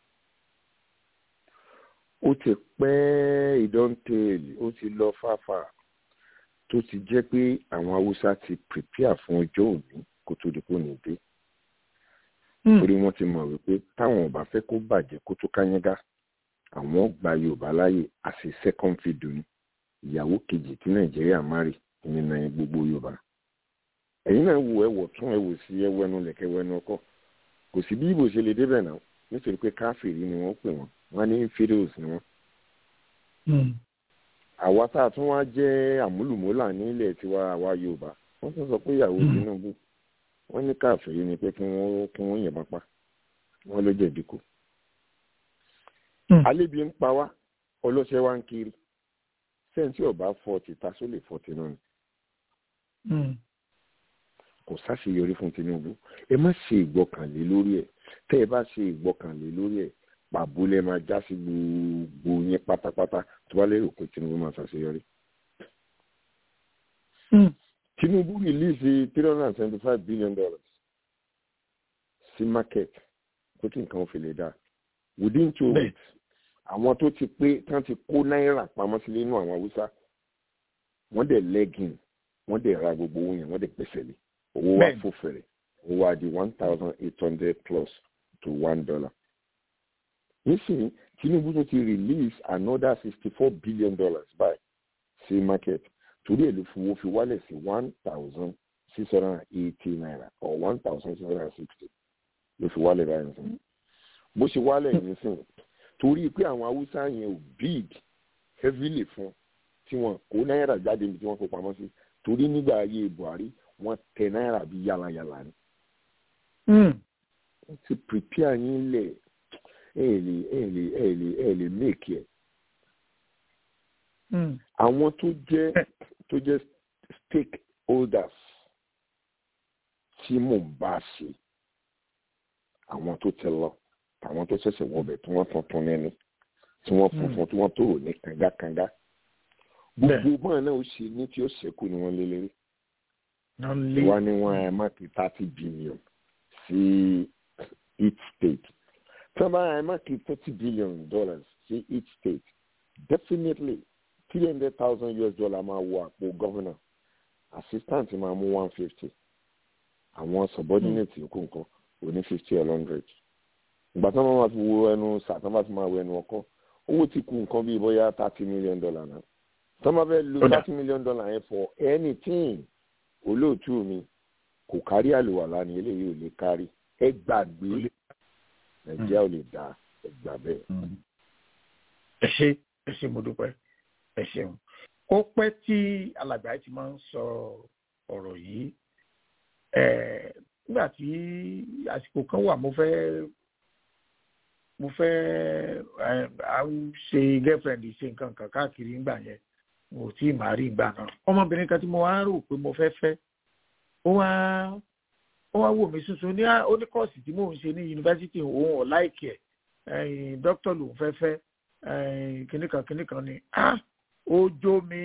ó ti pẹ́ ìdọ́ntẹ́ẹ̀lì ó ti lọ fáfà tó ti jẹ́ pé àwọn haúsá ti prepare fún ọjọ́ òní kó tó di kó ní dé torí wọ́n ti mọ̀ wípé táwọn ò bá fẹ́ kó bàjẹ́ kó tó káyángá àwọn gba yorùbá láàyè àti second fiddle ni ìyàwó kejì tí nàìjíríà márì nínú gbogbo yorùbá ẹ̀yin náà wò ẹ̀wọ̀ tún ẹ̀wò sí ẹwẹ́nu lẹ̀kẹ́ wẹ́nu ọkọ̀ kò sí bí ibo ṣe lè débẹ̀ náà nítorí pé káfíìrì ni wọ́n pè wọ́n wọ́n ní infidels ni wọ́n. àwa tá a tún wá jẹ́ àmúlùmọ́là nílẹ̀ tiwa àwa yorùbá wọ́n tún sọ pé ìyàwó tinubu wọ́n ní káfíìrì ni pé kí wọ́n kí wọ́n yìnbọn pa wọ́n ló jẹ̀bi kú. àlébi ń pa wá ọlọ́ṣẹ́ wa ń kiri sẹ́ńtì ọ̀bá fọ́ọ̀tì ta sólè fọ́ọ̀tì náà ni kò sáṣeyọrí fún tinubu ẹ má ṣe ìgbọkànlé lórí ẹ tẹ ẹ bá ṣe ìgbọkànlé lórí ẹ pàbó lẹ máa já sí gbogbo yẹn pátápátá tó bá lérò pé tinubu máa ṣàṣeyọrí. tinubu release three hundred and seventy five billion dollars sí market kó tí nǹkan fi lè dá within two weeks àwọn tó ti pé tán ti kó náírà pamọ́ sílé inú àwọn haúsá wọ́n dẹ̀ lẹ́gìn wọ́n dẹ̀ ra gbogbo owó yẹn wọ́n dẹ̀ pèsè lé owó wa fò fèrè owó wa di one thousand eight hundred plus to one dollar. nísìnyí tinubu tún ti release another sixty four billion dollars by sí market torí èlò fowó fi wálẹ̀ sí one thousand six hundred and eighty naira or one thousand six hundred and sixty ló fi wálẹ̀ báyìí nìsín. bó ṣe wálẹ̀ yìí nìsín torí pé àwọn haúsá yẹn ò big heavily fún tí wọn kó náírà jáde níbi tí wọn kó pamọ́ sí torí nígbà ayé buhari wọn tẹ náírà bí yàlàyàlà ni. wọ́n ti prepare yín lẹ̀ ẹ̀ lè ẹ̀ lè ẹ̀ lè ẹ̀ lè make ẹ̀. àwọn tó jẹ́ tó jẹ́ stakeholders tí mò ń bá ṣe àwọn tó tẹ lọ àwọn tó ṣẹ̀ṣẹ̀ wọbẹ̀ tí wọ́n tuntun nẹ́ni tí wọ́n funfun tí wọ́n tòrò ní kangakanga gbogbo bọ́ọ̀ náà ó ṣe ní tí ó ṣẹ́kù ni wọ́n lé lérí wá ní wọn ẹ má kí thirty billion sí each state tí wọn bá ẹ má kí thirty billion dollars sí each state definitely three hundred thousand us dollar máa wọ àpò governor assistant máa mú one fifty àwọn subordinate yòókù nǹkan òní fifty or hundred ìgbà tí wọn máa fi wo ẹnu sà tí wọn bá fi máa wo ẹnu ọkọ owó ti kù nǹkan bíi bóyá thirty million dollar náà tí wọn bá fẹ́ lo thirty million dollar yẹn for anything olóòtú mi kò kárí àlùwàlá ni eléyìí ò lè kárí ẹ gbàgbé nàìjíríà ò lè dá ẹ gbà bẹ́ẹ̀. ẹ ṣe ẹ ṣe mo dúpẹ́ ẹ ṣeun ó pẹ́ tí alàgbà ti máa ń sọ ọ̀rọ̀ yìí nígbà tí àsìkò kan wà mo fẹ́ mo fẹ́ ṣe girlfriend ṣe nǹkan kan káàkiri ńgbà yẹn mo tí ì máa rí ìgbà náà ọmọbìnrin kan tí mo wá rò pé mo fẹ́ fẹ́ ó wá ó wá wò mí sunsun ní ó ní kọ́ọ̀sì tí mò ń ṣe ní yunifásitì òun ò láìkì ẹ̀ dókítà lòun fẹ́ fẹ́ kìnnìkan kìnnìkan ni ó jó mi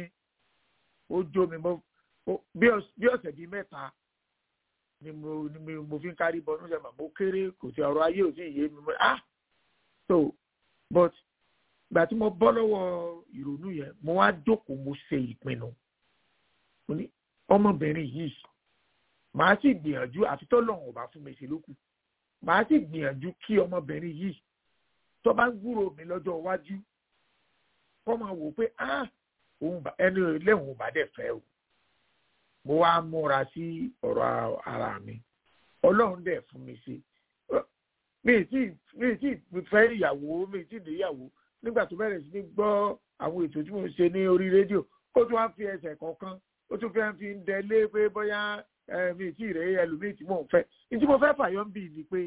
ó jó mi bí ọ̀sẹ̀ bíi mẹ́ta ni mo ni mo fi ń kárí bọ́nú sẹ́mà mo kéré kò sí ọ̀rọ̀ ayé ò sí ìyé mi ah so but gbà tí mo bọ́ lọ́wọ́ ìrònú yẹn mo wá jókòó mo ṣe ìpinnu mo ní ọmọbìnrin yìí màá sì gbìyànjú àfi tó lọ́hùn ọba fún mi ṣe lókù màá sì gbìyànjú kí ọmọbìnrin yìí tó bá ń gbúrò mi lọ́jọ́ iwájú kọ́ máa wò pé ah òun ẹni lẹ́hùn ọba dẹ̀ fẹ́ o mo wá múra sí ọ̀rọ̀ ara mi ọlọ́run dẹ̀ fún mi ṣe mi tí mi tí fẹ́ ìyàwó mi tí níyàwó nígbà tó bẹ̀rẹ̀ sí ní gbọ́ àwọn ètò tí mo ń ṣe ní orí rédíò ó tún wá fi ẹsẹ̀ kọ̀ọ̀kan ó tún fẹ́ fi ń dẹlé pé bóyá mi tí rèé ẹlòmíì tí mò ń fẹ́ ní tí mo fẹ́ fàyọ́ ń bì ní pé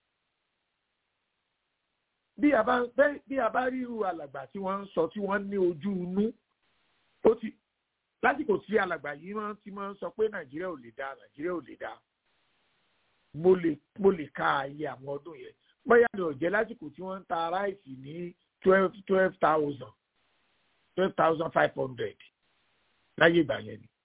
bí a bá bí a bá rí irú alàgbà tí wọ́n ń sọ tí wọ́n ní ojú inú ó ti lásìkò tí alàgbà yìí wọ́n ti máa ń sọ pé nàìjíríà ò lè dá nàìjíríà ò lè dá mo lè mo lè ka ààyè àwọn ọdún yẹn bóyá ni ò jẹ́ lásìkò tí wọ́n ń ta ráìsì ní twelve twelve thousand twelve thousand five hundred láyé ìgbà yẹn ni.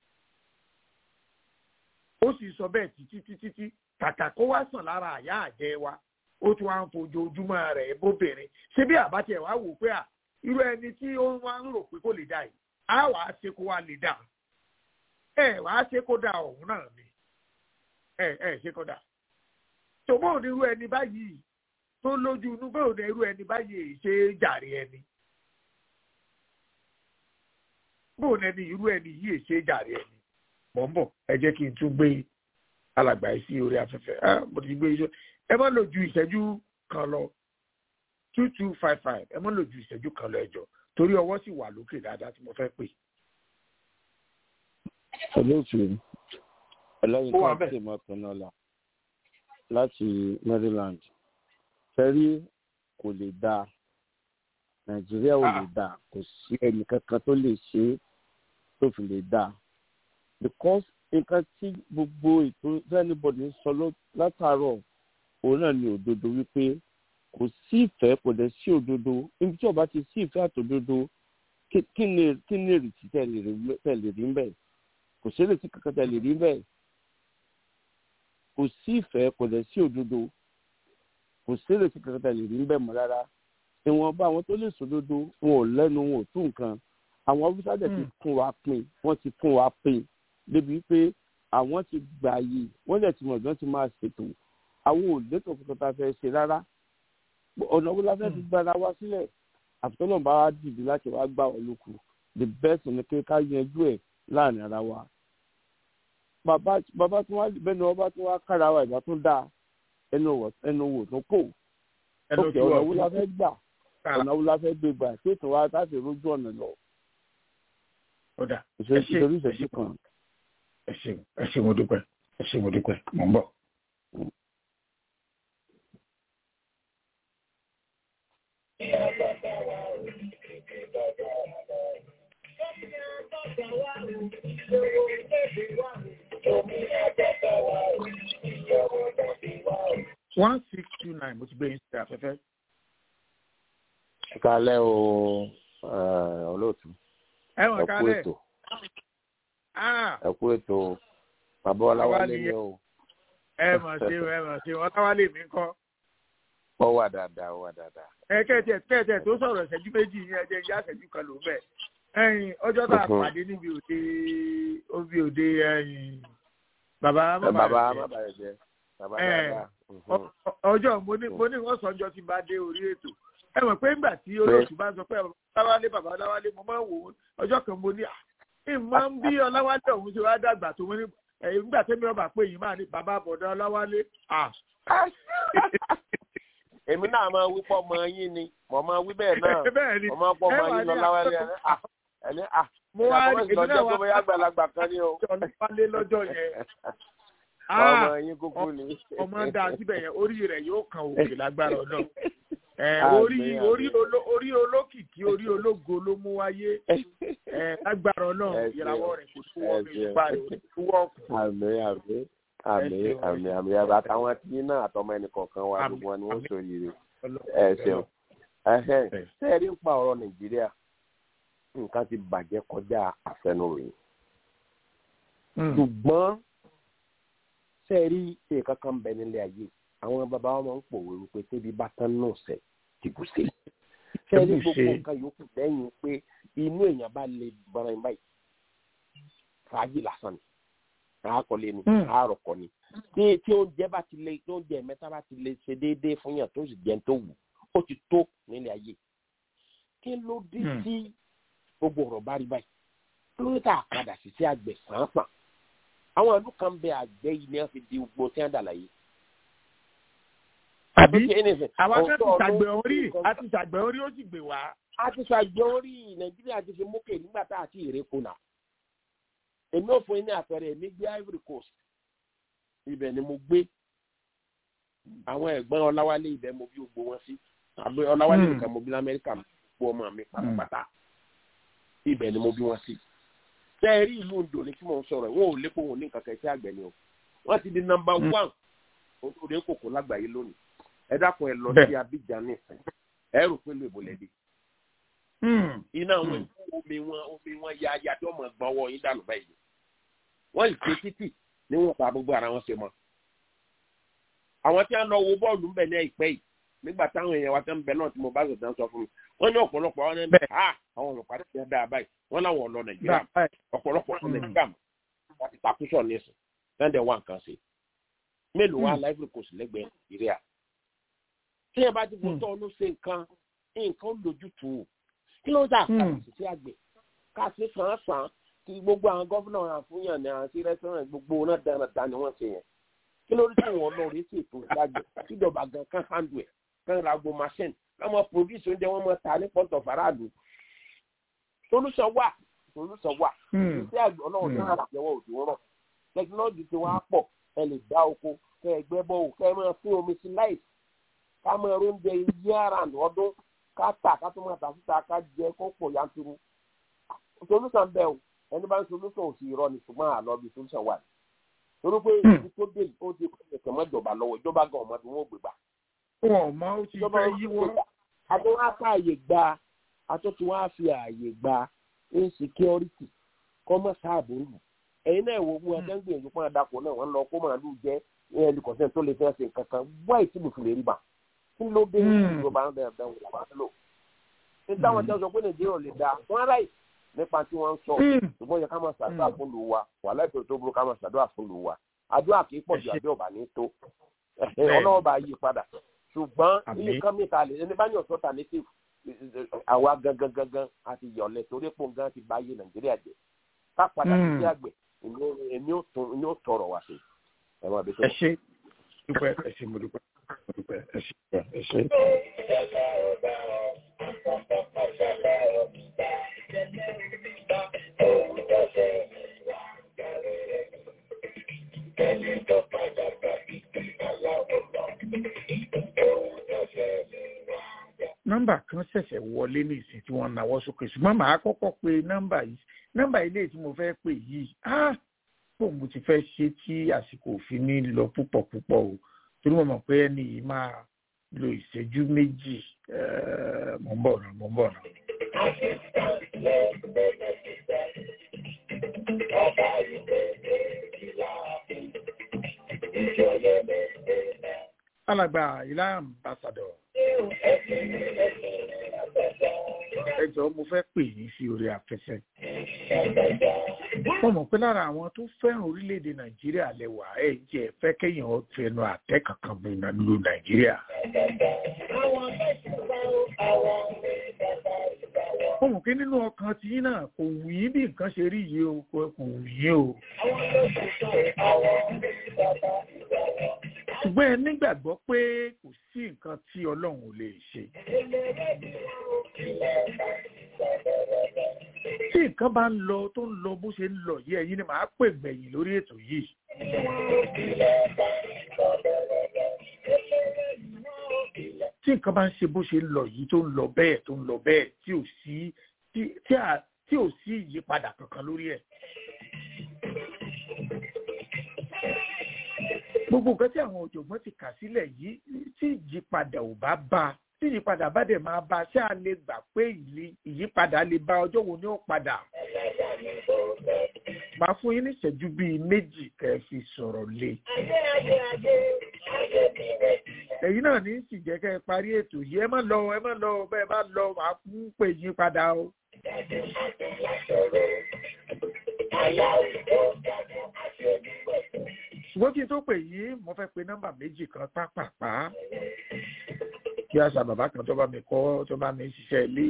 ó sì sọ bẹ́ẹ̀ títí títí tí kàkà kó wá sàn lára àyà àjẹ́ wa ó tún wá ń fojoojúmọ́ rẹ̀ bóbìnrin ṣé bí àbátẹ̀ wá wò pé à irú ẹni tí ó wá ń rò pé kó lè dà yìí á wàá ṣe kó wá lè dà ẹ wàá ṣe kó dà ọ̀hún náà ni ẹ ẹ ṣe kó dà tó bóun ní irú ẹni báyìí tó lójú inú bóun ní irú ẹni báyìí ṣe jàre ẹni bóun ẹni irú ẹni yìí ṣe jàre ẹni mọ̀ ń bọ̀ ẹ jẹ́ kí n tún gbé alàgbà yìí sí orí afẹ́fẹ́ mo ti gbé iṣẹ́ ẹ má lò ju ìṣẹ́jú kan lọ two two five five ẹ má lò ju ìṣẹ́jú kan lọ ẹjọ́ torí ọwọ́ sì wà lókè dáadáa tí mo fẹ́ pè. olóòtú ẹlẹ́yin kan tí mo pinnu ọ̀la láti maryland fẹ́rí kò lè dáa nàìjíríà ò lè dáa kò sí ẹnì kankan tó lè ṣe é tó fi lè dáa because nǹkan tí gbogbo ètò anybody ń sọ látàárọ̀ òun náà ni òdodo wípé kò sí ìfẹ́ kò dẹ̀ sí òdodo níbi tí ọba ti sí ìfẹ́ àtòdodo kí ni kí ni èrètí tẹ̀lé rí mbẹ́ kò sí èrètí kankan tẹ̀lé rí mbẹ́ kò sí ìfẹ́ kò dẹ̀ sí òdodo kò sí èrètí kankan tẹ̀lé rí mbẹ́ mọ́ rárá ìwọ̀nba àwọn tó lè sòdodo wọn ò lẹ́nu wọn ò tún nǹkan àwọn ọ́fíìsà dẹ̀ ti fún wa pin wọ́n ti fún wa pin débi pé àwọn ti gbà yìí wọ́n dẹ̀ ti mọ̀ bí wọ́n ti máa ṣètò àwọn ò létò kankan tá a fẹ́ ṣe rárá ọ̀nà wo la fẹ́ fi gbára wá sílẹ̀ àfitọ́nà bá wá dìde láti wá gbà wọ́n lóko the best ni pé ká yanjú ẹ̀ láàrin ara wa bàbá bàbá tí wọ́n bẹ́ẹ̀ ni wọ́n bá tún wá kára wa ìgbà tó dáa ẹnu wò tó kò ókè ọ̀nà wo la fẹ́ gbà ọ̀nà wo la fẹ́ gbé gbà tí ètò wa láti rójú ọ̀nà lọ. ìṣèlú ìṣèlú kan ẹ ṣeun ẹ ṣeun mo dúpẹ́ ẹ ṣeun mo dúpẹ́ mò ń bọ̀. one six two nine mo ti gbé yín sí afẹ́fẹ́. kálẹ̀ o olóòtú ẹ wọ̀n kálẹ̀ ètò ẹ kú ètò bàbá ọláwálé ni o. ẹ mọ̀ sí ẹ mọ̀ sí ọláwálé mi kọ́. ó wà dáadáa ó wà dáadáa. ẹ kẹ́tẹ̀ kẹ́tẹ̀ tó sọ̀rọ̀ ìṣẹ́jú méjì yín ẹ jẹ́ ìyá ìṣẹ́jú kan ló bẹ̀. ẹyin ọjọ́ tá a pàdé níbi òde òbí òde ẹyin bàbá bàbá bàbá rẹ̀ jẹ́ bàbá dáadáa. ọjọ́ mo ní mo ní wọ́n sọ ọjọ́ tí bá dé orí ètò ẹ mọ̀ pé ńgbà tí olóòtú bá sọ pé ọláwálé bàbá ọláwálé mo máa ń wò ó ọjọ́ kan mo ní ìmọ̀ ń bí ọláwálé ọ̀hún ṣe wá dàgbà tó wọ́n ní nígbà tẹ́mi ọba pé yìí máa ní bàbá àbọ̀dá ọláwálé. èmi náà máa wí pọ́ ọmọ yín ni mo máa wí bẹ́ẹ̀ náà mo máa pọ́ ọmọ yín ọláwálé ẹni à mo wá èmi náà wá bóyá àgbàlagbà kan ní o. ọláwálé lọ́jọ́ yẹn. ọmọ yín kúkú ni. ọmọ dá síbẹ̀ yẹn orí rẹ̀ yóò kan òkè lágbára ọ̀nà orí orí orí olókìkí orí ológo ló mú wáyé lágbára Ọlọ́run ìràwọ̀ rẹ̀ kò tó wọ mi nípa rẹ̀ tó wọ ọkùn. àmì àmì àmì àmì àmì àmì àtàwọn tí náà àtọmọ ẹnì kọ̀ọ̀kan wa gbogbo wọn ni wọ́n sọ yìí ẹ ṣeun ṣé ẹ rí ń pa ọ̀rọ̀ Nàìjíríà nǹkan ti bàjẹ́ kọjá àfẹnuròyìn ṣùgbọ́n ṣé ẹ rí nǹkan kan bẹ nílé ayé àwọn bàbá wọn máa ń pòwe wípé tébi bá tán náà sẹ tìbù sí sẹẹrí gbogbo nǹkan yòókù lẹ́yìn pé inú èèyàn bá lè bọrọ ìbáyìí fàájì lásán ni àákọlé ni àárọkọ ni tí tí oúnjẹ bá ti lè tí oúnjẹ mẹ́ta bá ti lè ṣe déédéé fún yàn tó sì jẹun tó wù ó ti tó nílé ayé kí ló dé tí gbogbo ọ̀rọ̀ bá rí báyìí kí ló dé tá a padà sí sí àgbẹ̀ sàn-án àwọn ìlú kan bẹ àgbẹ̀ yìí ni wọ́n fi di gbogbo tí wọ́n dà láyé àbí àwọn akẹ́kọ̀ọ́ ti ṣàgbẹ̀ orí àti ṣàgbẹ̀ orí ó sì gbè wá. a ti ṣàgbẹ̀ orí nàìjíríà ti fi mókè nígbà tá a ti rè kùnà. èmi ò fún yín ní àpẹẹrẹ èmi gbé ivory coast ibẹ̀ ni mo gbé àwọn ẹ̀gbọ́n ọláwálé ibẹ̀ mo bí gbogbo wọn sí àbẹ ọláwálé nìkan mo bí lamẹ́ríkà gbogbo ọmọ mi pátápátá ibẹ̀ ni mo bí wọn sí. ṣé ẹ rí ìlú Oǹdó ni kí mò ń sọ̀rọ̀ wọn ò lépo wọn ní nǹkan kẹ̀kẹ́ àgbẹ̀ ni o wọ́n ti di nọ́mbà one òde kòkó lágbàáyé lónìí ẹ dákun ẹ lọ sí abidjan nìsín ẹ rò pé lè bọ̀lẹ̀ dé. iná wọn omi wọn omi wọn ya ya tí wọn mọ gbọ́n wọ yín dànù báyìí wọn ì pé títì ní wọn pa gbogbo ara wọn ṣe mọ. àwọn tí wọn lọ wo bọ́ọ̀lù ń bẹ̀ ní àìpẹ́ yìí nígbà táwọn èèyàn wa tẹ́ ń bẹ náà tí mo bá sọ̀tàn sọ fún mi wọ́n ní ọ̀pọ̀lọpọ̀ àwọn ẹni ha àwọn ọlọ́pàá ti ṣe dáa báyìí wọ́n láwọn ọ̀lọ́ nàìjíríà ọ̀pọ̀lọpọ̀ ọ̀lọ́ nàìjíríà wọ́n ti takúṣọ̀ nísìn lẹ́ndẹ̀ wà nǹkan ṣe mélòó wà láìpẹ́ kò sí lẹ́gbẹ̀ẹ́ nàìjíríà tí ẹ bá ti fún tọ́ ló ṣe nǹkan nǹkan lójútùú kí ló ń dà kàkàsì sí àgbẹ̀ káàsì sàn sàn kí gbogbo àwọn gọ́fúnà àfúnyàn ní àti rẹ́sítọ́ràn gbogbo náà dáradára ni wọ́n ṣe yẹn kí ló rí tí wọ́n lọ rí sí ètò ìdájọ́ kíjọba gan kan handle ẹ̀ kan ra gbo machine káwọn produce oúnjẹ wọn mọ ta ní port of aradu solution wà solution wà iṣẹ́ àgbẹ̀ ọlọ́run ní àjẹwọ́ òjò rọ̀ technology ti wá pọ̀ ẹ lè dá oko kẹ ẹ gbẹ́ bọ́ òkè ẹ máa fún omi sí láì ká máa oúnjẹ year round ọdún ká tà ká tó máa tà síta ká jẹ kó pọ̀ yanturu solution bẹ́ẹ̀ o ẹni bá ń solution ò sì rọ ni ṣùgbọ́n àlọ́ bí solution wà torí pé ibi tó dé ó ti kẹ̀kẹ́ mọ́ ìjọba lọ́wọ́ ìjọba gan ọmọdé wọn ò gbé gbà wọn mọ ó ti fẹ́ yíwọ́. àtúntò wá fi àyè gba àtúntò wá fi àyè gba insecurity kọ́mọ́ sáàbò lù ẹ̀yin náà wo wọn ẹgbẹ́ ń gbìyànjú fún àdàpọ̀ náà wọ́n lọ kó màálù jẹ́ ẹnìkọ̀sẹ̀ tó lè fẹ́ ṣe kankan wáyé tí mo fi lè rí bá kí ló dé ìjọba ń bẹ̀rẹ̀ bẹ̀rẹ̀ wọ́n lò. ní táwọn jẹ́ sọ pé nàìjíríà lè da wọ́n ráì nípa tí wọ́n ń sọ ṣùgbọ́n yẹ ká máa ṣàdúrà fún lù wa wàhálà ìpè tó burú ká máa ṣàdúrà fún lù wa àdúrà kì í pọ̀ ju àdúrà bá ní tó ọlọ́wọ́ bá yí padà ṣùgbọ́n nǹkan mìta lè ẹni bá ní ọ̀tọ́ alternative àwa gangan gangan àti yọ̀lẹ̀ torí pò gan ti bá yé nàìjíríà jẹ ká padà sí àgbẹ̀ èmi ò tọrọ wá sí ẹ máa bẹ tó. ẹ ṣe dúpẹ́ ẹ ṣe mo dúpẹ́ mo dúpẹ́ ẹ ṣe ẹ ṣe. nọ́mbà kan ṣẹ̀ṣẹ̀ wọlé ní ìsìn tí wọ́n náwó sókè ṣùgbọ́n màá kọ́kọ́ pe nọ́mbà yìí nọ́mbà ilé tí mo fẹ́ pè yìí ah pò mo ti fẹ́ ṣe tí àsìkò òfin ní lọ púpọ̀ púpọ̀ o torí mo mọ̀ pé ẹni yìí máa lo ìṣẹ́jú méjì mò ń bọ̀ náà mò ń bọ̀ náà. alàgbà ìlà ambassador ẹ jọ̀ọ́ mo fẹ́ pè yín sí orí afẹ́fẹ́. wọ́n mọ̀ pé lára àwọn tó fẹ́ràn orílẹ̀-èdè nàìjíríà lẹ́wà ẹ̀ jẹ́ fẹ́ kéèyàn fẹnu àtẹ́ kankan bu lu nàìjíríà. wọ́n mọ̀ pé nínú ọkàn tí yín náà kò wù yín bí nǹkan ṣe rí yìí o kò wù yín o. ṣùgbọ́n ẹ nígbàgbọ́ pé kò sí nǹkan tí ọlọ́run ò lè ṣe. tí nǹkan bá ń lọ tó ń lọ bó ṣe ń lọ yìí ẹ̀yin ni màá pè gbẹ̀yìn lórí ètò yìí. tí nǹkan bá ń ṣe bó ṣe ń lọ yìí tó ń lọ bẹ́ẹ̀ tó ń lọ bẹ́ẹ̀ tí ò sí tí ò sí ìyípadà kankan lórí ẹ̀. gbogbo nǹkan tí àwọn òjògbọ́n ti kà sílẹ̀ yìí tí ìyípadà ò bá bá a tí ìyípadà bá dẹ̀ máa bá a ṣé a lè gbà pé ìyípadà lè bá ọjọ́ wo ni ó padà. máa fún yín ní ìṣẹ́jú bíi méjì kẹ́ ẹ fi sọ̀rọ̀ lé. èyí náà ní sì jẹ́ kẹ́ ẹ parí ètò yìí ẹ má lọ ẹ má lọ bẹ́ẹ̀ bá lọ máa fún pè yín padà o. ṣùgbọ́n kí n tó pè yín mo fẹ́ pe nọ́mbà méjì kan pápápá kí àṣà bàbá kan tó bá mi kọ́ tó bá mi ṣiṣẹ́ ilé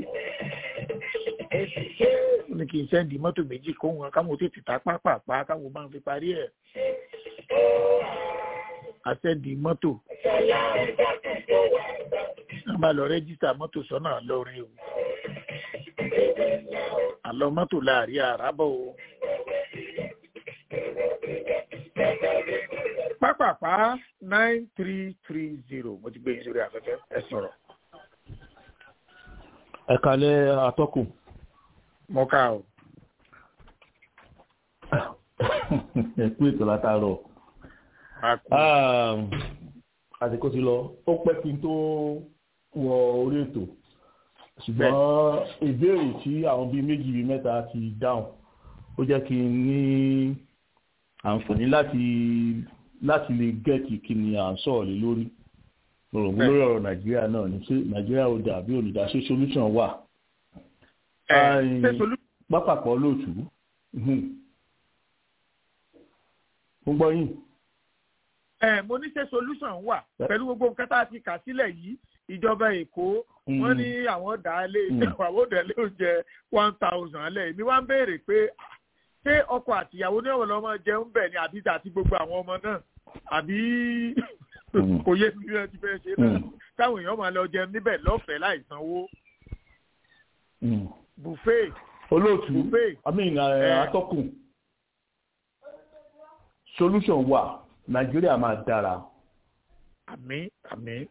ó ní kí n sẹ́ndì mọ́tò méjì kó wọn káwọn tètè ta pápápá káwọn máa fi parí ẹ̀ àsẹ́ndì mọ́tò wọ́n bá lọ rẹ́jísítà mọ́tò sọ́nà lọ́rin o àlọ́ mọ́tò láàrin àràbọ̀ o. pápápá nine three three zero mo ti gbé yín sórí afẹ́fẹ́ ẹ sọ̀rọ̀. ẹ kalẹ atọ́kùn. mo ká o. ẹ kú ètò látàárọ̀. àsìkò ti lọ ó pẹ́ kí n tó wọ orí ètò ṣùgbọ́n ìbéèrè tí àwọn bíi méjì bíi mẹ́ta ti dáhùn ó jẹ́ kí n ní àǹfààní láti láti lè gẹ́ẹ̀tì kí ni à ń sọ̀rọ̀ lé lórí mo rò pé lórí ọ̀rọ̀ nàìjíríà náà ni ṣé nàìjíríà ò dà bí olùdá ṣé solution wà. pápákọ̀ lóòtú mo gbọ́ yín. ẹ mo ní ṣe solution wà pẹ̀lú gbogbo nǹkan tá a ti kà sílẹ̀ yìí ìjọba èkó wọ́n ní àwọn dá lé àwọn dá lé oúnjẹ one thousand lẹ̀ èmi wá ń béèrè pé ṣé ọkọ àtìyàwó ní ọ̀wọ̀ lọ́mọ jẹun bẹ̀ ni àbí àti gbogbo àwọn ọmọ náà àbí kò yé mi bí wọ́n ti fẹ́ ṣe náà táwọn èèyàn máa lọ jẹun níbẹ̀ lọ́fẹ̀ẹ́ láì sanwó. buffet. olóòtú i mean atọ́kùn solution wà nàìjíríà máa dára. àmín àmín.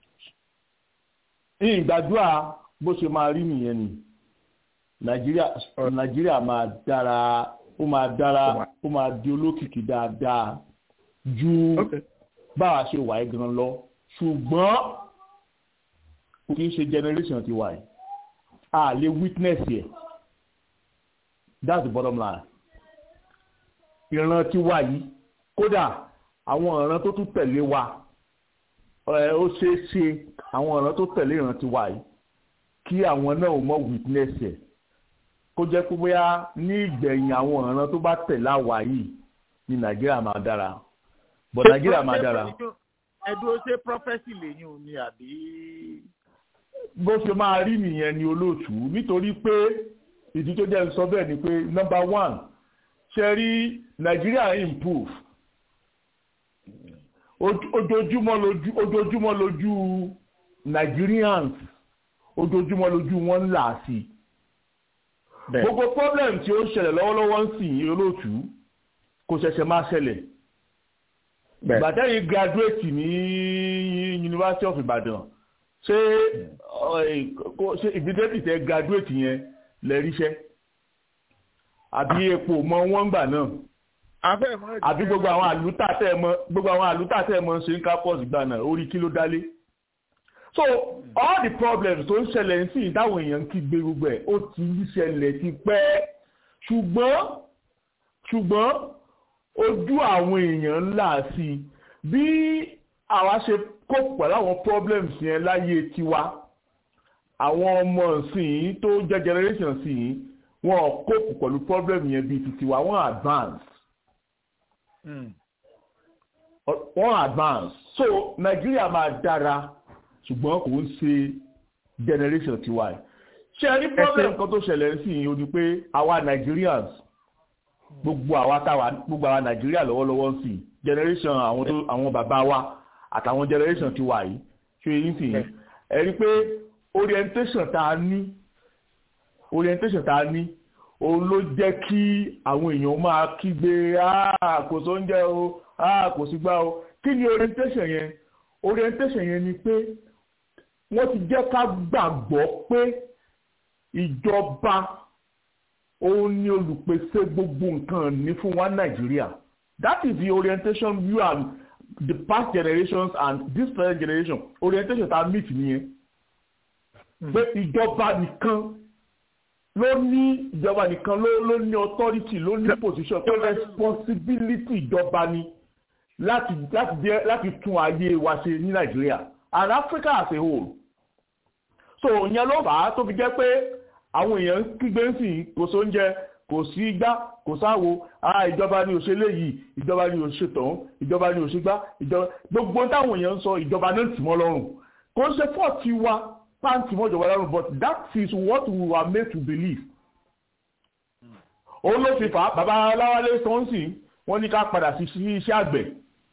ìgbàdúrà bó ṣe máa rí nìyẹn ni nàìjíríà nàìjíríà máa dára ó máa dára ó máa di olókìkí dáadáa ju báwa ṣe wà ẹ́ gan lọ ṣùgbọ́n kì í ṣe generation ti wà yìí a lè witness yẹ that's the bottom line ìran ti wà yìí kódà àwọn ìran tó tún tẹ̀lé wa ó ṣeé ṣe àwọn ìran tó tẹ̀lé ìran ti wà yìí kí àwọn náà ò mọ witness yẹ kó jẹ́ pé bóyá ní ìgbẹ̀yìn àwọn ìran tó bá tẹ̀lé àwa yìí ni nàìjíríà máa dára but nàìjíríà máa dára. ẹdúró ṣe prọfẹsì lẹ́yìn òní àbí. bó ṣe máa rí nìyẹn ni olóòtú nítorí pé ìdí tó jẹ́ ń sọ bẹ́ẹ̀ ni pé number one ṣe rí nàìjíríà improve ojoojúmọ́ lójú ojoojúmọ́ lójú nigerians ojoojúmọ́ lójú wọn ń là sí i gbogbo problem tí ó ń ṣẹlẹ̀ lọ́wọ́lọ́wọ́ ń sìn olóòtú kò ṣẹ̀ṣẹ̀ máa ṣẹlẹ̀ gbàtẹ́yìn graduate ní University of Ibadan ṣé ṣé ìgbésẹ̀ tẹ graduate yẹn lè ríṣẹ́ àbí epo mọ wọ́n gbà náà àbí gbogbo àwọn àlùtà tẹ̀ mọ gbogbo àwọn àlùtà tẹ̀ mọ ṣe ń campus gbà náà orí kí ló dálé so all the problems tó ń ṣẹlẹ̀ ń sìn táwọn èèyàn ń kígbe gbogbo ẹ̀ ó ti ń ṣẹlẹ̀ ti pẹ́ ṣùgbọ́n ṣùgbọ́n ojú àwọn èèyàn ńlá sí i bí àwa ṣe kó pẹ̀lú àwọn problems yẹn láyé tiwa àwọn ọmọ ìsìn tó jẹ́ generation sí i wọn ò kópù pẹ̀lú problem yẹn bíi ti tiwa wọ́n advance wọ́n advance so Nàìjíríà máa dára ṣùgbọ́n kò ń ṣe generation tiwa yìí ṣe rí problem kan tó ṣẹlẹ̀ sí i ó ní pé àwa Nigerians gbogbo àwa táwa gbogbo àwa Nàìjíríà lọ́wọ́lọ́wọ́ ń sìn generation àwọn tó àwọn bàbá wa àtàwọn generation tiwa yìí ṣe yín sìn ẹ rí pé orientation tá a ní orientation tá a ní òun ló jẹ́ kí àwọn èèyàn máa kígbe kò sóúnjẹ o kò sí gbá o kí ni orientation yẹn orientation yẹn ni pé wọ́n ti jẹ́ ká gbàgbọ́ pé ìjọba òun ni olùpèsè gbogbo nǹkan ní fún wa nàìjíríà that is the orientation view and the past generations and this present generation orientation ta meet nìyẹn pé ìjọba nìkan ló ní ìjọba nìkan ló ló ní authority ló ní position pé responsibility ìjọba ni láti láti jẹ láti tún ayé wa ṣe ní nàìjíríà and Africa as a whole so ìyẹn ló fà á tó fi jẹ́ pé àwọn èèyàn kígbe ń sìn kò sóúnjẹ kò sí igbá kò sáwo ah ìjọba ni òṣèlè yìí ìjọba ni òṣètàn ìjọba ni òṣègbá ìjọba gbogbo táwọn èèyàn ń sọ ìjọba náà tì mọ́ lọ́rùn kò ń ṣe fọ́ọ̀tì wa pàǹtì mọ́ ìjọba lọ́rùn but that is what we were made to believe. òun ló fi fà á bàbá aláwálé sọ́nsìn wọ́n ní ká padà sí iṣẹ́ àgbẹ̀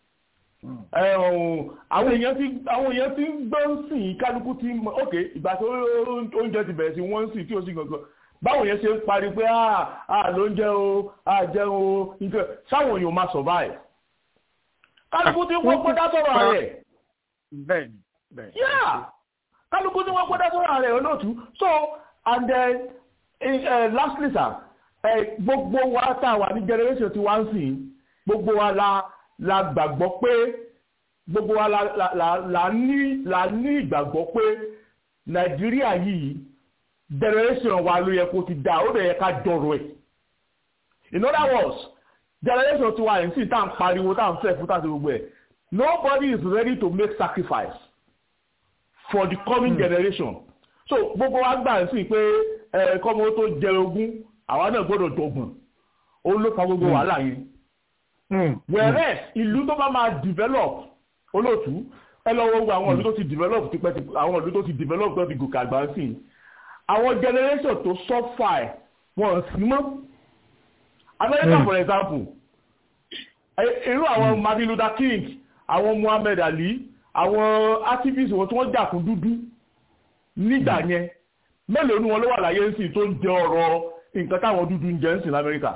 àwọn èèyàn ti àwọn èèyàn ti ń gbọ́ sìn kálukú ti mọ ok ìgbà tó oúnjẹ ti bẹ̀rẹ̀ sí wọ́n ń sìn tí ó sì gangan báwo yẹn ṣe ń parí pé à ló ń jẹ́ o à jẹun o nǹkan sáwọn èèyàn máa survive kálukú ti wọ́n gbọ́dá sọ̀rọ̀ rẹ̀ bẹ́ẹ̀ni bẹ́ẹ̀ni yeah kálukú ti wọ́n gbọ́dá sọ̀rọ̀ rẹ̀ olóòtú so and then uh, lastly sir gbogbo wa tá a wà ní generation tí wọ́n ń sìn gbogbo wa la la gbàgbọ́ pé gbogbo wa la la la la ní la ní ìgbàgbọ́ pé nàìjíríà yìí generation wa ló yẹ kó ti dá ó dẹ̀ yẹ ká jọrọ ẹ̀ in other words generation tiwa yìí sì tá à ń pariwo tá à ń fẹ́ fún tàbí gbogbo ẹ̀ nobody is ready to make sacrifice for the coming mm. generation so gbogbo wa gbà sí pé ẹ kọ́mọ tó jẹ ogún àwa náà gbọ́dọ̀ dọ̀gbọ̀n ó ló fa gbogbo wàhálà yẹn whereas ìlú tó bá máa develop olóòtú ẹ lọ wo àwọn ìlú tó ti develop tipẹ́ tipẹ́ àwọn ìlú tó ti develop tó ti gòkè àgbà sí i àwọn generation tó suffer ẹ̀ wọ́n sí mọ́ America mm. for example irú àwọn Martin Luther King àwọn Muhammad Ali àwọn activists wọn tí wọ́n jà fún dúdú nígbà yẹn mélòó ni wọn ló wà láyé ń sìn tó ń jẹ ọ̀rọ̀ nǹkan táwọn dúdú ń jẹ ń sìn lamẹ́ríkà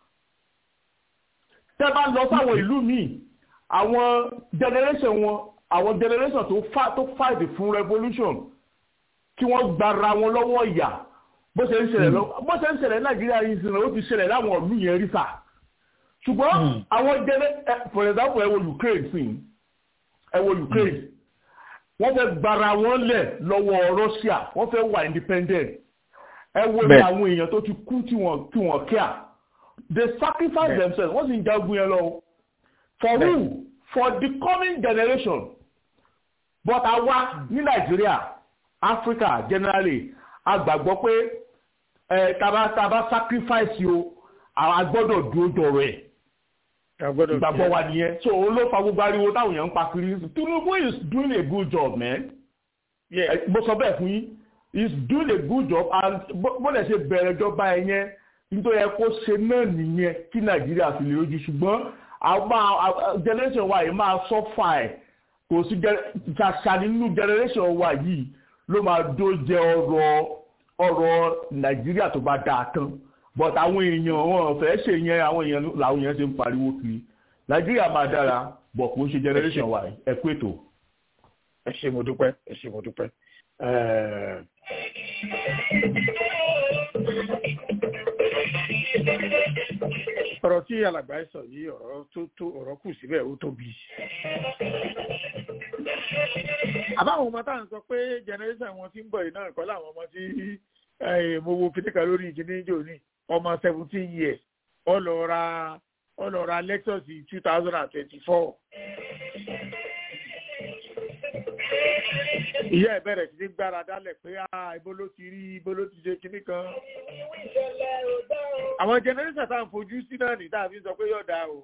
tẹ́ bá lọ sáwọn ìlú míì àwọn generation wọn àwọn generation tó fa tó fight fún revolution kí wọ́n gbara wọn lọ́wọ́ ìyà bó ṣe ń ṣẹlẹ̀ lọ bó ṣe ń ṣẹlẹ̀ nàìjíríà yìí sìn ó ti ṣẹlẹ̀ láwọn ìlú yẹn rí sà ṣùgbọ́n àwọn generation for example ẹ wo Ukraine sìn ẹ wo Ukraine wọ́n fẹ́ gbara wọn lẹ̀ lọ́wọ́ Russia wọ́n fẹ́ wà independent ẹ wo ní àwọn èèyàn tó ti kú tí wọ́n tí wọ́n kíá they sacrifice themselves wọ́n sì ń jagun yẹn lọ for who for the coming generation but àwa ní Nàìjíríà Africa generally a gbàgbọ́ pé ẹ taba taba sacrifice o a gbọ́dọ̀ dúró dọ̀rọ̀ ẹ̀ ìgbàgbọ́ wa nìyẹn so òun ló fa gbogbo ariwo táwọn èèyàn ń pa kiri Tinubu is doing a good job man mo sọ bẹ́ẹ̀ fún yín he is doing a good job and bó lè ṣe bẹ̀rẹ̀ ìjọba ẹ̀ yẹn nítorí ẹ kó ṣe náà nìyẹn kí Nàìjíríà fi lè rojú ṣùgbọ́n àwọn generation wa yìí máa sọ́fà ẹ̀ kò sí ṣàṣà nínú generation wa yìí ló máa dó jẹ ọ̀rọ̀ ọ̀rọ̀ Nàìjíríà tó bá dáa tán but àwọn èèyàn wọn fẹ́ ṣe yẹn àwọn èèyàn làwọn èèyàn ṣe ń pariwo kiri nàìjíríà máa dára bọ̀ kò ń ṣe generation wa ẹ kú ètò. ẹ ṣé mo dúpẹ́ ẹ ṣé mo dúpẹ́. ọ̀rọ̀ tí alàgbà ẹ sọ yìí ọ̀rọ̀ tó tó ọ̀rọ̀ kù síbẹ̀ ó tóbi. àbáwọn ọmọ táwọn sọ pé generation wọn ti ń bọ̀ yìí náà kọ́ làwọn ọmọ tí mo wo kìnìkan lórí ìkíní jò ní ọmọ seventeen years ó lọ ra ó lọ ra Lexus two thousand and twenty-four. ìyá ẹ̀ bẹ̀rẹ̀ sí ní gbára dálẹ̀ pé ibo ló ti rí ibo ló ti ṣe kíní kan. àwọn generation tá à ń fojú sí náà ní tàbí sọ pé yóò dáa o.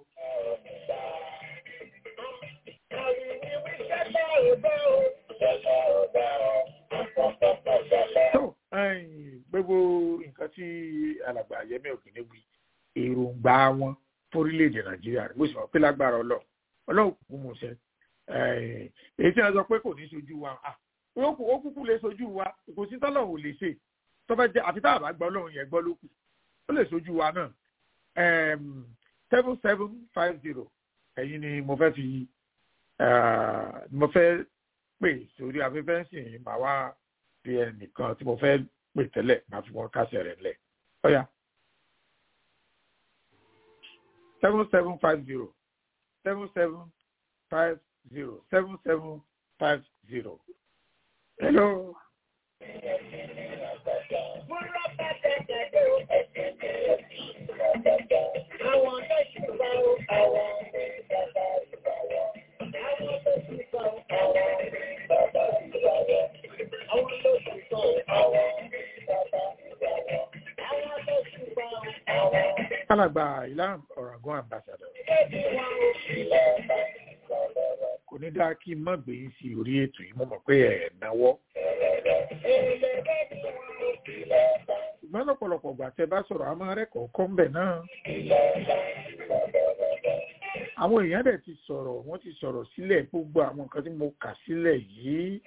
tó gbogbo nǹkan tí alàgbà Yẹmí Ògìní wí èròǹgbà wọn fórílẹ̀-èdè Nàìjíríà bó sì mọ̀ pé lágbára Ọlọ́run Ọlọ́run kúkú mú ṣe èyí tí wọ́n sọ pé kò ní sojú wa ó kúkú lè sojú wa kò sí tọ́lọ́run ò lè ṣe tó bá jẹ́ àfi tá a bá gbọ́ Ọlọ́run yẹn gbọ́ ló kù ó lè sojú wa náà seven seven five zero ẹ̀yin ni mo fẹ́ fi mo fẹ́ pè sórí afẹ́fẹ́ sìn máa wá fi ẹnìkan tí mo fẹ́ pè tẹ́lẹ̀ máa fi wọn kásẹ̀ rẹ̀ lẹ̀ ọ̀yà seven seven five zero seven seven five zero seven seven five zero. Hello. Àwọn lẹ́sìn bá àwọn bàbá ìbàwọ̀. Àwọn lẹ́sìn bá àwọn bàbá ìbàwọ̀. Àwọn lẹ́sìn bá àwọn bàbá ìbàwọ̀. Àwọn lẹ́sìn bá àwọn. Alàgbà ìlànà ọ̀ràngún ambassador. Kò ní dáa kí n má gbé yín sí orí ètò yìí, mo mọ̀ pé ẹ̀ náwó. Ṣùgbọ́n lọ́pọ̀lọpọ̀ ìgbà tẹ bá sọ̀rọ̀, a máa rẹ́kọ̀ọ́ kọ́ ń bẹ̀ náà. Àwọn èèyàn dẹ̀ ti sọ̀rọ̀, wọ́n ti sọ̀rọ̀ sílẹ̀ gbogbo àwọn nǹkan tí mo kà sílẹ̀ yìí.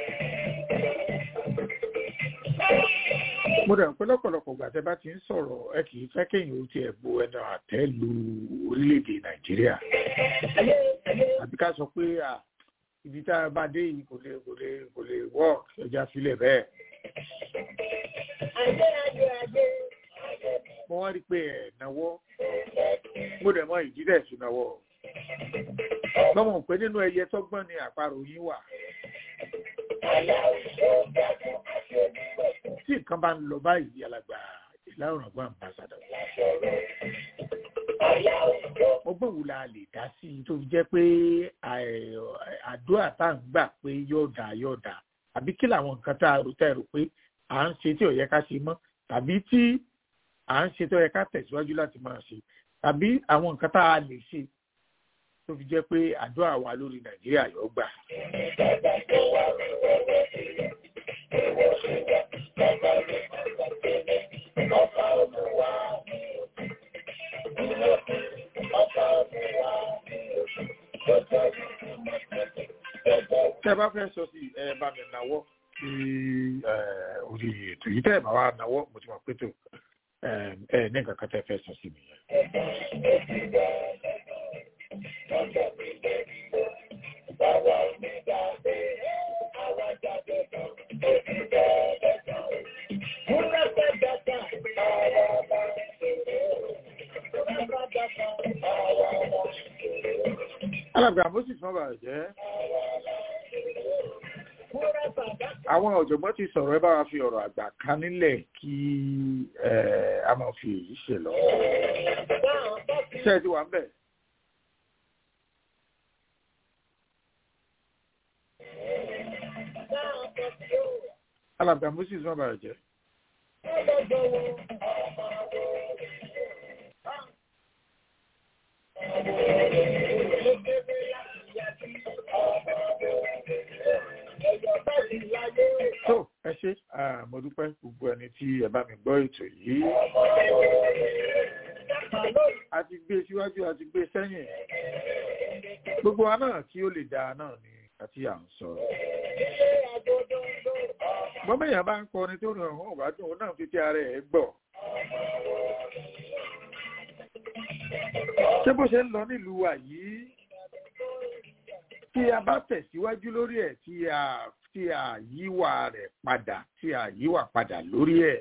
mo dẹ̀ pé lọ́pọ̀lọpọ̀ ìgbà tẹ bá ti ń sọ̀rọ̀ ẹ kì í fẹ́ kéèyàn ó tiẹ̀ bo ẹnu àtẹ́ lu orílẹ̀-èdè nàìjíríà àbí ká sọ pé ibi tá a bá dé yìí kò lè kò lè kò lè work ẹja sílẹ̀ bẹ́ẹ̀. mo wá rí i pé ẹ̀ náwó mo dẹ̀ mọ ìdí dẹ̀ sí náwó gbọ́mọ̀ pé nínú ẹyẹ tọ́gbọ́n ni àparò yín wà. tí nǹkan bá ń lọ báyìí alàgbà ìlà òràngbọ́n àmbàsàdọ̀. ọgbọ́n wo la lè dá sí i tó fi jẹ́ pé àdúrà tá à ń gbà pé yóò dà yóò dà àbí kí làwọn nǹkan tá a rò tá a rò pé à ń ṣe tí ò yẹ ká ṣe mọ́ tàbí tí à ń ṣe tó yẹ ká tẹ̀síwájú láti máa ṣe tàbí àwọn nǹkan tá a lè ṣe tó fi jẹ́ pé àdúrà wa lórí nàìjíríà yóò gbà. tẹ́ bá fẹ́ sọ sí ẹ bá mi náwó sí orí ètò yìí tẹ́ ẹ bá wà náwó mo ti mọ̀ pé tó ẹ ní nǹkan kan tẹ́ fẹ́ sọ sí mi yẹn. alàgbà moses fún bàbá jẹ́ àwọn ọ̀jọ̀gbọ́n ti sọ̀rọ̀ ẹ bá wa fi ọ̀rọ̀ àgbà kan nílẹ̀ kí a máa fi èyí ṣe lọ. ṣé ẹ ti wà ń bẹ̀? alàgbà moses fún bàbá jẹ́. tó ẹ ṣe mo dúpẹ́ gbogbo ẹni tí ẹ bá mi gbọ́ ètò yìí a ti gbé síwájú a ti gbé sẹ́yìn gbogbo wa náà kí ó lè dáa náà ni àti à ń sọ. bọ́mẹ̀yàn bá ń kọrin tó rìn ọ̀hún ọ̀bá dùn ó náà fi ti ara ẹ̀ gbọ́. ṣé bó ṣe ń lọ nílùú wa yìí tí a bá tẹ̀síwájú lórí ẹ̀ tí a tí a yíwà rẹ̀ padà tí a yíwà padà lórí ẹ̀.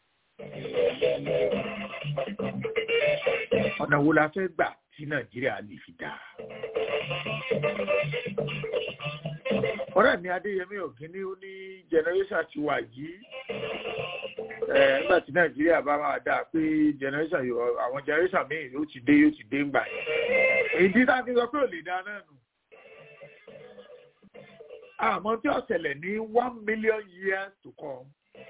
ọ̀nà wo la fẹ́ gbà tí nàìjíríà lè fi dáa. ọ̀rẹ́ mi adéyẹmí ògínní ó ní generation ti wà yìí nígbà tí nàìjíríà bá máa dáa pé generation àwọn generation míì yóò ti dé yóò ti dé ńgbà yẹn. èyí tí táà fi sọ pé ò lè dáa náà nù àmọ́ tí ó ṣẹlẹ̀ ní one million years to come.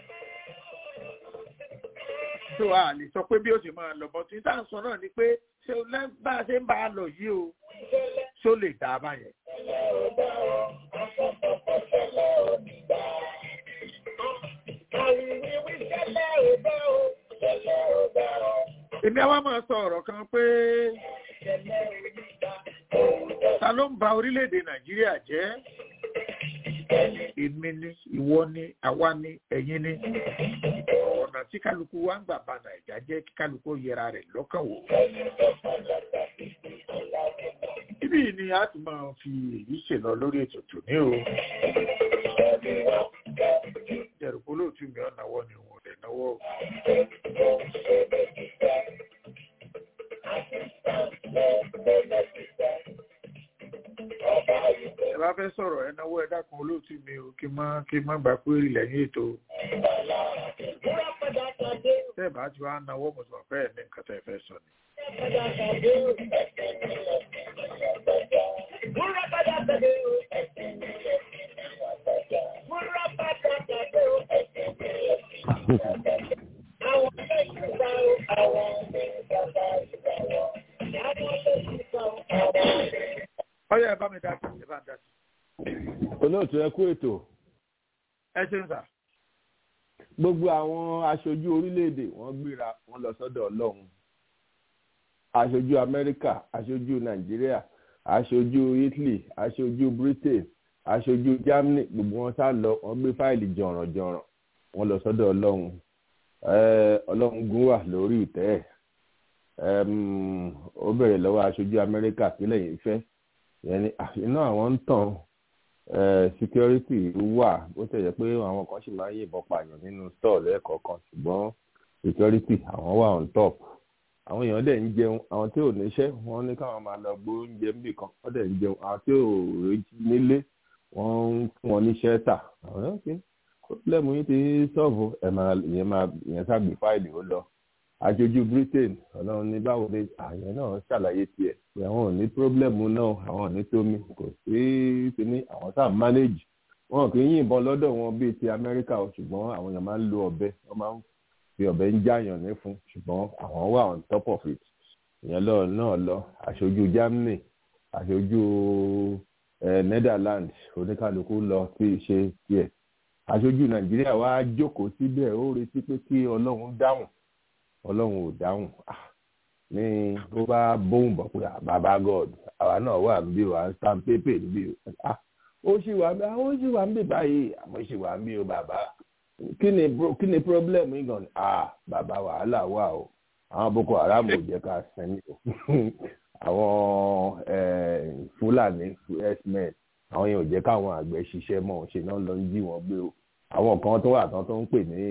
tó a lè sọ pé bí ó ṣe máa lọ bọ́ tí tá à ń sọ náà ni pé ṣé bá a ṣe ń bá a lọ yìí o ṣó lè dá a báyẹn. èmi àwa máa sọ ọ̀rọ̀ kan pé ta ló ń ba orílẹ̀-èdè nàìjíríà jẹ́ èmi ni ìwọ ni àwa ni ẹ̀yin ni ọ̀nà tí kálukú wa ń gbà ba nàìjà jẹ́ kí kálukú yẹra rẹ̀ lọ́kàn wò. ibi ni a ti máa fi èyí ṣèlọ lórí ètò tòní o. jẹ̀rùkú lóòtú mi ọ̀ náwó ni wọn ò lè náwó. ẹ bá fẹ́ sọ̀rọ̀ ẹ náwó ẹ dákun olóòtú mi o kí má kí má gbà péré lẹ́yìn ètò. tẹ́ ẹ bá ti wá náwó mo sọ fẹ́ ẹ̀ ní nǹkan tẹ́ ẹ fẹ́ sọ ni. ọyọ ẹ bá mi dá sí ẹ bá ń dá sí. olóòtú ẹ kú ètò. ẹ ṣe ń sà. gbogbo àwọn aṣojú orílẹ̀-èdè wọ́n gbéra wọ́n lọ sọ́dọ̀ ọlọ́run aṣojú amẹ́ríkà aṣojú nàìjíríà aṣojú italy aṣojú britain aṣojú germany gbogbo wọn sá lọ wọ́n gbé fáìlì jọ̀rànjọ̀ràn wọ́n lọ sọ́dọ̀ ọlọ́run ọlọ́run gún wà lórí ìtẹ́ ẹ̀ ó bẹ̀rẹ̀ lọ́wọ́ aṣojú amẹ́ríkà sílẹ̀ yìí fẹ́ yẹn ni iná àwọn ń tàn security wà bó tẹ̀ jẹ́ pé àwọn kan sì máa ń yìnbọn pààyàn nínú store lẹ́ẹ̀kọ̀ọ̀kan ṣùgbọ́n security àwọn wà on top àwọn èèyàn dẹ̀ ń jẹun àwọn tí ò níṣẹ́ wọ́n ní káwọn máa lọ gbó oúnjẹ níbì kan wọ́n dẹ̀ ń jẹun àwọn tí ò nílé wọ́n ń fún wọn níṣẹ́ tà àwọn ọ̀kẹ́ pọ́blẹ́mù yìí ti sọ́ọ̀bù ẹ̀ máa ìyẹn máa ìyẹn ságbé fáìlì ó lọ aṣojú britain ọlọ́run ní báwo ni àyẹn náà ṣàlàyé tiẹ̀ pé àwọn ò ní pọ́blẹ́mù náà àwọn ò ní tómi kò sí ti ní àwọn sáà manage wọn kì í yìnbọn lọ́dọ̀ wọn bíi ti amẹ́ríkà ṣùgbọ́n àwọn èèyàn máa ń lo ọ̀bẹ wọ́n máa ń fi ọ̀bẹ ń jáyàn ní fún ṣùgbọ́n àwọn wà on top of it ìyẹn lọ náà lọ aṣojú germany aṣojú netherlands oníkálukú lọ sí ṣe tiẹ̀ aṣojú nàìjíríà wá jókòó síbẹ̀ ó retí pé kí ọlọ́run dáhùn ọlọ́run ò dáhùn ní bó bá bóun bọ̀ pé bàbá god àwa náà wà níbí wà ń stamp paper níbí ó sì wà ń bí ó sì wà ń bí báyìí àmọ́ sì wà ń bí o bàbá kí ni kí ni problem yìí gan ah bàbá wàhálà wà o àwọn boko haram ò jẹ́ ká sẹ́ni o àwọn fúlàní herdsmen àwọn yẹn ò jẹ́ káwọn àgbẹ̀ ṣiṣẹ́ mọ́ ṣe náà lọ ń jí wọn gbé o àwọn kan tó wà tán tó ń pè ní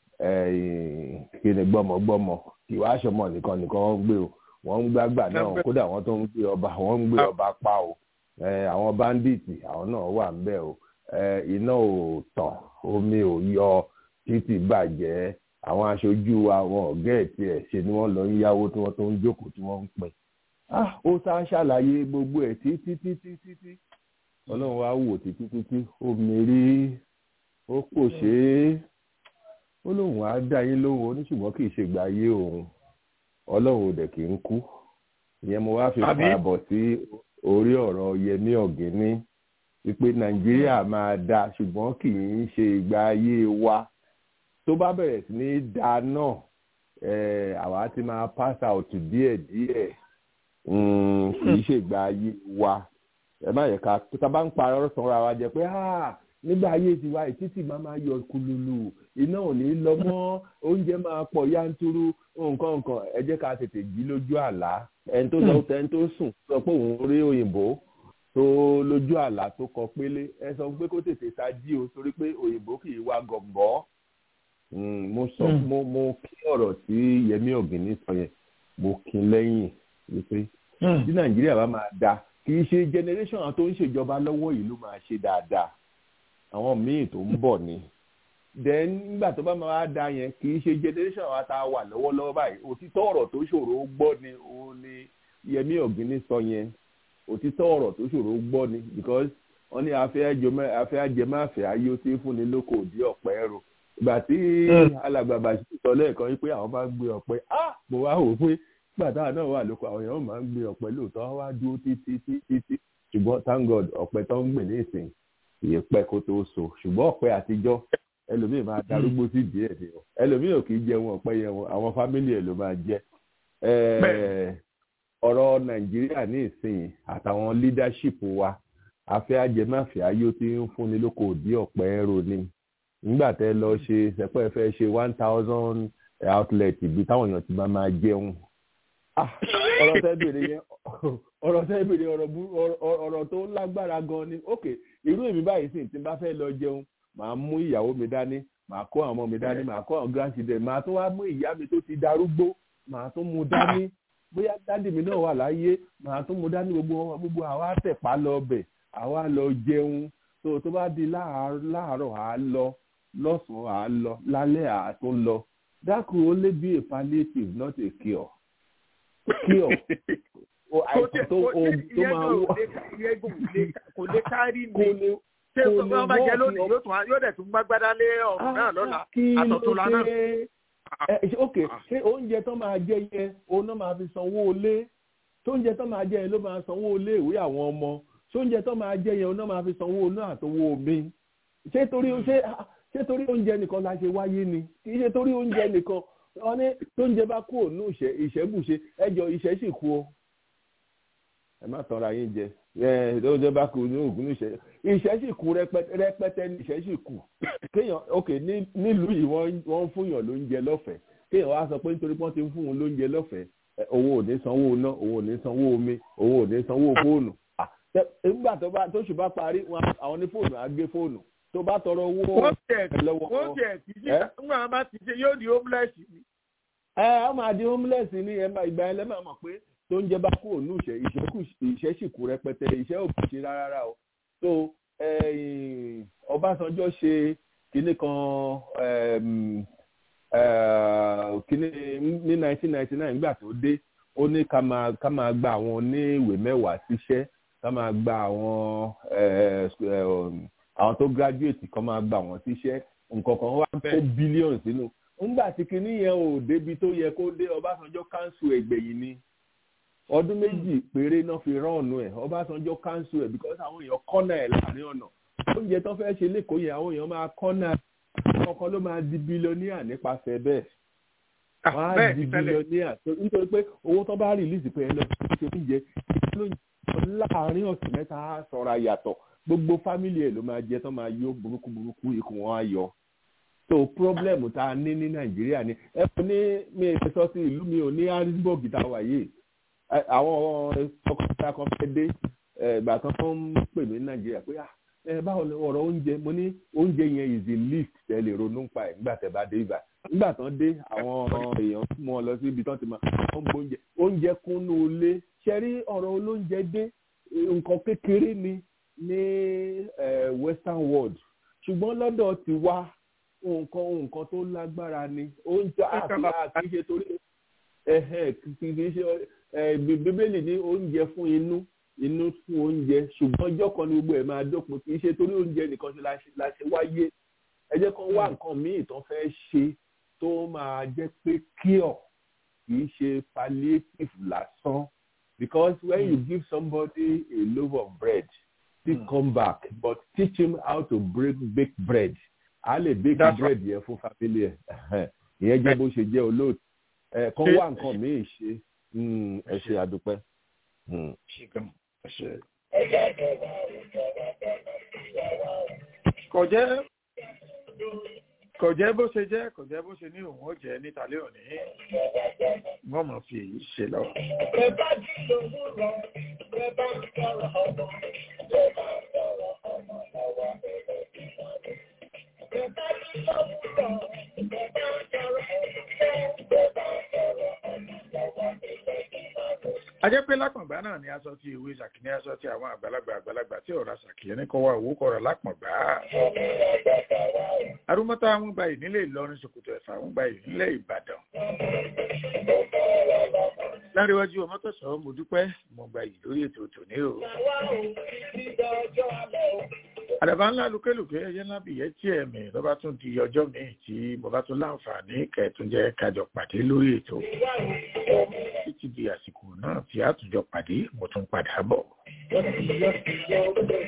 kí ni gbọ́mọgbọ́mọ ìwà aṣọmọ nìkan nìkan wọ́n gbé o wọ́n ń gbàgbà náà kódà wọ́n tó ń gbé ọba wọ́n ń gbé ọba pa o àwọn báńdíìtì àwọn náà wà ń bẹ̀ o iná ò tàn omi ò yọ títì bàjẹ́ àwọn aṣojú àwọn ọ̀gá ẹ̀ tiẹ̀ ṣe ni wọ́n lọ ń yáwó tí wọ́n tó ń jókòó tí wọ́n ń pín ó sá ṣàlàyé gbogbo ẹ̀ títí títí títí ọlọ́run wá wò títí títí ó mérí ó pò ṣe é ó lóun á dá yín lóhùn oníṣùgbọ́n kì í ṣe gbà yé òun ọlọ́run ò dẹ̀ kì í kú ìyẹn mo wá fi parabọ̀ sí orí ọ̀rọ̀ yẹmí ọ̀gíní wípé nàìjíríà máa da ṣùgbọ́n kì í ṣe ìgbà ayé wa tó bá bẹ̀rẹ̀ sí ní da náà àwa ti máa pass out díẹ̀ díẹ̀ kì í ṣe ìgbà ayé wa ẹ má yẹ ká tó tá bá ń parọ́ sanra wa jẹ pé nígbà ayé tiwa ìtítì máa máa yọ kululu iná ò ní lọ mọ́ oúnjẹ máa pọ̀ yanturu nǹkan nǹkan ẹ jẹ́ ká tètè jí lójú àlá ẹni tó sọ ẹni tó sùn sọ pé òun rí òyìnbó tó lójú àlá tó kọ pélé ẹ sọ pé kó tètè tají o torí pé òyìnbó kì í wá gọ̀m̀bọ́ mo sọ mo mo kí ọ̀rọ̀ tí Yẹmí Ọ̀gìnní sọ yẹn mo kí lẹ́yìn wípé tí Nàìjíríà bá máa da kì í ṣe generation àwọn tó ń ṣèjọba lọ́wọ́ yìí ló máa ṣe dáadáa àwọn míì tó ń bọ̀ ni then nígbà tó bá máa da yẹn kì í ṣe generation àwọn tá a wà lọ́wọ́lọ́wọ́ báyìí òtítọ́ ọ̀rọ̀ tó ṣòro gbọ́ ni òun ni Yẹmí Ọ̀gìnní sọ yẹn òtítọ́ ọ̀rọ̀ tó ṣòro gbọ́ ni because wọ́n ní afẹ́ ajẹmáfẹ́ ayé ó ti fúnni lóko òdì ọ̀pẹ ẹ̀rọ ìgbà tí alàgbàbà sọ lẹ́ẹ̀kan wípé àwọn máa ń gbé ọ̀pẹ ah mo wá wò pé nígbà táwọn náà wà lóko àwọn èèyàn máa ń gbé ọ̀pẹ lóòótọ́ wá dúró títí títí ṣùgbọ́n thank God ọ̀pẹ tó ń gbìn ní ìsìn ìyè pẹ́ kó tó so ṣùgbọ́n ọ̀pẹ àtijọ́ ẹlòmíì máa darúgbó sí díẹ̀ ni o ẹlòmíì ò kì í jẹun ọ̀pẹ yẹn wọn àwọn fámìlì ẹ̀ ló máa jẹ ọ̀rọ̀ nàìjíríà ní ìsìn àtàwọn leadership wa afẹ́ ajẹmáfẹ́ ayé ó ti ń fúnni lóko òdì ọ̀pẹ ẹ̀rọ ni nígbà tẹ́ lọ ṣe sẹ́pẹ́ fẹ́ ṣe one thousand outlet ibi táwọn èèyàn ti máa máa jẹun ọ̀rọ̀ tẹ́ bèrè yẹn ọ̀rọ̀ tẹ́ bèrè ọ̀rọ̀ tó lágbára gan ni ok irú èmi báyìí sì tí n bá fẹ́ lọ jẹun màá mú ìyàwó mi dání màá kó àwọn ọmọ mi dání màá kó àwọn grandchildren màá tún wá mú ìyá mi tó ti darúgbó màá tún mú dání bóyá dádì mi náà wà láyé màá tún mú dání gbogbo gbogbo àwa tẹ̀pá lọ bẹ̀ àwa lọ jẹun tó tó bá di láàárọ̀ à á lọ lọ́sàn-án à á lọ lálẹ́ à á tún lọ that could only be a palliative not a cure cure àìsàn tó oògùn tó máa wọ kò lè kárí ni ṣé ọba bá jẹ lónìí yóò tún yóò dẹ̀ tún gbágbádá lé ọ̀run náà lọ́la àtọ̀túnla náà. ok ṣé oúnjẹ tó máa jẹ yẹn òun náà máa fi sanwó ilé tó oúnjẹ tó máa jẹ yẹn ló máa sanwó ilé ìwé àwọn ọmọ ṣé oúnjẹ tó máa jẹ yẹn òun náà máa fi sanwó iná àtowó omi ṣé torí ṣé ṣé torí oúnjẹ nìkan la ṣe wáyé ni kì í ṣe torí oúnjẹ nìkan wọn ní tóúnjẹ bá kú òun ìṣẹ́ ìṣẹ́bùṣe ẹjọ́ ìṣẹ́ sì kú o ẹ má tọrọ yín jẹ ẹ tóúnjẹ bá kú ní òògùn ìṣẹ́ ìṣẹ́ sì kú rẹpẹtẹ ní ìṣẹ́ sì kú kéèyàn ok nílùú yìí wọ́n ń fúnyàn lóúnjẹ lọ́fẹ̀ẹ́ kéèyàn wá sọ pé nítorí wọ́n ti ń fún un lóúnjẹ lọ́fẹ̀ẹ́ òun ò ní sanwó iná òun ò ní sanwó omi òun ò ní sanwó fóònù nígbà tó bá tóṣù bá parí àwọn ní fóònù á gbé fóònù tó bá tọrọ owó lọ́wọ́ wọ́n tiẹ̀ kì í ṣe nígbà wọn bá ti ṣe yóò di homeless ni. ẹ ọ máa di homeless ní ẹ máa ìgbà ẹlẹ́mà mọ̀ pé tó ń jẹ bá kúrò ní ìṣẹ́ ìṣẹ́ sì kú rẹpẹtẹ ìṣẹ́ ò kù ṣe rárá o so Ọbásanjọ́ ṣe kinní kan kinní ní nineteen ninety nine nígbà tó dé ó ní ká máa ká máa gba àwọn oníwèé mẹ́wàá síṣẹ́ ká máa gba àwọn àwọn tó graduate kan máa gba àwọn síṣẹ́ nǹkan kan wá kó bílíọ̀nù sínú ńgbà tí kinní yẹn ò débi tó yẹ kó dé Ọbásanjọ́ káńsù ẹgbẹ̀yìn ni ọdún méjì péré náà fi rọ́ọ̀nù ẹ̀ Ọbásanjọ́ káńsù ẹ̀ because àwọn èèyàn kọ́nà ẹ̀ láàrin ọ̀nà oúnjẹ tó fẹ́ ṣe lẹ́kọ̀ọ́ yẹn àwọn èèyàn máa kọ́nà ọkọ ló máa di bílíọ̀nìà nípasẹ̀ bẹ́ẹ̀ wọ́n á di bílíọ̀nìà nítorí pé owó tó bá rìlíìsì pé ẹ lọ ṣe oúnjẹ láàrin ọ̀sẹ̀ mẹ́ta á sọ̀rọ̀ àyàtọ̀ gbogbo fámìlì ẹ̀ ló máa jẹ tó máa yó burúkú burúkú ikùn wọn á yọ so problem tá a ní ní nàìjíríà ni ẹ fún ní mi ẹ sọ sí ìlú mi ò ní harrisburg tá a wà yìí àwọn ọkọ̀ọ̀ta kan fẹ́ dé ìgbà kan tó ń pè mí ní nàìjíríà pé ẹ báwo ni ọ̀rọ̀ oúnjẹ mo ní oúnjẹ yẹn is the least ẹ lè ronú pa ẹ̀ nígbà tẹ́ bá dé ibà nígbà tán dé àwọn èèyàn mú ọ lọ sí ibi tán ti máa ń gbóúnjẹ oúnjẹ kúnnú ilé ṣẹ́rí ọ̀rọ̀ olóúnjẹ dé nǹkan kékeré ni ní western world ṣùgbọ́n lọ́dọ̀ ti wá nǹkan nǹkan tó lágbára ni oúnjẹ àti àkíṣe torí kì í ṣe bíbélì ní oúnjẹ fún inú inú fún oúnjẹ ṣùgbọ́n ọjọ́ kan ní gbogbo ẹ̀ máa dópin kì í ṣe torí oúnjẹ nìkan ṣe la ṣe wáyé ẹ jẹ́ kán wá nǹkan míì tán fẹ́ ṣe tó máa jẹ́ pé cure kì í ṣe palliative lásán because when mm. you give somebody a loaf of bread he mm. come back but teach him how to break bake bread a lè bake That's bread yẹn fún family ẹ ìyẹn jẹ́ bó ṣe jẹ́ olóòtú ẹ kán wá nǹkan míì ṣe ẹ ṣe àdúpẹ́. kò jẹ́ kò jẹ́ bó ṣe jẹ́ kò jẹ́ bó ṣe ní òun ó jẹ́ nítàlẹ́ òní wọ́n mọ̀ fi èyí ṣe lọ. ajẹ́ pé lápọ̀ngbá náà ni aṣọ ti ìwé ṣàkíní aṣọ ti àwọn àgbàlagbà àgbàlagbà tí ọ̀rọ̀ ṣàkíyẹ ní kọ́wọ́ òwú kọ̀rọ̀ lápọ̀ngbá. arúmọ́tà wọn gba ìnílẹ̀ ìlọrin ṣòkòtò ẹ̀fà wọn gba ìnílẹ̀ ìbàdàn. láríwájú ọmọ tó sọ mo dúpẹ́ mo gba yìí lórí ètò tòní o. àdàbà ńlá lukẹ́lùkẹ́ ẹyẹ ńlá bìyẹ́ tí ẹ̀mí ló bá tún di ọjọ́ míì tí mo bá tún láǹfààní kẹ̀túnjẹ́ kájọ pàdé lórí ètò títí di àsìkò náà tí a tún jọ pàdé mo tún padà bọ̀.